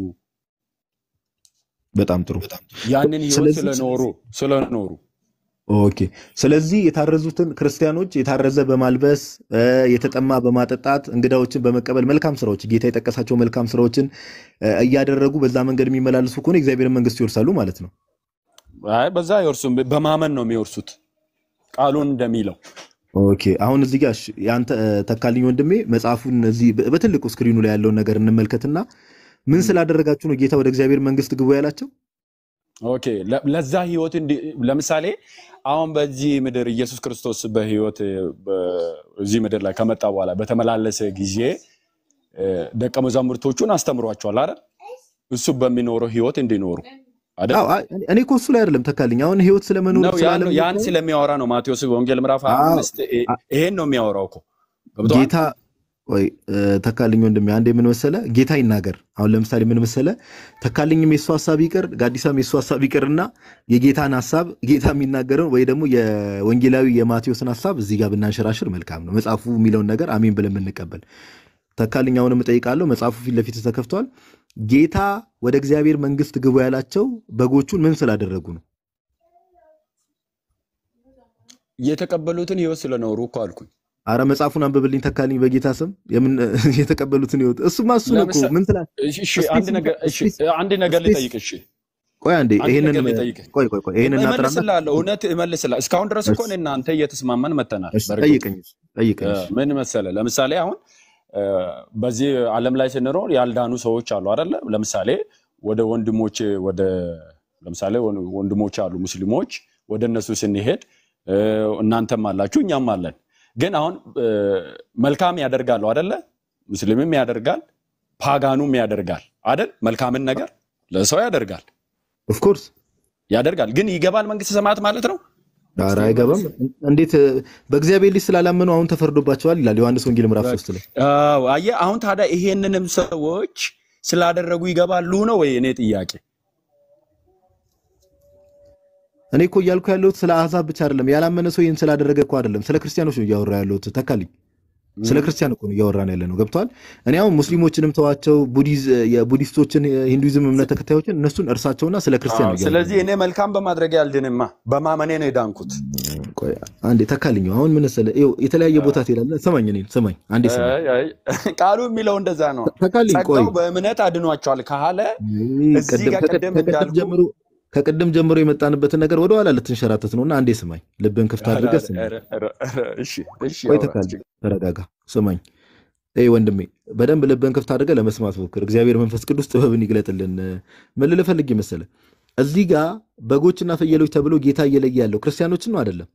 በጣም ጥሩ። ያንን ህይወት ስለዚህ ስለኖሩ ስለኖሩ ኦኬ። ስለዚህ የታረዙትን ክርስቲያኖች የታረዘ በማልበስ እ፣ የተጠማ በማጠጣት እንግዳዎችን በመቀበል መልካም ስራዎች ጌታ የጠቀሳቸው መልካም ስራዎችን እ፣ እያደረጉ በዛ መንገድ የሚመላለሱ ከሆነ የእግዚአብሔር መንግስት ይወርሳሉ ማለት ነው። አይ በዛ አይወርሱም፣ በማመን ነው የሚወርሱት ቃሉን እንደሚለው ኦኬ አሁን እዚህ ጋር እሺ፣ የአንተ እ፣ ተካልኝ ወንድሜ መጽሐፉን እዚህ በ- በትልቁ ስክሪኑ ላይ ያለውን ነገር እንመልከትና ምን ስላደረጋችሁ ነው ጌታ ወደ እግዚአብሔር መንግስት ግቡ ያላቸው? ኦኬ ለ- ለዛ ህይወት እንዲ- ለምሳሌ አሁን በዚህ ምድር ኢየሱስ ክርስቶስ በህይወት በ- እዚህ ምድር ላይ ከመጣ በኋላ በተመላለሰ ጊዜ እ፣ ደቀ መዛሙርቶቹን አስተምሯቸዋል አይደል? እሱ በሚኖረው ህይወት እንዲኖሩ አይደል? አዎ፣ አይ፣ እኔ እኮ እሱ ላይ አይደለም ተካልኝ። አሁን ህይወት ስለመኖር ነው ያን ስላለመኖር ያን ስለሚያወራ ነው ማቴዎስ ወንጌል ምዕራፍ አዎ፣ 25 ይሄን ነው የሚያወራው እኮ ገብቶሃል? ጌታ ቆይ እ፣ ተካልኝ ወንድሜ አንዴ ምን መሰለ ጌታ ይናገር። አሁን ለምሳሌ ምን መሰለ ተካልኝም የሱ ሀሳብ ይቅር፣ ጋዲሳም የሱ ሀሳብ ይቅርና የጌታን ሀሳብ ጌታ የሚናገረውን ወይ ደግሞ የወንጌላዊ የማቴዎስን ሀሳብ እዚህ ጋር ብናንሸራሽር መልካም ነው። መጽሐፉ የሚለውን ነገር አሜን ብለን የምንቀበል ተካልኝ አሁንም እጠይቃለሁ። መጽሐፉ ፊት ለፊት ተከፍቷል። ጌታ ወደ እግዚአብሔር መንግስት ግቡ ያላቸው በጎቹን ምን ስላደረጉ ነው? የተቀበሉትን ህይወት ስለኖሩ እኮ አልኩኝ። አረ መጽሐፉን አንብብልኝ ተካልኝ፣ በጌታ ስም የምን የተቀበሉትን ህይወት እሱማ እሱ ነው እኮ ለምሳ- ምን ትላ እሺ፣ እሺ፣ አንድ ነገር እሺ፣ አንድ ነገር ልጠይቅ። እሺ፣ ቆይ አንዴ አንድ ይሄንን ነገር ልጠይቅ። ቆይ ቆይ ቆይ ይሄንን እናጥራና እመልስልሃለሁ፣ እውነት እመልስልሃለሁ። እስካሁን ድረስ እኮ እሺ እኔ እናንተ እየተስማማን መተናል። እሺ በእርግጥ ጠይቀኝ ጠይቀኝ እ፣ እሺ ምን መሰለ፣ ለምሳሌ አሁን እ፣ በዚህ ዓለም ላይ ስንኖር ያልዳኑ ሰዎች አሉ አይደለ? ለምሳሌ ወደ ወንድሞቼ ወደ ለምሳሌ ወን- ወንድሞች አሉ ሙስሊሞች፣ ወደ እነሱ ስንሄድ እ፣ እናንተም አላችሁ እኛም አለን። ግን አሁን እ፣ መልካም ያደርጋሉ አይደለ? ሙስሊምም ያደርጋል፣ ፓጋኑም ያደርጋል አይደል? መልካምን ነገር ለሰው ያደርጋል ኦፍኮርስ ያደርጋል። ግን ይገባል መንግስተ ሰማያት ማለት ነው። ኧረ እስቲ አይገባም። መልስ። እንዴት እ፣ በእግዚአብሔር ልጅ ስላላመኑ አሁን ተፈርዶባቸዋል ይላል ዮሐንስ ወንጌል ምዕራፍ በቃ ሶስት ላይ አዎ፣ አየህ አሁን ታዲያ ይሄንንም ሰዎች ስላደረጉ ይገባሉ ነው ወይ? እኔ ጥያቄ እኔ እኮ እያልኩ ያለሁት ስለ አሕዛብ ብቻ አይደለም። ያላመነ ሰው ይህን ስላደረገ እኮ አይደለም፣ ስለ ክርስቲያኖች ነው እያወራ ያለሁት። ተካልኝ ስለ ክርስቲያን እኮ ነው እያወራን ያለ ነው። ገብተዋል። እኔ አሁን ሙስሊሞችንም ተዋቸው፣ ቡዲዝ የቡዲስቶችን የሂንዱይዝም እምነት ተከታዮችን እነሱን እርሳቸውና ስለ ክርስቲያን አዎ፣ ነው እያወራን ስለዚህ እኔ መልካም በማድረግ ያልድንማ በማመኔ ነው የዳንኩት። ቆይ አንዴ ተካልኝ። አሁን ምን መሰለህ፣ ይኸው የተለያየ ቦታ ትሄዳለህ። ስማኝ፣ እኔን ስማኝ፣ አንዴ ስማኝ አይ፣ አይ፣ ቃሉ የሚለው እንደዛ ነው። ተካልኝ። ቆይ ጸጋው በእምነት አድኗቸዋል ካለ እዚህ ቅድም ጋር ከቅድ- ቅድም ከቅድም እንዳልኩ ጀምሮ ከቅድም ጀምሮ የመጣንበትን ነገር ወደኋላ ልትንሸራተት ነውና አንዴ ስማኝ፣ ልብን ክፍት ኧረ፣ አድርገህ ስማኝ። ኧረ፣ ኧረ፣ ኧረ፣ እሺ፣ እሺ፣ ቆይ አውራ፣ ተካልኝ፣ ችግር ተረጋጋ፣ ስማኝ። ይህ ወንድሜ በደንብ ልብን ክፍት አድርገህ ለመስማት ሞክር። እግዚአብሔር መንፈስ ቅዱስ ጥበብን ይግለጥልን። ምን ልልህ ፈልጌ መሰለህ፣ እዚህ ጋር በጎችና ፍየሎች ተብሎ ጌታ እየለየ ያለው ክርስቲያኖችን ነው አይደለም?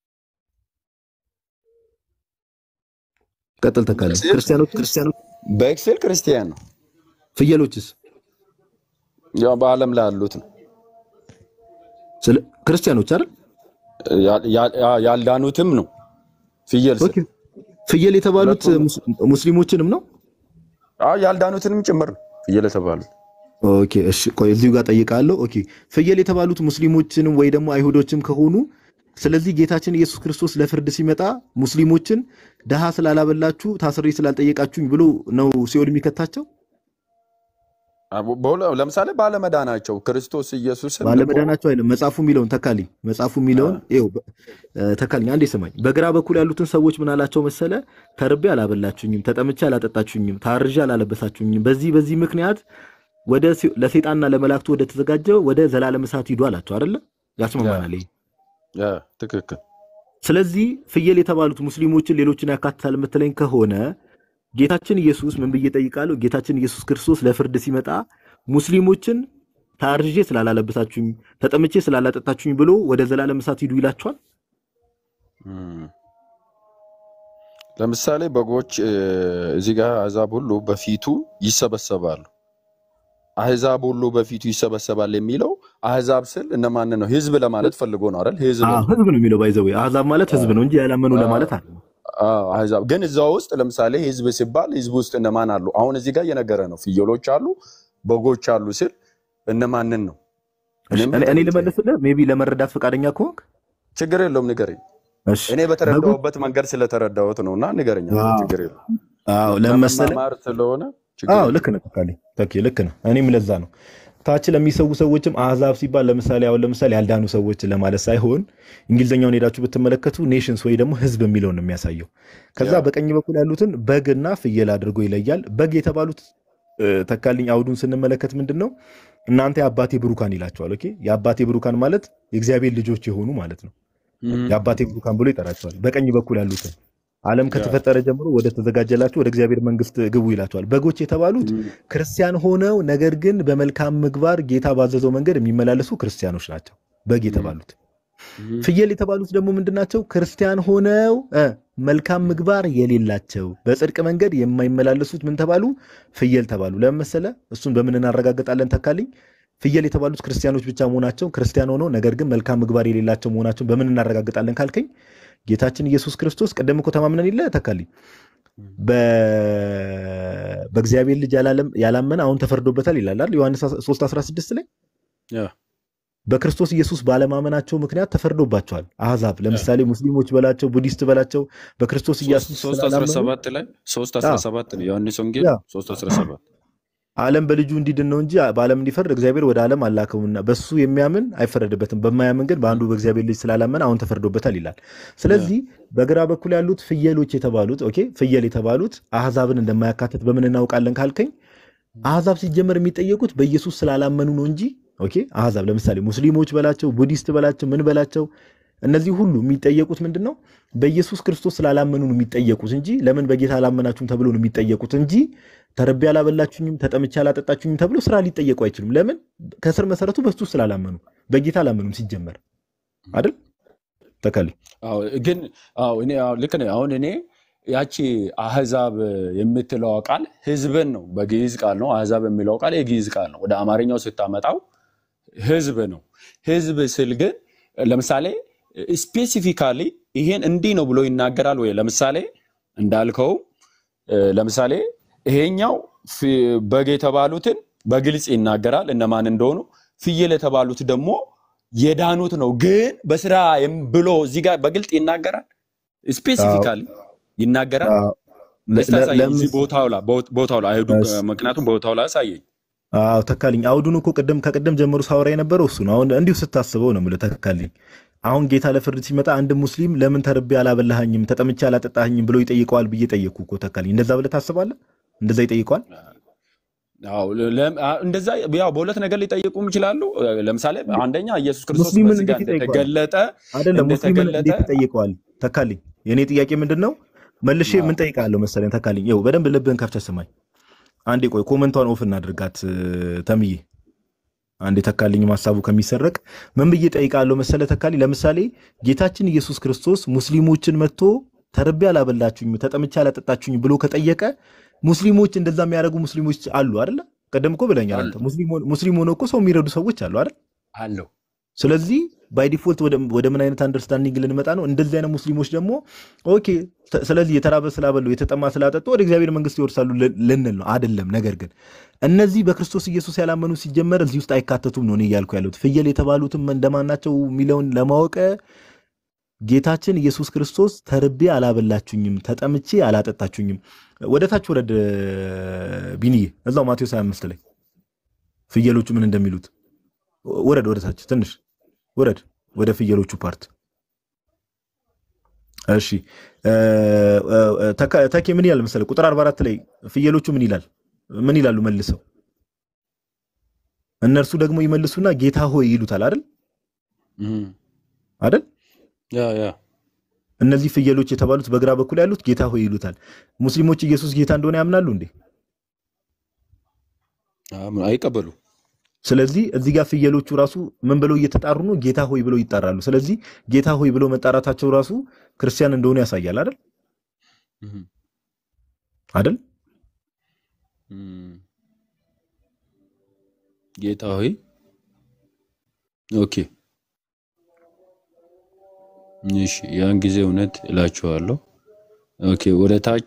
ቀጥል ተካልኝ። በኤክሴል ክርስቲያኖች ክርስቲያኖች በኤክሴል ክርስቲያን ነው፣ ፍየሎችስ ያው በዓለም ላይ ያሉት ነው። ስለ ክርስቲያኖች አይደል? ያ- ያ- ያልዳኑትም ነው። ፍየል ስል ኦኬ ፍየል የተባሉት ሁለቱም ነው። ሙስ- ሙስሊሞችንም ነው። አዎ፣ ያልዳኑትንም ጭምር ነው ፍየል የተባሉት። ኦኬ እሺ፣ ቆይ እዚሁ ጋር ጠይቃለሁ። ኦኬ ፍየል የተባሉት ሙስሊሞችንም ወይ ደግሞ አይሁዶችም ከሆኑ ስለዚህ ጌታችን ኢየሱስ ክርስቶስ ለፍርድ ሲመጣ ሙስሊሞችን ድሃ ስላላበላችሁ ታስሬ ስላልጠየቃችሁኝ ብሎ ነው ሲኦል የሚከታቸው። አቦ- በሁለ- ለምሳሌ ባለመዳናቸው ክርስቶስ ኢየሱስን ልኮ ባለመዳናቸው አይደለም መጽሐፉ የሚለውን ተካልኝ፣ መጽሐፉ የሚለውን ይኸው በ- እ፣ ተካልኝ አንዴ ስማኝ። በግራ በኩል ያሉትን ሰዎች ምን አላቸው መሰለ? ተርቤ አላበላችሁኝም፣ ተጠምቼ አላጠጣችሁኝም፣ ታርዤ አላለበሳችሁኝም። በዚህ በዚህ ምክንያት ወደ ሲ- ለሰይጣንና ለመላእክቱ ወደ ተዘጋጀው ወደ ዘላለም እሳት ሂዱ አላቸው አይደለ? ያስማማናል ይሄ። ያ፣ ትክክል ስለዚህ ፍየል የተባሉት ሙስሊሞችን ሌሎችን ያካትታል የምትለኝ ከሆነ ጌታችን ኢየሱስ ምን ብዬ ጠይቃለሁ? ጌታችን ኢየሱስ ክርስቶስ ለፍርድ ሲመጣ ሙስሊሞችን ታርዤ ስላላለበሳችሁኝ ተጠምቼ ስላላጠጣችሁኝ ብሎ ወደ ዘላለም እሳት ሂዱ ይላቸዋል። እም። ለምሳሌ በጎች እ፣ እዚህ ጋር አሕዛብ ሁሉ በፊቱ ይሰበሰባሉ። አሕዛብ ሁሉ በፊቱ ይሰበሰባል የሚለው አሕዛብ ስል እነማንን ነው? ህዝብ ለማለት ፈልጎ ነው አይደል? ህዝብ አዎ፣ ህዝብ ነው የሚለው ባይዘዌ አሕዛብ ማለት ህዝብ ነው እንጂ ያላመኑ ለማለት አለ። አዎ፣ አሕዛብ ግን እዛ ውስጥ ለምሳሌ ህዝብ ሲባል ህዝብ ውስጥ እነማን አሉ? አሁን እዚህ ጋር እየነገረ ነው። ፍየሎች አሉ፣ በጎች አሉ ስል እነማንን ነው? እሺ፣ እኔም እኔ እኔ ልጠይቅ። ልመልስልህ ሜይ ቢ ለመረዳት ፈቃደኛ ከሆንክ ችግር የለውም ንገረኝ። እሺ። እኔ በጎች በተረዳሁበት መንገድ ስለተረዳሁት ነው እና ንገረኝ። አንተ አዎ፣ ችግር የለውም አዎ፣ ለምን መሰለህ ለመማማር ስለሆነ ችግር አዎ የለውም። ልክ ነህ ተካልኝ ተኪ ልክ ነህ እኔም ለዛ ነው ታች ለሚሰዉ ሰዎችም አሕዛብ ሲባል ለምሳሌ አሁን ለምሳሌ ያልዳኑ ሰዎች ለማለት ሳይሆን እንግሊዝኛውን ሄዳችሁ ብትመለከቱ ኔሽንስ ወይ ደግሞ ህዝብ የሚለውን ነው የሚያሳየው ከዛ ያ በቀኝ በኩል ያሉትን በግና ፍየል አድርጎ ይለያል በግ የተባሉት እ፣ ተካልኝ አውዱን ስንመለከት ምንድን ነው እናንተ የአባቴ ብሩካን ይላቸዋል ኦኬ የአባቴ ብሩካን ማለት የእግዚአብሔር ልጆች የሆኑ ማለት ነው እም፣ የአባቴ ብሩካን ብሎ ይጠራቸዋል በቀኝ በኩል ያሉትን ዓለም ያ ከተፈጠረ ጀምሮ ወደ ተዘጋጀላችሁ ወደ እግዚአብሔር መንግስት ግቡ ይላቸዋል። በጎች የተባሉት እም፣ ክርስቲያን ሆነው ነገር ግን በመልካም ምግባር ጌታ ባዘዘው መንገድ የሚመላለሱ ክርስቲያኖች ናቸው በግ እም፣ የተባሉት። እም፣ ፍየል የተባሉት ደግሞ ምንድን ናቸው? ክርስቲያን ሆነው እ መልካም ምግባር የሌላቸው በጽድቅ መንገድ የማይመላለሱት ምን ተባሉ? ፍየል ተባሉ። ለምን መሰለህ? እሱን በምን እናረጋግጣለን? ተካልኝ ፍየል የተባሉት ክርስቲያኖች ብቻ መሆናቸው ክርስቲያን ሆነው ነገር ግን መልካም ምግባር የሌላቸው መሆናቸውን በምን እናረጋግጣለን ካልከኝ ጌታችን ኢየሱስ ክርስቶስ ቅድም እኮ ተማምነን የለ ተካልኝ በ- በእግዚአብሔር ልጅ ያላለም- ያላመነ አሁን ተፈርዶበታል ይላል አይደል? ዮሐንስ 3:16 ላይ ያ በክርስቶስ ኢየሱስ ባለማመናቸው ምክንያት ተፈርዶባቸዋል። አሕዛብ ለምሳሌ ሙስሊሞች በላቸው፣ ቡዲስት በላቸው በክርስቶስ ኢየሱስ ሶስት ስላላመኑ 17 ላይ 3 17 ነው ዮሐንስ ወንጌል ያ 3 17 ዓለም በልጁ እንዲድን ነው እንጂ በዓለም እንዲፈርድ እግዚአብሔር ወደ ዓለም አላከውምና በሱ የሚያምን አይፈረድበትም፣ በማያምን ግን በአንዱ በእግዚአብሔር ልጅ ስላላመን አሁን ተፈርዶበታል ይላል። ስለዚህ በግራ በኩል ያሉት ፍየሎች የተባሉት ኦኬ ፍየል የተባሉት አሕዛብን እንደማያካትት በምን እናውቃለን ካልከኝ አሕዛብ ሲጀመር የሚጠየቁት በኢየሱስ ስላላመኑ ነው እንጂ ኦኬ አሕዛብ ለምሳሌ ሙስሊሞች በላቸው ቡዲስት በላቸው ምን በላቸው እነዚህ ሁሉ የሚጠየቁት ምንድን ነው? በኢየሱስ ክርስቶስ ስላላመኑ ነው የሚጠየቁት እንጂ ለምን በጌታ አላመናችሁም ተብሎ ነው የሚጠየቁት እንጂ ተርቤ አላበላችሁኝም፣ ተጠምቼ አላጠጣችሁኝም ተብሎ ስራ ሊጠየቁ አይችሉም። ለምን? ከስር መሰረቱ በሱ ስላላመኑ በጌታ አላመኑም ሲጀመር አይደል? ተካሊ አዎ ግን አዎ እኔ አዎ ልክ ነህ። አሁን እኔ ያቺ አህዛብ የምትለው ቃል ህዝብን ነው፣ በግዕዝ ቃል ነው። አህዛብ የሚለው ቃል የግዕዝ ቃል ነው። ወደ አማርኛው ስታመጣው ህዝብ ነው። ህዝብ ስል ግን ለምሳሌ ስፔሲፊካሊ ይሄን እንዲህ ነው ብሎ ይናገራል ወይ? ለምሳሌ እንዳልከው እ፣ ለምሳሌ ይሄኛው ፍ- በግ የተባሉትን በግልጽ ይናገራል እነማን እንደሆኑ፣ ፍየል የተባሉት ደግሞ የዳኑት ነው። ግን በስራ የም- ብሎ እዚህ ጋር በግልጽ ይናገራል፣ ስፔሲፊካሊ ይናገራል። እስቲ አሳየኝ እዚህ ቦታው ላይ ቦታው ላይ አይሁዱ ምክንያቱም ቦታው ላይ አሳየኝ። አዎ ተካልኝ። አውዱን እኮ ቅድም ከቅድም ጀምሮ ሳወራ የነበረው እሱ ነው። አሁን እንዲሁ ስታስበው ነው የምልህ ተካልኝ። አሁን ጌታ ለፍርድ ሲመጣ አንድ ሙስሊም ለምን ተርቤ አላበላሃኝም፣ ተጠምቼ አላጠጣኸኝም ብሎ ይጠይቀዋል ብዬ ጠየቅኩ እኮ ተካልኝ። እንደዛ ብለህ ታስባለህ? እንደዛ ይጠይቀዋል? አዎ ለ- አ- እንደዛ ያው በሁለት ነገር ሊጠይቁም ይችላሉ። ለምሳሌ አንደኛ ኢየሱስ ክርስቶስ ሙስሊምን በስጋ እንዴት ይጠይቀዋል? እንደተገለጠ አይደለም ሙስሊምን እንደተገለጠ እንዴት ይጠይቀዋል? ተካልኝ። የእኔ ጥያቄ ምንድን ነው? መልሼ ምን ጠይቃለሁ መሰለኝ ተካልኝ። ይኸው በደንብ ልብህን ከፍተህ ስማኝ። አንዴ ቆይ ኮመንቷን ኦፍ እናድርጋት እ፣ ተምዬ አንዴ ተካልኝ ሀሳቡ ከሚሰረቅ ምን ብዬ ጠይቃለሁ መሰለ ተካልኝ። ለምሳሌ ጌታችን ኢየሱስ ክርስቶስ ሙስሊሞችን መጥቶ ተርቤ አላበላችሁኝ፣ ተጠምቼ አላጠጣችሁኝ ብሎ ከጠየቀ ሙስሊሞች እንደዛ የሚያደርጉ ሙስሊሞች አሉ አይደለ? ቀደም እኮ ብለኛል አንተ። ሙስሊም ሆነ- ሙስሊም ሆነው እኮ ሰው የሚረዱ ሰዎች አሉ አይደል? አለው ስለዚህ ባይ ዲፎልት ወደ ወደ ምን አይነት አንደርስታንዲንግ ልንመጣ ነው? እንደዚህ አይነት ሙስሊሞች ደግሞ ኦኬ፣ ተ- ስለዚህ የተራበ ስላበሉ የተጠማ ስላጠጡ ወደ እግዚአብሔር መንግስት ይወርሳሉ ል- ልንል ነው አይደለም። ነገር ግን እነዚህ በክርስቶስ ኢየሱስ ያላመኑ ሲጀመር እዚህ ውስጥ አይካተቱም ነው እኔ እያልኩ ያለሁት። ፍየል የተባሉትም እንደማን ናቸው የሚለውን ለማወቅ ጌታችን ኢየሱስ ክርስቶስ ተርቤ አላበላችሁኝም፣ ተጠምቼ አላጠጣችሁኝም። ወደ ታች ወረድ ቢንዬ፣ እዛው ማቴዎስ 25 ላይ ፍየሎቹ ምን እንደሚሉት ወረድ፣ ወደ ታች ትንሽ ውረድ ወደ ፍየሎቹ ፓርት። እሺ እ፣ እ፣ ተካ- ተኬ ምን ይላል መሰለህ? ቁጥር 44 ላይ ፍየሎቹ ምን ይላል? ምን ይላሉ መልሰው? እነርሱ ደግሞ ይመልሱና ጌታ ሆይ ይሉታል አይደል? እም፣ አይደል? ያ ያ እነዚህ ፍየሎች የተባሉት በግራ በኩል ያሉት ጌታ ሆይ ይሉታል። ሙስሊሞች ኢየሱስ ጌታ እንደሆነ ያምናሉ እንዴ? አም- አይቀበሉ ስለዚህ እዚህ ጋር ፍየሎቹ ራሱ ምን ብለው እየተጣሩ ነው? ጌታ ሆይ ብለው ይጣራሉ። ስለዚህ ጌታ ሆይ ብለው መጣራታቸው ራሱ ክርስቲያን እንደሆኑ ያሳያል አይደል? እም፣ አይደል? እም። ጌታ ሆይ ኦኬ እሺ ያን ጊዜ እውነት እላችኋለሁ ኦኬ ወደ ታች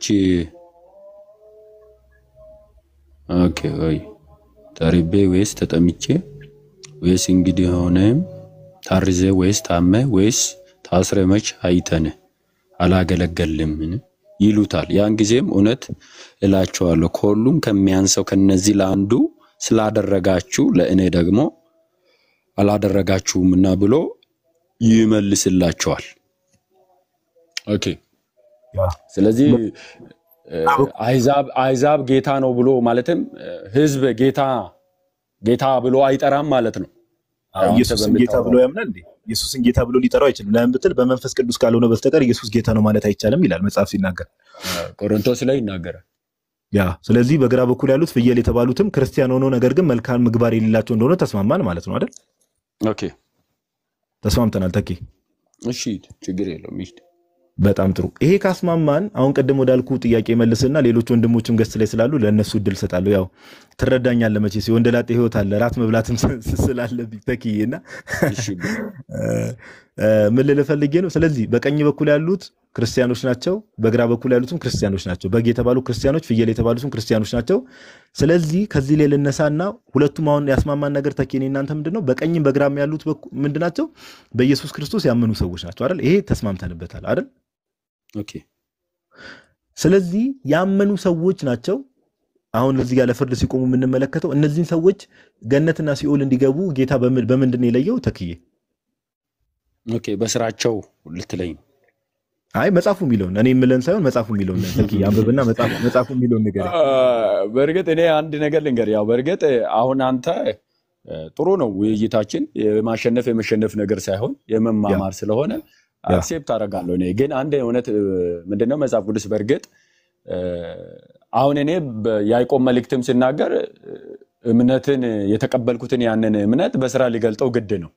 ኦኬ ወይ ተርቤ ወይስ ተጠምቼ ወይስ እንግዲህ ሆነም ታርዘ ወይስ ታመ ወይስ ታስረ መች አይተን አላገለገልምን ይሉታል። ያን ጊዜም እውነት እላችኋለሁ ከሁሉም ከሚያንሰው ከነዚህ ለአንዱ ስላደረጋችሁ ለእኔ ደግሞ አላደረጋችሁምና ብሎ ይመልስላቸዋል። ኦኬ ስለዚህ እ፣ አሕዛብ አሕዛብ ጌታ ነው ብሎ ማለትም እ፣ ህዝብ ጌታ ጌታ ብሎ አይጠራም ማለት ነው። አዎ፣ አንተ ኢየሱስን ጌታ በምታወራው ብሎ ያምናል እንዴ? ኢየሱስን ጌታ ብሎ ሊጠራው አይችልም። ለምን ብትል በመንፈስ ቅዱስ ካልሆነ በስተቀር ኢየሱስ ጌታ ነው ማለት አይቻልም ይላል መጽሐፍ ሲናገር። ቆሮንቶስ ላይ ይናገራል። ያ ስለዚህ በግራ በኩል ያሉት ፍየል የተባሉትም ክርስቲያን ሆነው ነገር ግን መልካም ምግባር የሌላቸው እንደሆነ ተስማማን ማለት ነው አይደል? ኦኬ ተስማምተናል ተኬ። እሺ ችግር የለውም። ይሂድ። በጣም ጥሩ። ይሄ ካስማማን አሁን ቅድም ወዳልኩ ጥያቄ መልስና ሌሎች ወንድሞችም ገስ ላይ ስላሉ ለእነሱ እድል ሰጣለሁ። ያው ትረዳኛለህ መቼስ የወንደላጤ ህይወት አለ ራት መብላትም ስ- ስላለብኝ ተክዬ እና እሺ እ፣ ምን ልልህ ፈልጌ ነው። ስለዚህ በቀኝ በኩል ያሉት ክርስቲያኖች ናቸው፣ በግራ በኩል ያሉትም ክርስቲያኖች ናቸው። በግ የተባሉ ክርስቲያኖች፣ ፍየል የተባሉትም ክርስቲያኖች ናቸው። ስለዚህ ከዚህ ላይ ልነሳና ሁለቱም አሁን ያስማማን ነገር ተኬ እኔ እናንተ ምንድን ነው በቀኝም በግራም ያሉት በኩ- ምንድን ናቸው? በኢየሱስ ክርስቶስ ያመኑ ሰዎች ናቸው አይደል? ይሄ ተስማምተንበታል አይደል? ኦኬ ስለዚህ ያመኑ ሰዎች ናቸው። አሁን እዚህ ጋር ለፍርድ ሲቆሙ የምንመለከተው እነዚህን ሰዎች ገነትና ሲኦል እንዲገቡ ጌታ በምን- በምንድን ነው የለየው? ተክዬ ኦኬ በስራቸው ልትለኝ ነው። አይ መጽሐፉ የሚለውን እኔ የምለን ሳይሆን መጽሐፉ የሚለውን ተክዬ አንብብና መጽሐፉ መጽሐፉ የሚለውን ነገር አ፣ በእርግጥ እኔ አንድ ነገር ልንገር። ያው በእርግጥ አሁን አንተ እ፣ ጥሩ ነው ውይይታችን የማሸነፍ የመሸነፍ ነገር ሳይሆን የመማማር ስለሆነ ያ። አክሴፕት አደርጋለሁ። እኔ ግን አንድ እውነት እ፣ ምንድነው መጽሐፍ ቅዱስ በእርግጥ እ፣ አሁን እኔ በያዕቆብ መልእክትም ሲናገር እ፣ እምነትን የተቀበልኩትን ያንን እምነት በስራ ሊገልጠው ግድ ነው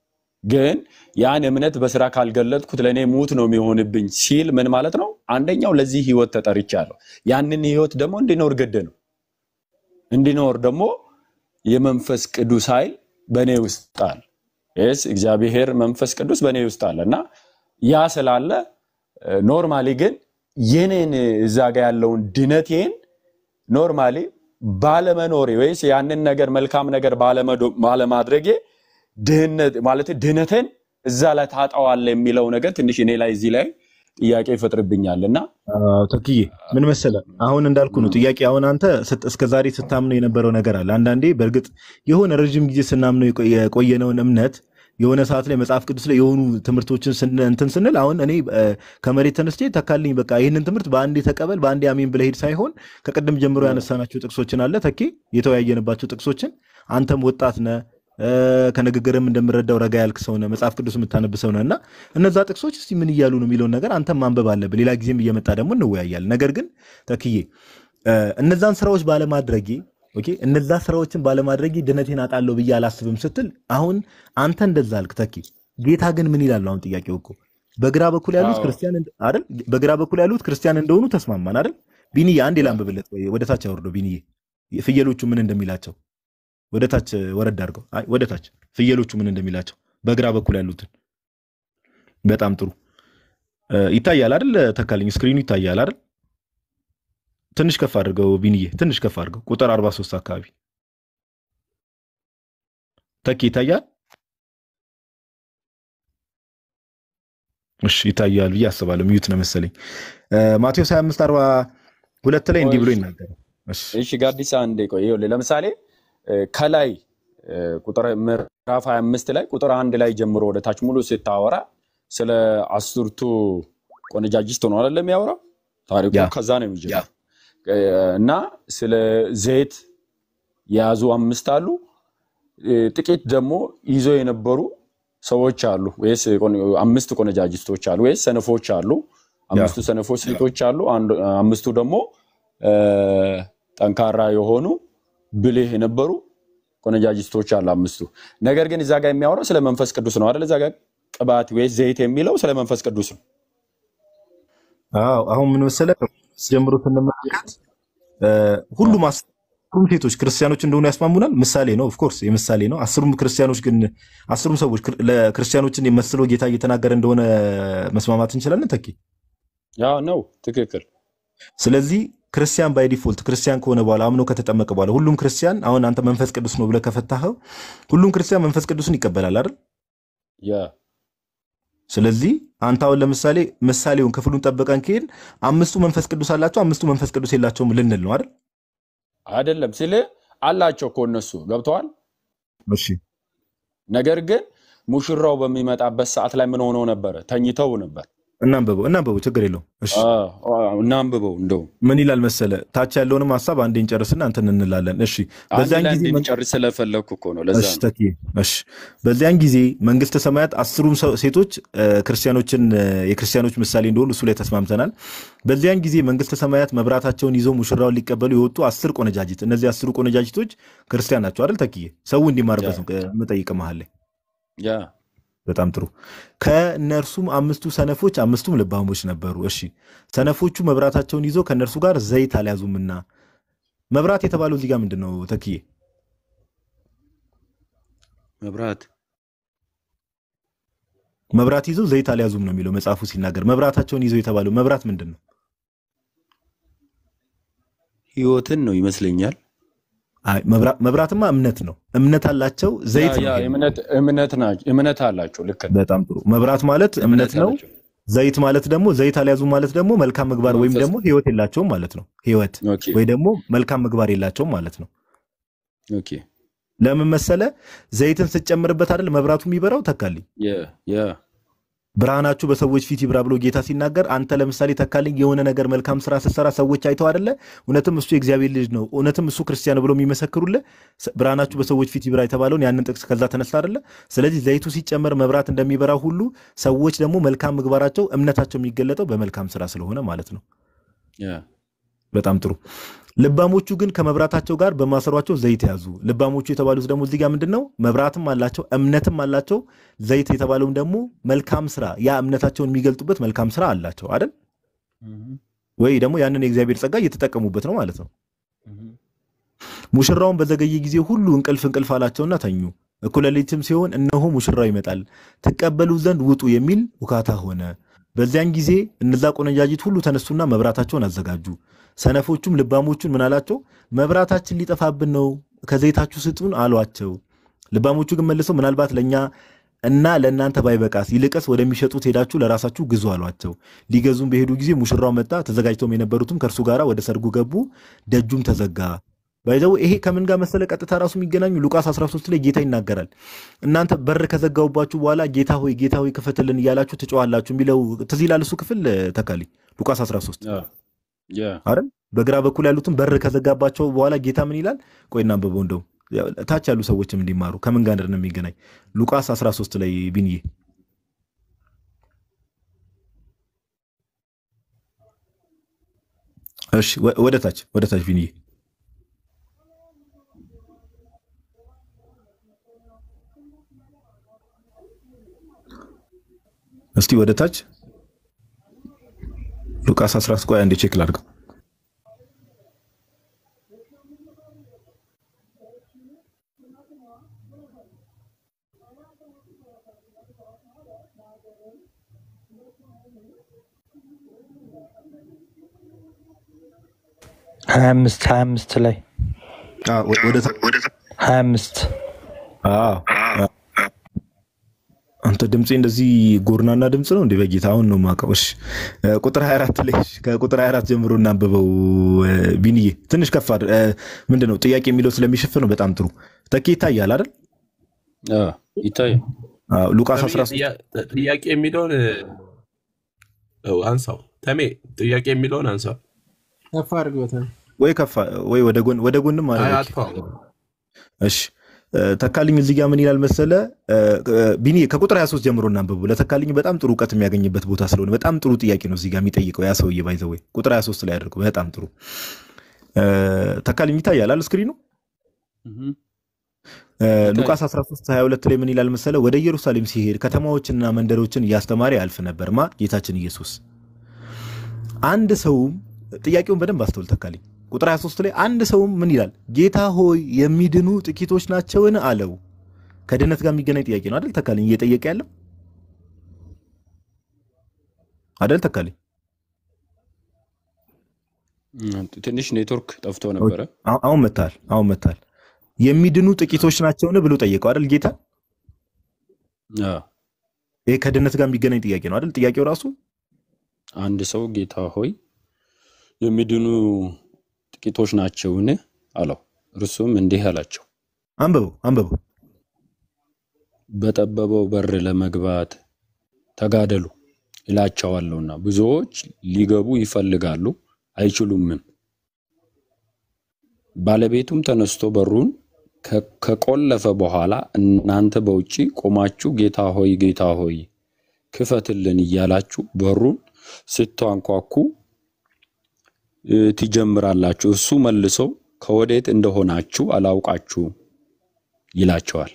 ግን ያን እምነት በስራ ካልገለጥኩት ለእኔ ሙት ነው የሚሆንብኝ ሲል ምን ማለት ነው? አንደኛው ለዚህ ህይወት ተጠርቻለሁ። ያንን ህይወት ደግሞ እንዲኖር ግድ ነው። እንዲኖር ደግሞ የመንፈስ ቅዱስ ኃይል በእኔ ውስጥ አለ። ስ እግዚአብሔር መንፈስ ቅዱስ በእኔ ውስጥ አለ እና ያ ስላለ ኖርማሊ ግን የኔን እዛ ጋ ያለውን ድነቴን ኖርማሊ ባለመኖሬ ወይስ ያንን ነገር መልካም ነገር ባለመዶ- ባለማድረጌ ድህነት ማለት ድህነትን እዛ ላይ ታጣዋለ የሚለው ነገር ትንሽ እኔ ላይ እዚህ ላይ ጥያቄ ይፈጥርብኛል እና አዎ፣ ተክዬ ምን መሰለህ፣ አሁን እንዳልኩ ነው ጥያቄ። አሁን አንተ ስት- እስከ ዛሬ ስታምነው የነበረው ነገር አለ። አንዳንዴ በእርግጥ የሆነ ረዥም ጊዜ ስናምነው የቆ- የቆየነውን እምነት የሆነ ሰዓት ላይ መጽሐፍ ቅዱስ ላይ የሆኑ ትምህርቶችን ስን- እንትን ስንል አሁን እኔ እ፣ ከመሬት ተነስቼ ተካልኝ በቃ ይህንን ትምህርት በአንዴ ተቀበል በአንዴ አሜን ብለህ ሂድ ሳይሆን ከቅድም ጀምሮ ያነሳናቸው ጥቅሶችን አለ ተኬ የተወያየንባቸው ጥቅሶችን አንተም ወጣት ነህ እ፣ ከንግግርም እንደምረዳው ረጋ ያልክ ሰው ነህ፣ መጽሐፍ ቅዱስ የምታነብ ሰው ነህ እና እነዛ ጥቅሶች እስቲ ምን እያሉ ነው የሚለውን ነገር አንተም ማንበብ አለብህ። ሌላ ጊዜም እየመጣ ደግሞ እንወያያለን። ነገር ግን ተክዬ እ፣ እነዛን ስራዎች ባለማድረጌ ኦኬ፣ እነዛ ስራዎችን ባለማድረጌ ድነቴን አጣለሁ ብዬ አላስብም ስትል አሁን አንተ እንደዛ አልክ ተኪ። ጌታ ግን ምን ይላል? አሁን ጥያቄው እኮ በግራ በኩል ያሉት አዎ። ክርስቲያን እንደ- አይደል? በግራ በኩል ያሉት ክርስቲያን እንደሆኑ ተስማማን አይደል? ቢኒዬ አንዴ ላንብብለት፣ ወይ ወደ ታች አወርደው ቢኒዬ፣ ፍየሎቹ ምን እንደሚላቸው ወደ ታች ወረድ አድርገው። አይ ወደ ታች ፍየሎቹ ምን እንደሚላቸው በግራ በኩል ያሉትን። በጣም ጥሩ እ፣ ይታያል አይደል? ተካልኝ ስክሪኑ ይታያል አይደል? ትንሽ ከፍ አድርገው ቢንዬ፣ ትንሽ ከፍ አድርገው ቁጥር 43 አካባቢ ተኪ ይታያል። እሺ ይታያል ብዬ አስባለሁ። ሚዩት ነው መሰለኝ። እ፣ ማቴዎስ 25 42 ላይ እንዲህ ብሎ ይናገራል። እሺ እሺ ጋዲሳ አንዴ ቆይ ይኸውልህ ለምሳሌ እ፣ ከላይ እ፣ ቁጥር ምዕራፍ 25 ላይ ቁጥር አንድ ላይ ጀምሮ ወደ ታች ሙሉ ስታወራ ስለ አስርቱ ቆነጃጅት ነው አይደለም የሚያወራው ታሪኩ ያ ከዛ ነው የሚጀምረው እ፣ እና ስለ ዘይት የያዙ አምስት አሉ እ፣ ጥቂት ደግሞ ይዘው የነበሩ ሰዎች አሉ ወይስ ቆነ- አምስት ቆነጃጅቶች አሉ ወይስ ሰነፎች አሉ ያ አምስቱ ሰነፎች ሴቶች አሉ አንዱ- አምስቱ ደግሞ እ፣ ጠንካራ የሆኑ ብልህ የነበሩ ቆነጃጅቶች አሉ አምስቱ ነገር ግን እዛ ጋር የሚያወራው ስለ መንፈስ ቅዱስ ነው አይደል እዛ ጋር ቅባት ወይስ ዘይት የሚለው ስለ መንፈስ ቅዱስ ነው አዎ አሁን ምን መሰለህ ጀምሮ ስንመለከት እ፣ ሁሉም አስሩም ሴቶች ክርስቲያኖች እንደሆኑ ያስማሙናል። ምሳሌ ነው፣ ኦፍኮርስ የምሳሌ ነው። አስሩም ክርስቲያኖች ግን አስሩም ሰዎች ክር- ለክርስቲያኖችን የመስለው ጌታ እየተናገረ እንደሆነ መስማማት እንችላለን ተኪ። ያ ነው ትክክል ስለዚህ ክርስቲያን ባይ ዲፎልት ክርስቲያን ከሆነ በኋላ አምኖ ከተጠመቀ በኋላ ሁሉም ክርስቲያን አሁን አንተ መንፈስ ቅዱስ ነው ብለህ ከፈታኸው ሁሉም ክርስቲያን መንፈስ ቅዱስን ይቀበላል አይደል? ያ ስለዚህ አንተ አሁን ለምሳሌ ምሳሌውን ክፍሉን ጠበቀን ከሄድ አምስቱ መንፈስ ቅዱስ አላቸው፣ አምስቱ መንፈስ ቅዱስ የላቸውም ልንል ነው አይደል? አይደለም ሲል አላቸው እኮ እነሱ ገብተዋል እሺ ነገር ግን ሙሽራው በሚመጣበት ሰዓት ላይ ምን ሆነው ነበረ ተኝተው ነበር እናንብበው እናንብበው፣ ችግር የለውም። እሺ አ- አ- እናንብበው እንደውም ምን ይላል መሰለ፣ ታች ያለውንም ሀሳብ አንዴ እንጨርስና እንትን እንላለን። እሺ አንድ በዚያን ላይ ጊዜ መን- እንድንጨርስ ስለፈለግኩ እኮ ነው ለዛ እሺ ነው ተኪ እሺ በዚያን ጊዜ መንግስተ ሰማያት አስሩም ሰው- ሴቶች እ፣ ክርስቲያኖችን እ፣ የክርስቲያኖች ምሳሌ እንደሆኑ እሱ ላይ ተስማምተናል። በዚያን ጊዜ መንግስተ ሰማያት መብራታቸውን ይዘው ሙሽራውን ሊቀበሉ የወጡ አስር ቆነጃጅት፣ እነዚህ አስሩ ቆነጃጅቶች ክርስቲያን ናቸው አይደል ተኪዬ? ሰው እንዲማርበት ነው እ፣ የምጠይቅ መሀል ላይ ያ በጣም ጥሩ። ከእነርሱም አምስቱ ሰነፎች አምስቱም ልባሞች ነበሩ። እሺ ሰነፎቹ መብራታቸውን ይዘው ከእነርሱ ጋር ዘይት አልያዙምና መብራት የተባለው እዚህ ጋር ምንድን ነው ተክዬ? መብራት መብራት ይዘው ዘይት አልያዙም ነው የሚለው መጽሐፉ ሲናገር። መብራታቸውን ይዘው የተባለው መብራት ምንድን ነው? ህይወትን ነው ይመስለኛል። አይ መብራ- መብራትማ እምነት ነው። እምነት አላቸው። ዘይት ያ- ነው ያ ይሄ። እምነት እምነት ናቸው እምነት አላቸው። ልክ ነው። በጣም ጥሩ። መብራት ማለት እምነት ነው። አላቸው። ዘይት ማለት ደግሞ ዘይት አልያዙ ማለት ደግሞ መልካም ምግባር ወይም መንፈስ ደግሞ ህይወት የላቸውም ማለት ነው። ህይወት ኦኬ ወይ ደግሞ መልካም ምግባር የላቸውም ማለት ነው። ኦኬ ለምን መሰለ? ዘይትን ስትጨምርበት አይደል መብራቱ የሚበራው ተካልኝ ያ ያ ብርሃናችሁ በሰዎች ፊት ይብራ ብሎ ጌታ ሲናገር፣ አንተ ለምሳሌ ተካልኝ የሆነ ነገር መልካም ስራ ስትሰራ ሰዎች አይተው አይደለ እውነትም እሱ የእግዚአብሔር ልጅ ነው እውነትም እሱ ክርስቲያን ነው ብሎ የሚመሰክሩልህ ስ- ብርሃናችሁ በሰዎች ፊት ይብራ የተባለውን ያንን ጥቅስ ከዛ ተነሳ አይደለ። ስለዚህ ዘይቱ ሲጨመር መብራት እንደሚበራ ሁሉ ሰዎች ደግሞ መልካም ምግባራቸው እምነታቸው የሚገለጠው በመልካም ስራ ስለሆነ ማለት ነው። ያ በጣም ጥሩ። ልባሞቹ ግን ከመብራታቸው ጋር በማሰሯቸው ዘይት ያዙ። ልባሞቹ የተባሉት ደግሞ እዚህ ጋር ምንድን ነው? መብራትም አላቸው እምነትም አላቸው። ዘይት የተባለውም ደግሞ መልካም ስራ፣ ያ እምነታቸውን የሚገልጡበት መልካም ስራ አላቸው አይደል? ወይ ደግሞ ያንን የእግዚአብሔር ጸጋ እየተጠቀሙበት ነው ማለት ነው። ሙሽራውን በዘገየ ጊዜ ሁሉ እንቅልፍ እንቅልፍ አላቸውና ተኙ። እኩለ ሌሊትም ሲሆን እነሆ ሙሽራው ይመጣል፣ ትቀበሉ ዘንድ ውጡ የሚል ውካታ ሆነ። በዚያን ጊዜ እነዛ ቆነጃጅት ሁሉ ተነሱና መብራታቸውን አዘጋጁ። ሰነፎቹም ልባሞቹን ምን አላቸው? መብራታችን ሊጠፋብን ነው፣ ከዘይታችሁ ስጡን አሏቸው። ልባሞቹ ግን መልሰው ምናልባት ለእኛ እና ለእናንተ ባይበቃስ ይልቅስ ወደሚሸጡት ሄዳችሁ ለራሳችሁ ግዙ አሏቸው። ሊገዙም በሄዱ ጊዜ ሙሽራው መጣ፣ ተዘጋጅተውም የነበሩትም ከእርሱ ጋር ወደ ሰርጉ ገቡ፣ ደጁም ተዘጋ። ባይዘው ይሄ ከምን ጋር መሰለ ቀጥታ ራሱ የሚገናኙ ሉቃስ 13 ላይ ጌታ ይናገራል። እናንተ በር ከዘጋውባችሁ በኋላ ጌታ ሆይ ጌታ ሆይ ክፈትልን እያላችሁ ትጮዋላችሁ የሚለው ትዝ ይላል። እሱ ክፍል ተካልኝ ሉቃስ 13 ያ ያ አይደል? በግራ በኩል ያሉትን በር ከዘጋባቸው በኋላ ጌታ ምን ይላል? ቆይ እናንብበው። እንደው ያው ታች ያሉ ሰዎችም እንዲማሩ ከምን ጋር ነው የሚገናኝ? ሉቃስ 13 ላይ ቢንዬ እሺ፣ ወ- ወደ ታች ወደ ታች ቢንዬ እስቲ ወደ ታች ሉቃስ 13 ቆይ አንዴ ቼክ ላድርገው። ሀያ አምስት ሀያ አምስት ላይ አዎ፣ ወ- ወደ ታች ሀያ አምስት አዎ፣ አዎ። አንተ ድምፄ እንደዚህ ጎርናና ድምፅ ነው እንዴ? በጌታ አሁን ነው የማውቀው። እሺ እ፣ ቁጥር 24 ላይ እሺ፣ ከቁጥር 24 ጀምሮ እናንብበው። እ፣ ቢንዬ ትንሽ ከፍ አድር- እ፣ ምንድን ነው ጥያቄ የሚለው ስለሚሸፍን ነው። በጣም ጥሩ ተኬ ይታያል አይደል? ያ ይታያል። አዎ፣ ሉቃስ ተሜ 13 ጥያ- ጥያቄ የሚለውን እ፣ አንሳው። ተሜ ጥያቄ የሚለውን አንሳው። ከፍ አድርገው ተሜ። ወይ ከፍ ወይ ወደ ጎን ወደ ጎንም አይ አድርገው። አጥፋው። እሺ እ፣ ተካልኝ እዚህ ጋር ምን ይላል መሰለ እ፣ እ፣ ቢኒ ከቁጥር 23 ጀምሮ እናንብቡ። ለተካልኝ በጣም ጥሩ እውቀት የሚያገኝበት ቦታ ስለሆነ በጣም ጥሩ ጥያቄ ነው እዚህ ጋር የሚጠይቀው ያ ሰውዬ ባይዘወይ ቁጥር 23 ላይ አድርገው። በጣም ጥሩ እ፣ ተካልኝ ይታያል አል ስክሪኑ እህ እ፣ ሉቃስ 13 22 ላይ ምን ይላል መሰለ ወደ ኢየሩሳሌም ሲሄድ ከተማዎችንና መንደሮችን እያስተማረ ያልፍ ነበር ማ ጌታችን ኢየሱስ አንድ ሰውም ጥያቄውን በደንብ አስተውል ተካልኝ ቁጥር 23 ላይ አንድ ሰውም ምን ይላል ጌታ ሆይ የሚድኑ ጥቂቶች ናቸውን አለው ከድነት ጋር የሚገናኝ ጥያቄ ነው አደል ተካልኝ እየጠየቀ ያለው አደል ተካልኝ ትንሽ ኔትወርክ ጠፍቶ ነበረ። አሁ- አሁን መታል አሁን መታል የሚድኑ ጥቂቶች ናቸውን ብሎ ጠየቀው አደል ጌታ ያ ይሄ ከድነት ጋር የሚገናኝ ጥያቄ ነው አደል ጥያቄው ራሱ አንድ ሰው ጌታ ሆይ የሚድኑ ጥቂቶች ናቸውን አለው። እርሱም እንዲህ አላቸው፣ አንብበው አንብበው በጠበበው በር ለመግባት ተጋደሉ እላቸዋለሁና ብዙዎች ሊገቡ ይፈልጋሉ አይችሉምም። ባለቤቱም ተነስቶ በሩን ከ- ከቆለፈ በኋላ እናንተ በውጪ ቆማችሁ ጌታ ሆይ ጌታ ሆይ ክፈትልን እያላችሁ በሩን ስታንኳኩ እ፣ ትጀምራላችሁ። እሱ መልሶ ከወዴት እንደሆናችሁ አላውቃችሁ ይላቸዋል።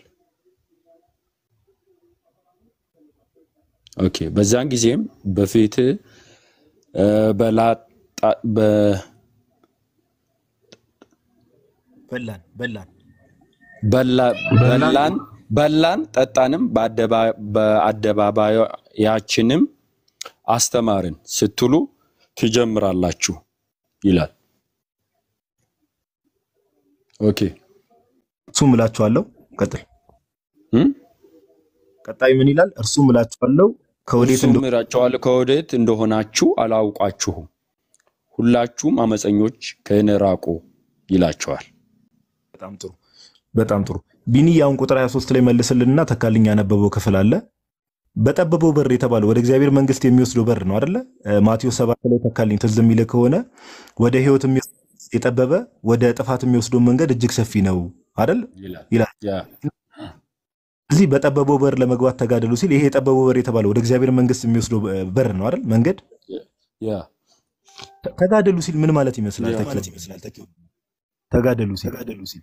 ኦኬ። በዛን ጊዜም በፊት በላጣ በ- በላን በላን በላ- በላን በላን በላን ጠጣንም በአደባ- በአደባባያችንም አስተማርን ስትሉ ትጀምራላችሁ ይላል። ኦኬ እርሱም እላችኋለሁ ቀጥል እም? ቀጣይ ምን ይላል እርሱም እላችኋለሁ ከወዴት እርሱም እንደሆነ እላችኋለሁ ከወዴት እንደሆናችሁ አላውቃችሁም፣ ሁላችሁም አመፀኞች ከእኔ ራቁ ይላቸዋል። በጣም ጥሩ በጣም ጥሩ ቢኒ አሁን ቁጥር 23 ላይ መልስልንና ተካልኝ ያነበበው ክፍል አለ በጠበበው በር የተባለው ወደ እግዚአብሔር መንግስት የሚወስደው በር ነው አይደለ እ፣ ማቴዎስ 7 ላይ ተካልኝ ትዝ የሚልህ ከሆነ ወደ ህይወት የሚወስድ የጠበበ ወደ ጥፋት የሚወስደው መንገድ እጅግ ሰፊ ነው አይደል ይላል። ይላል ያ እዚህ በጠበበው በር ለመግባት ተጋደሉ ሲል ይሄ የጠበበው በር የተባለው ወደ እግዚአብሔር መንግስት የሚወስደው እ፣ በር ነው አይደል መንገድ ያ ተ- ተጋደሉ ሲል ምን ማለት ይመስላል ያ ተኪው? ተጋደሉ ሲል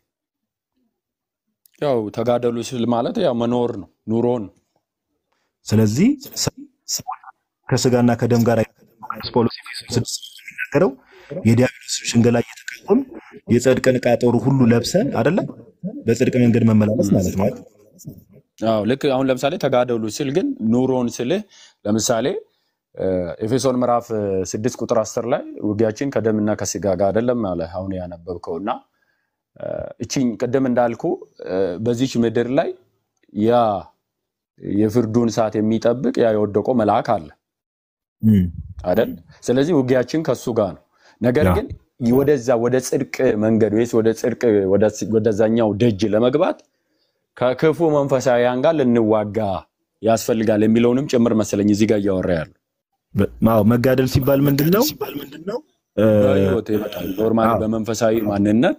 ያው ተጋደሉ ስል ማለት ያው መኖር ነው፣ ኑሮ ነው። ስለዚህ ሰ- ከስጋና ከደም ጋር ጳውሎስ ኤፌሶን ስድስት የሚናገረው የዲያብሎስ ሽንገላ እየተቃወም የጽድቅን ዕቃ ጦር ሁሉ ለብሰን አይደለ በጽድቅ መንገድ መመላለስ ማለት ነው አይደል? አዎ ልክ አሁን ለምሳሌ ተጋደሉ ስል ግን ኑሮን ስልህ ለምሳሌ እ፣ ኤፌሶን ምዕራፍ እ, ስድስት ቁጥር አስር ላይ ውጊያችን ከደምና ከስጋ ጋር አይደለም አለ አሁን ያነበብከው እና እ፣ እቺኝ ቅድም እንዳልኩ እ፣ በዚች ምድር ላይ ያ የፍርዱን ሰዓት የሚጠብቅ ያ የወደቀው መልአክ አለ እም፣ አይደል? ስለዚህ ውጊያችን ከሱ ጋር ነው። ነገር ያ ግን ወደዛ ወደ ጽድቅ መንገድ ወይስ ወደ ጽድቅ ወደ- ወደዛኛው ደጅ ለመግባት ከክፉ መንፈሳዊያን ጋር ልንዋጋ ያስፈልጋል የሚለውንም ጭምር መሰለኝ እዚህ ጋር እያወራ ያሉ በ- አዎ መጋደል ሲባል ምንድን ነው እ፣ በህይወት ይመጣል። ኖርማሊ አዎ በመንፈሳዊ ማንነት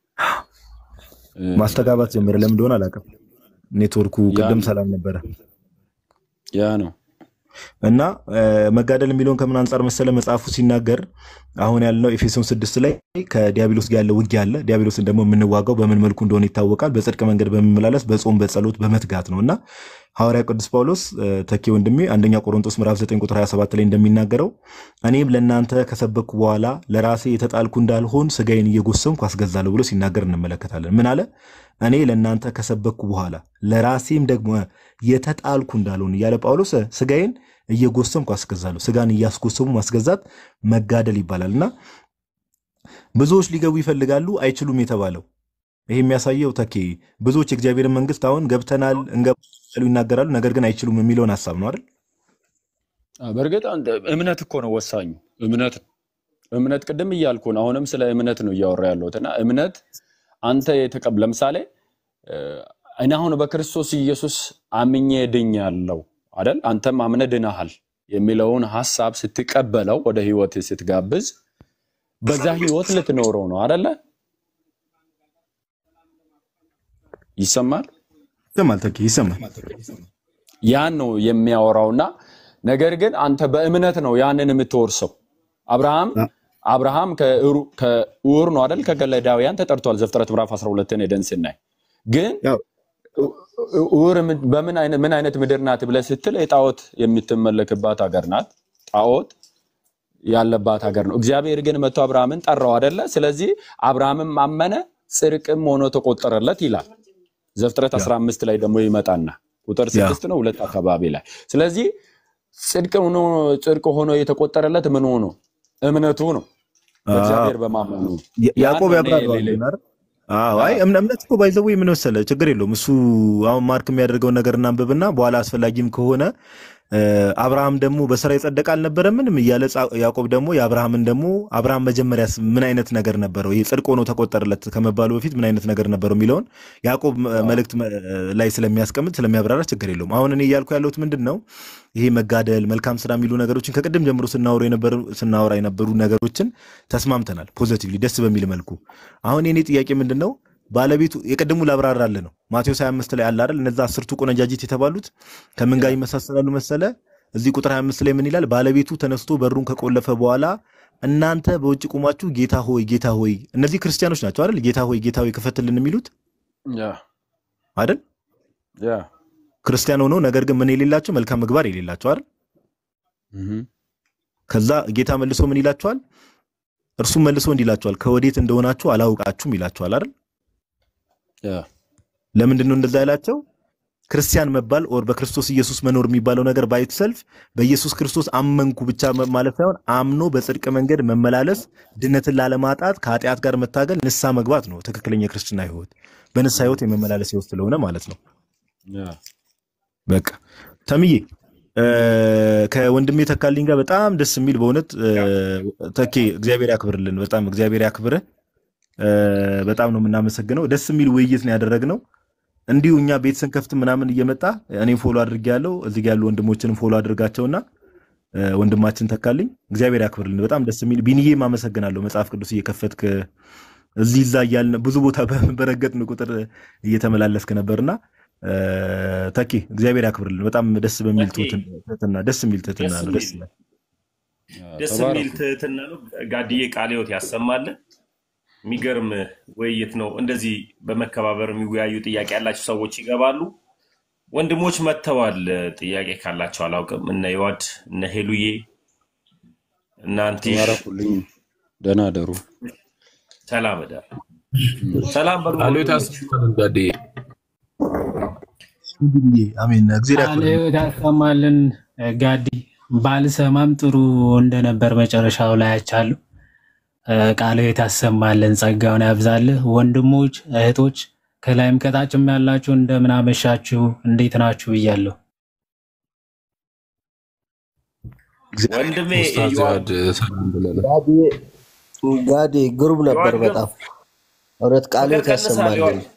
እ፣ ማስተጋባት ጀመረ። ለምን እንደሆነ አላውቅም። ኔትወርኩ ያ ቅድም ነው ሰላም ነበረ ያ ነው እና እ፣ መጋደል የሚለውን ከምን አንጻር መሰለ መጽሐፉ ሲናገር አሁን ያልነው ኤፌሶን ስድስት ላይ ከዲያብሎስ ጋር ያለው ውጊያ አለ። ዲያብሎስን ደግሞ የምንዋጋው በምን መልኩ እንደሆነ ይታወቃል። በጽድቅ መንገድ በመመላለስ በጾም በጸሎት በመትጋት ነው እና ሐዋርያ ቅዱስ ጳውሎስ እ፣ ተኬ ወንድሜ አንደኛ ቆሮንቶስ ምዕራፍ 9 ቁጥር 27 ላይ እንደሚናገረው እኔም ለእናንተ ከሰበኩ በኋላ ለራሴ የተጣልኩ እንዳልሆን ስጋዬን እየጎሰምኩ አስገዛለሁ ብሎ ሲናገር እንመለከታለን። ምን አለ? እኔ ለእናንተ ከሰበኩ በኋላ ለራሴም ደግሞ የተጣልኩ እንዳልሆን እያለ ጳውሎስ ስጋዬን እየጎሰምኩ አስገዛለሁ። ስጋን እያስጎሰሙ ማስገዛት መጋደል ይባላል እና ብዙዎች ሊገቡ ይፈልጋሉ አይችሉም የተባለው ይሄ የሚያሳየው ተኬ ብዙዎች የእግዚአብሔርን መንግስት አሁን ገብተናል እንገባሉ ይናገራሉ፣ ነገር ግን አይችሉም የሚለውን ሀሳብ ነው አይደል? አ፣ በእርግጥ አንድ እምነት እኮ ነው ወሳኙ እምነት ነው። እምነት ቅድም እያልኩ ነው። አሁንም ስለ እምነት ነው እያወራ ያለሁት እና እምነት አንተ የተቀብ ለምሳሌ እ፣ እኔ አሁን በክርስቶስ ኢየሱስ አምኜ ድኛለሁ አይደል? አንተም አምነ ድናሃል የሚለውን ሀሳብ ስትቀበለው ወደ ህይወት ስትጋብዝ በዛ ህይወት ልትኖረው ነው አይደለ? ይሰማል ይሰማል ተኬ ይሰማል። ያን ነው የሚያወራውና ነገር ግን አንተ በእምነት ነው ያንን የምትወርሰው። አብርሃም አብርሃም ከዕሩ- ከዑር ነው አይደል ከከለዳውያን ተጠርቷል። ዘፍጥረት ምዕራፍ 12ን ሄደን ስናይ ግን ያው ዑር ምን- በምን አይነት ምን አይነት ምድር ናት ብለህ ስትል የጣዖት የምትመለክባት ሀገር ናት። ጣዖት ያለባት ሀገር ነው። እግዚአብሔር ግን መጥቶ አብርሃምን ጠራው አይደለ? ስለዚህ አብርሃምም አመነ ጽድቅም ሆኖ ተቆጠረለት ይላል። ዘፍጥረት 15 ላይ ደግሞ ይመጣና ቁጥር ያ ስድስት ነው ሁለት አካባቢ ላይ ስለዚህ ጽድቅ ሆኖ ጽድቅ ሆኖ የተቆጠረለት ምን ሆኖ እምነቱ ነው በእግዚአብሔር በማመኑ ነው። ያ- ያን ያዕቆብ ነው እኔ ያብራራዋል ሌላ- አይደል? አዎ አይ እምነ- እምነት እኮ ባይዘው ምን መሰለህ ችግር የለውም እሱ አሁን ማርክ የሚያደርገውን ነገር እናንብብና በኋላ አስፈላጊም ከሆነ እ፣ አብርሃም ደግሞ በስራ የጸደቀ አልነበረምንም እያለ ጻ- ያዕቆብ ደግሞ የአብርሃምን ደግሞ አብርሃም መጀመሪያስ ምን አይነት ነገር ነበረው ይህ ጽድቅ ሆኖ ተቆጠረለት ከመባሉ በፊት ምን አይነት ነገር ነበረው የሚለውን ያዕቆብ መ- መልእክት መ- ላይ ስለሚያስቀምጥ ስለሚያብራራ ችግር የለውም አሁን እኔ እያልኩ ያለሁት ምንድን ነው ይሄ መጋደል መልካም ስራ የሚሉ ነገሮችን ከቅድም ጀምሮ ስናወሩ የነበሩ ስናወራ የነበሩ ነገሮችን ተስማምተናል ፖዘቲቭሊ ደስ በሚል መልኩ አሁን የኔ ጥያቄ ምንድን ነው ባለቤቱ የቅድሙ ላብራራለ ነው ማቴዎስ 25 ላይ አለ አይደል እነዛ አስርቱ ቆነጃጅት የተባሉት ከምን ጋር ይመሳሰላሉ መሰለ እዚህ ቁጥር 25 ላይ ምን ይላል ባለቤቱ ተነስቶ በሩን ከቆለፈ በኋላ እናንተ በውጭ ቁማችሁ ጌታ ሆይ ጌታ ሆይ እነዚህ ክርስቲያኖች ናቸው አይደል ጌታ ሆይ ጌታ ሆይ ክፈትልን የሚሉት ያ አይደል ያ ክርስቲያን ሆነው ነገር ግን ምን የሌላቸው መልካም ምግባር የሌላቸው አይደል እህ ከዛ ጌታ መልሶ ምን ይላቸዋል እርሱም መልሶ እንዲህ ይላቸዋል ከወዴት እንደሆናችሁ አላውቃችሁም ይላቸዋል አይደል ለምንድን ነው እንደዛ ያላቸው? ክርስቲያን መባል ኦር በክርስቶስ ኢየሱስ መኖር የሚባለው ነገር ባይት ሰልፍ በኢየሱስ ክርስቶስ አመንኩ ብቻ መ- ማለት ሳይሆን አምኖ በጽድቅ መንገድ መመላለስ፣ ድነትን ላለማጣት ከኃጢአት ጋር መታገል፣ ንስሐ መግባት ነው ትክክለኛ የክርስትና ህይወት። በንስሐ ህይወት የመመላለስ ህይወት ስለሆነ ማለት ነው። በቃ ተምዬ እ፣ ከወንድሜ ተካልኝ ጋር በጣም ደስ የሚል በእውነት እ፣ ተኬ እግዚአብሔር ያክብርልን። በጣም እግዚአብሔር ያክብርህ። እ፣ በጣም ነው የምናመሰግነው። ደስ የሚል ውይይት ነው ያደረግነው። እንዲሁ እኛ ቤት ስንከፍት ምናምን እየመጣ እኔም ፎሎ አድርጌ ያለው እዚህ ጋ ያሉ ወንድሞችንም ፎሎ አድርጋቸውና እ፣ ወንድማችን ተካልኝ እግዚአብሔር ያክብርልን። በጣም ደስ የሚል ቢንዬም አመሰግናለሁ። መጽሐፍ ቅዱስ እየከፈትክ እዚህ እዛ እያልን ብዙ ቦታ በረገጥን ቁጥር እየተመላለስክ ነበርና እ፣ ተኬ እግዚአብሔር ያክብርልን። በጣም ደስ በሚል ተኬ ትህትና ደስ የሚል ትህትና ደስ ነው። ደስ የሚል ይላል። ደስ የሚል ትህትና ነው። ጋድዬ ቃለ ሕይወት ያሰማልን። የሚገርም ውይይት ነው። እንደዚህ በመከባበር የሚወያዩ ጥያቄ ያላቸው ሰዎች ይገባሉ። ወንድሞች መጥተዋል። ጥያቄ ካላቸው አላውቅም። እነ ይዋድ እነ ሄሉዬ እነ አንቲሽ ተባረኩልኝ። ደህና ደሩ። ሰላም እደር። ሰላም በሉ ቃሉ ወንድሞች። የታሰማልን ጋድዬ አሜን። እግዚአብሔር ቃለ ያክብርልን። ሕይወት ያሰማልን። ጋዲ ባልሰማም ጥሩ እንደነበር መጨረሻው ላይ አይቻለሁ። ቃለ ሕይወት ያሰማልን፣ ጸጋውን ያብዛልህ። ወንድሞች እህቶች፣ ከላይም ከታችም ያላችሁ እንደምን አመሻችሁ፣ እንዴት ናችሁ ብያለሁ። ወንድሜ ኡስታዝ ይዋድ ዚያድ ሰላም ብለናል። ጋዲ ጋዲ ግሩም ነበር ይዋድ ግን በጣም እውነት ቃለ ፍቅር ሕይወት ቀንሳል። ይዋድ ያሰማልን።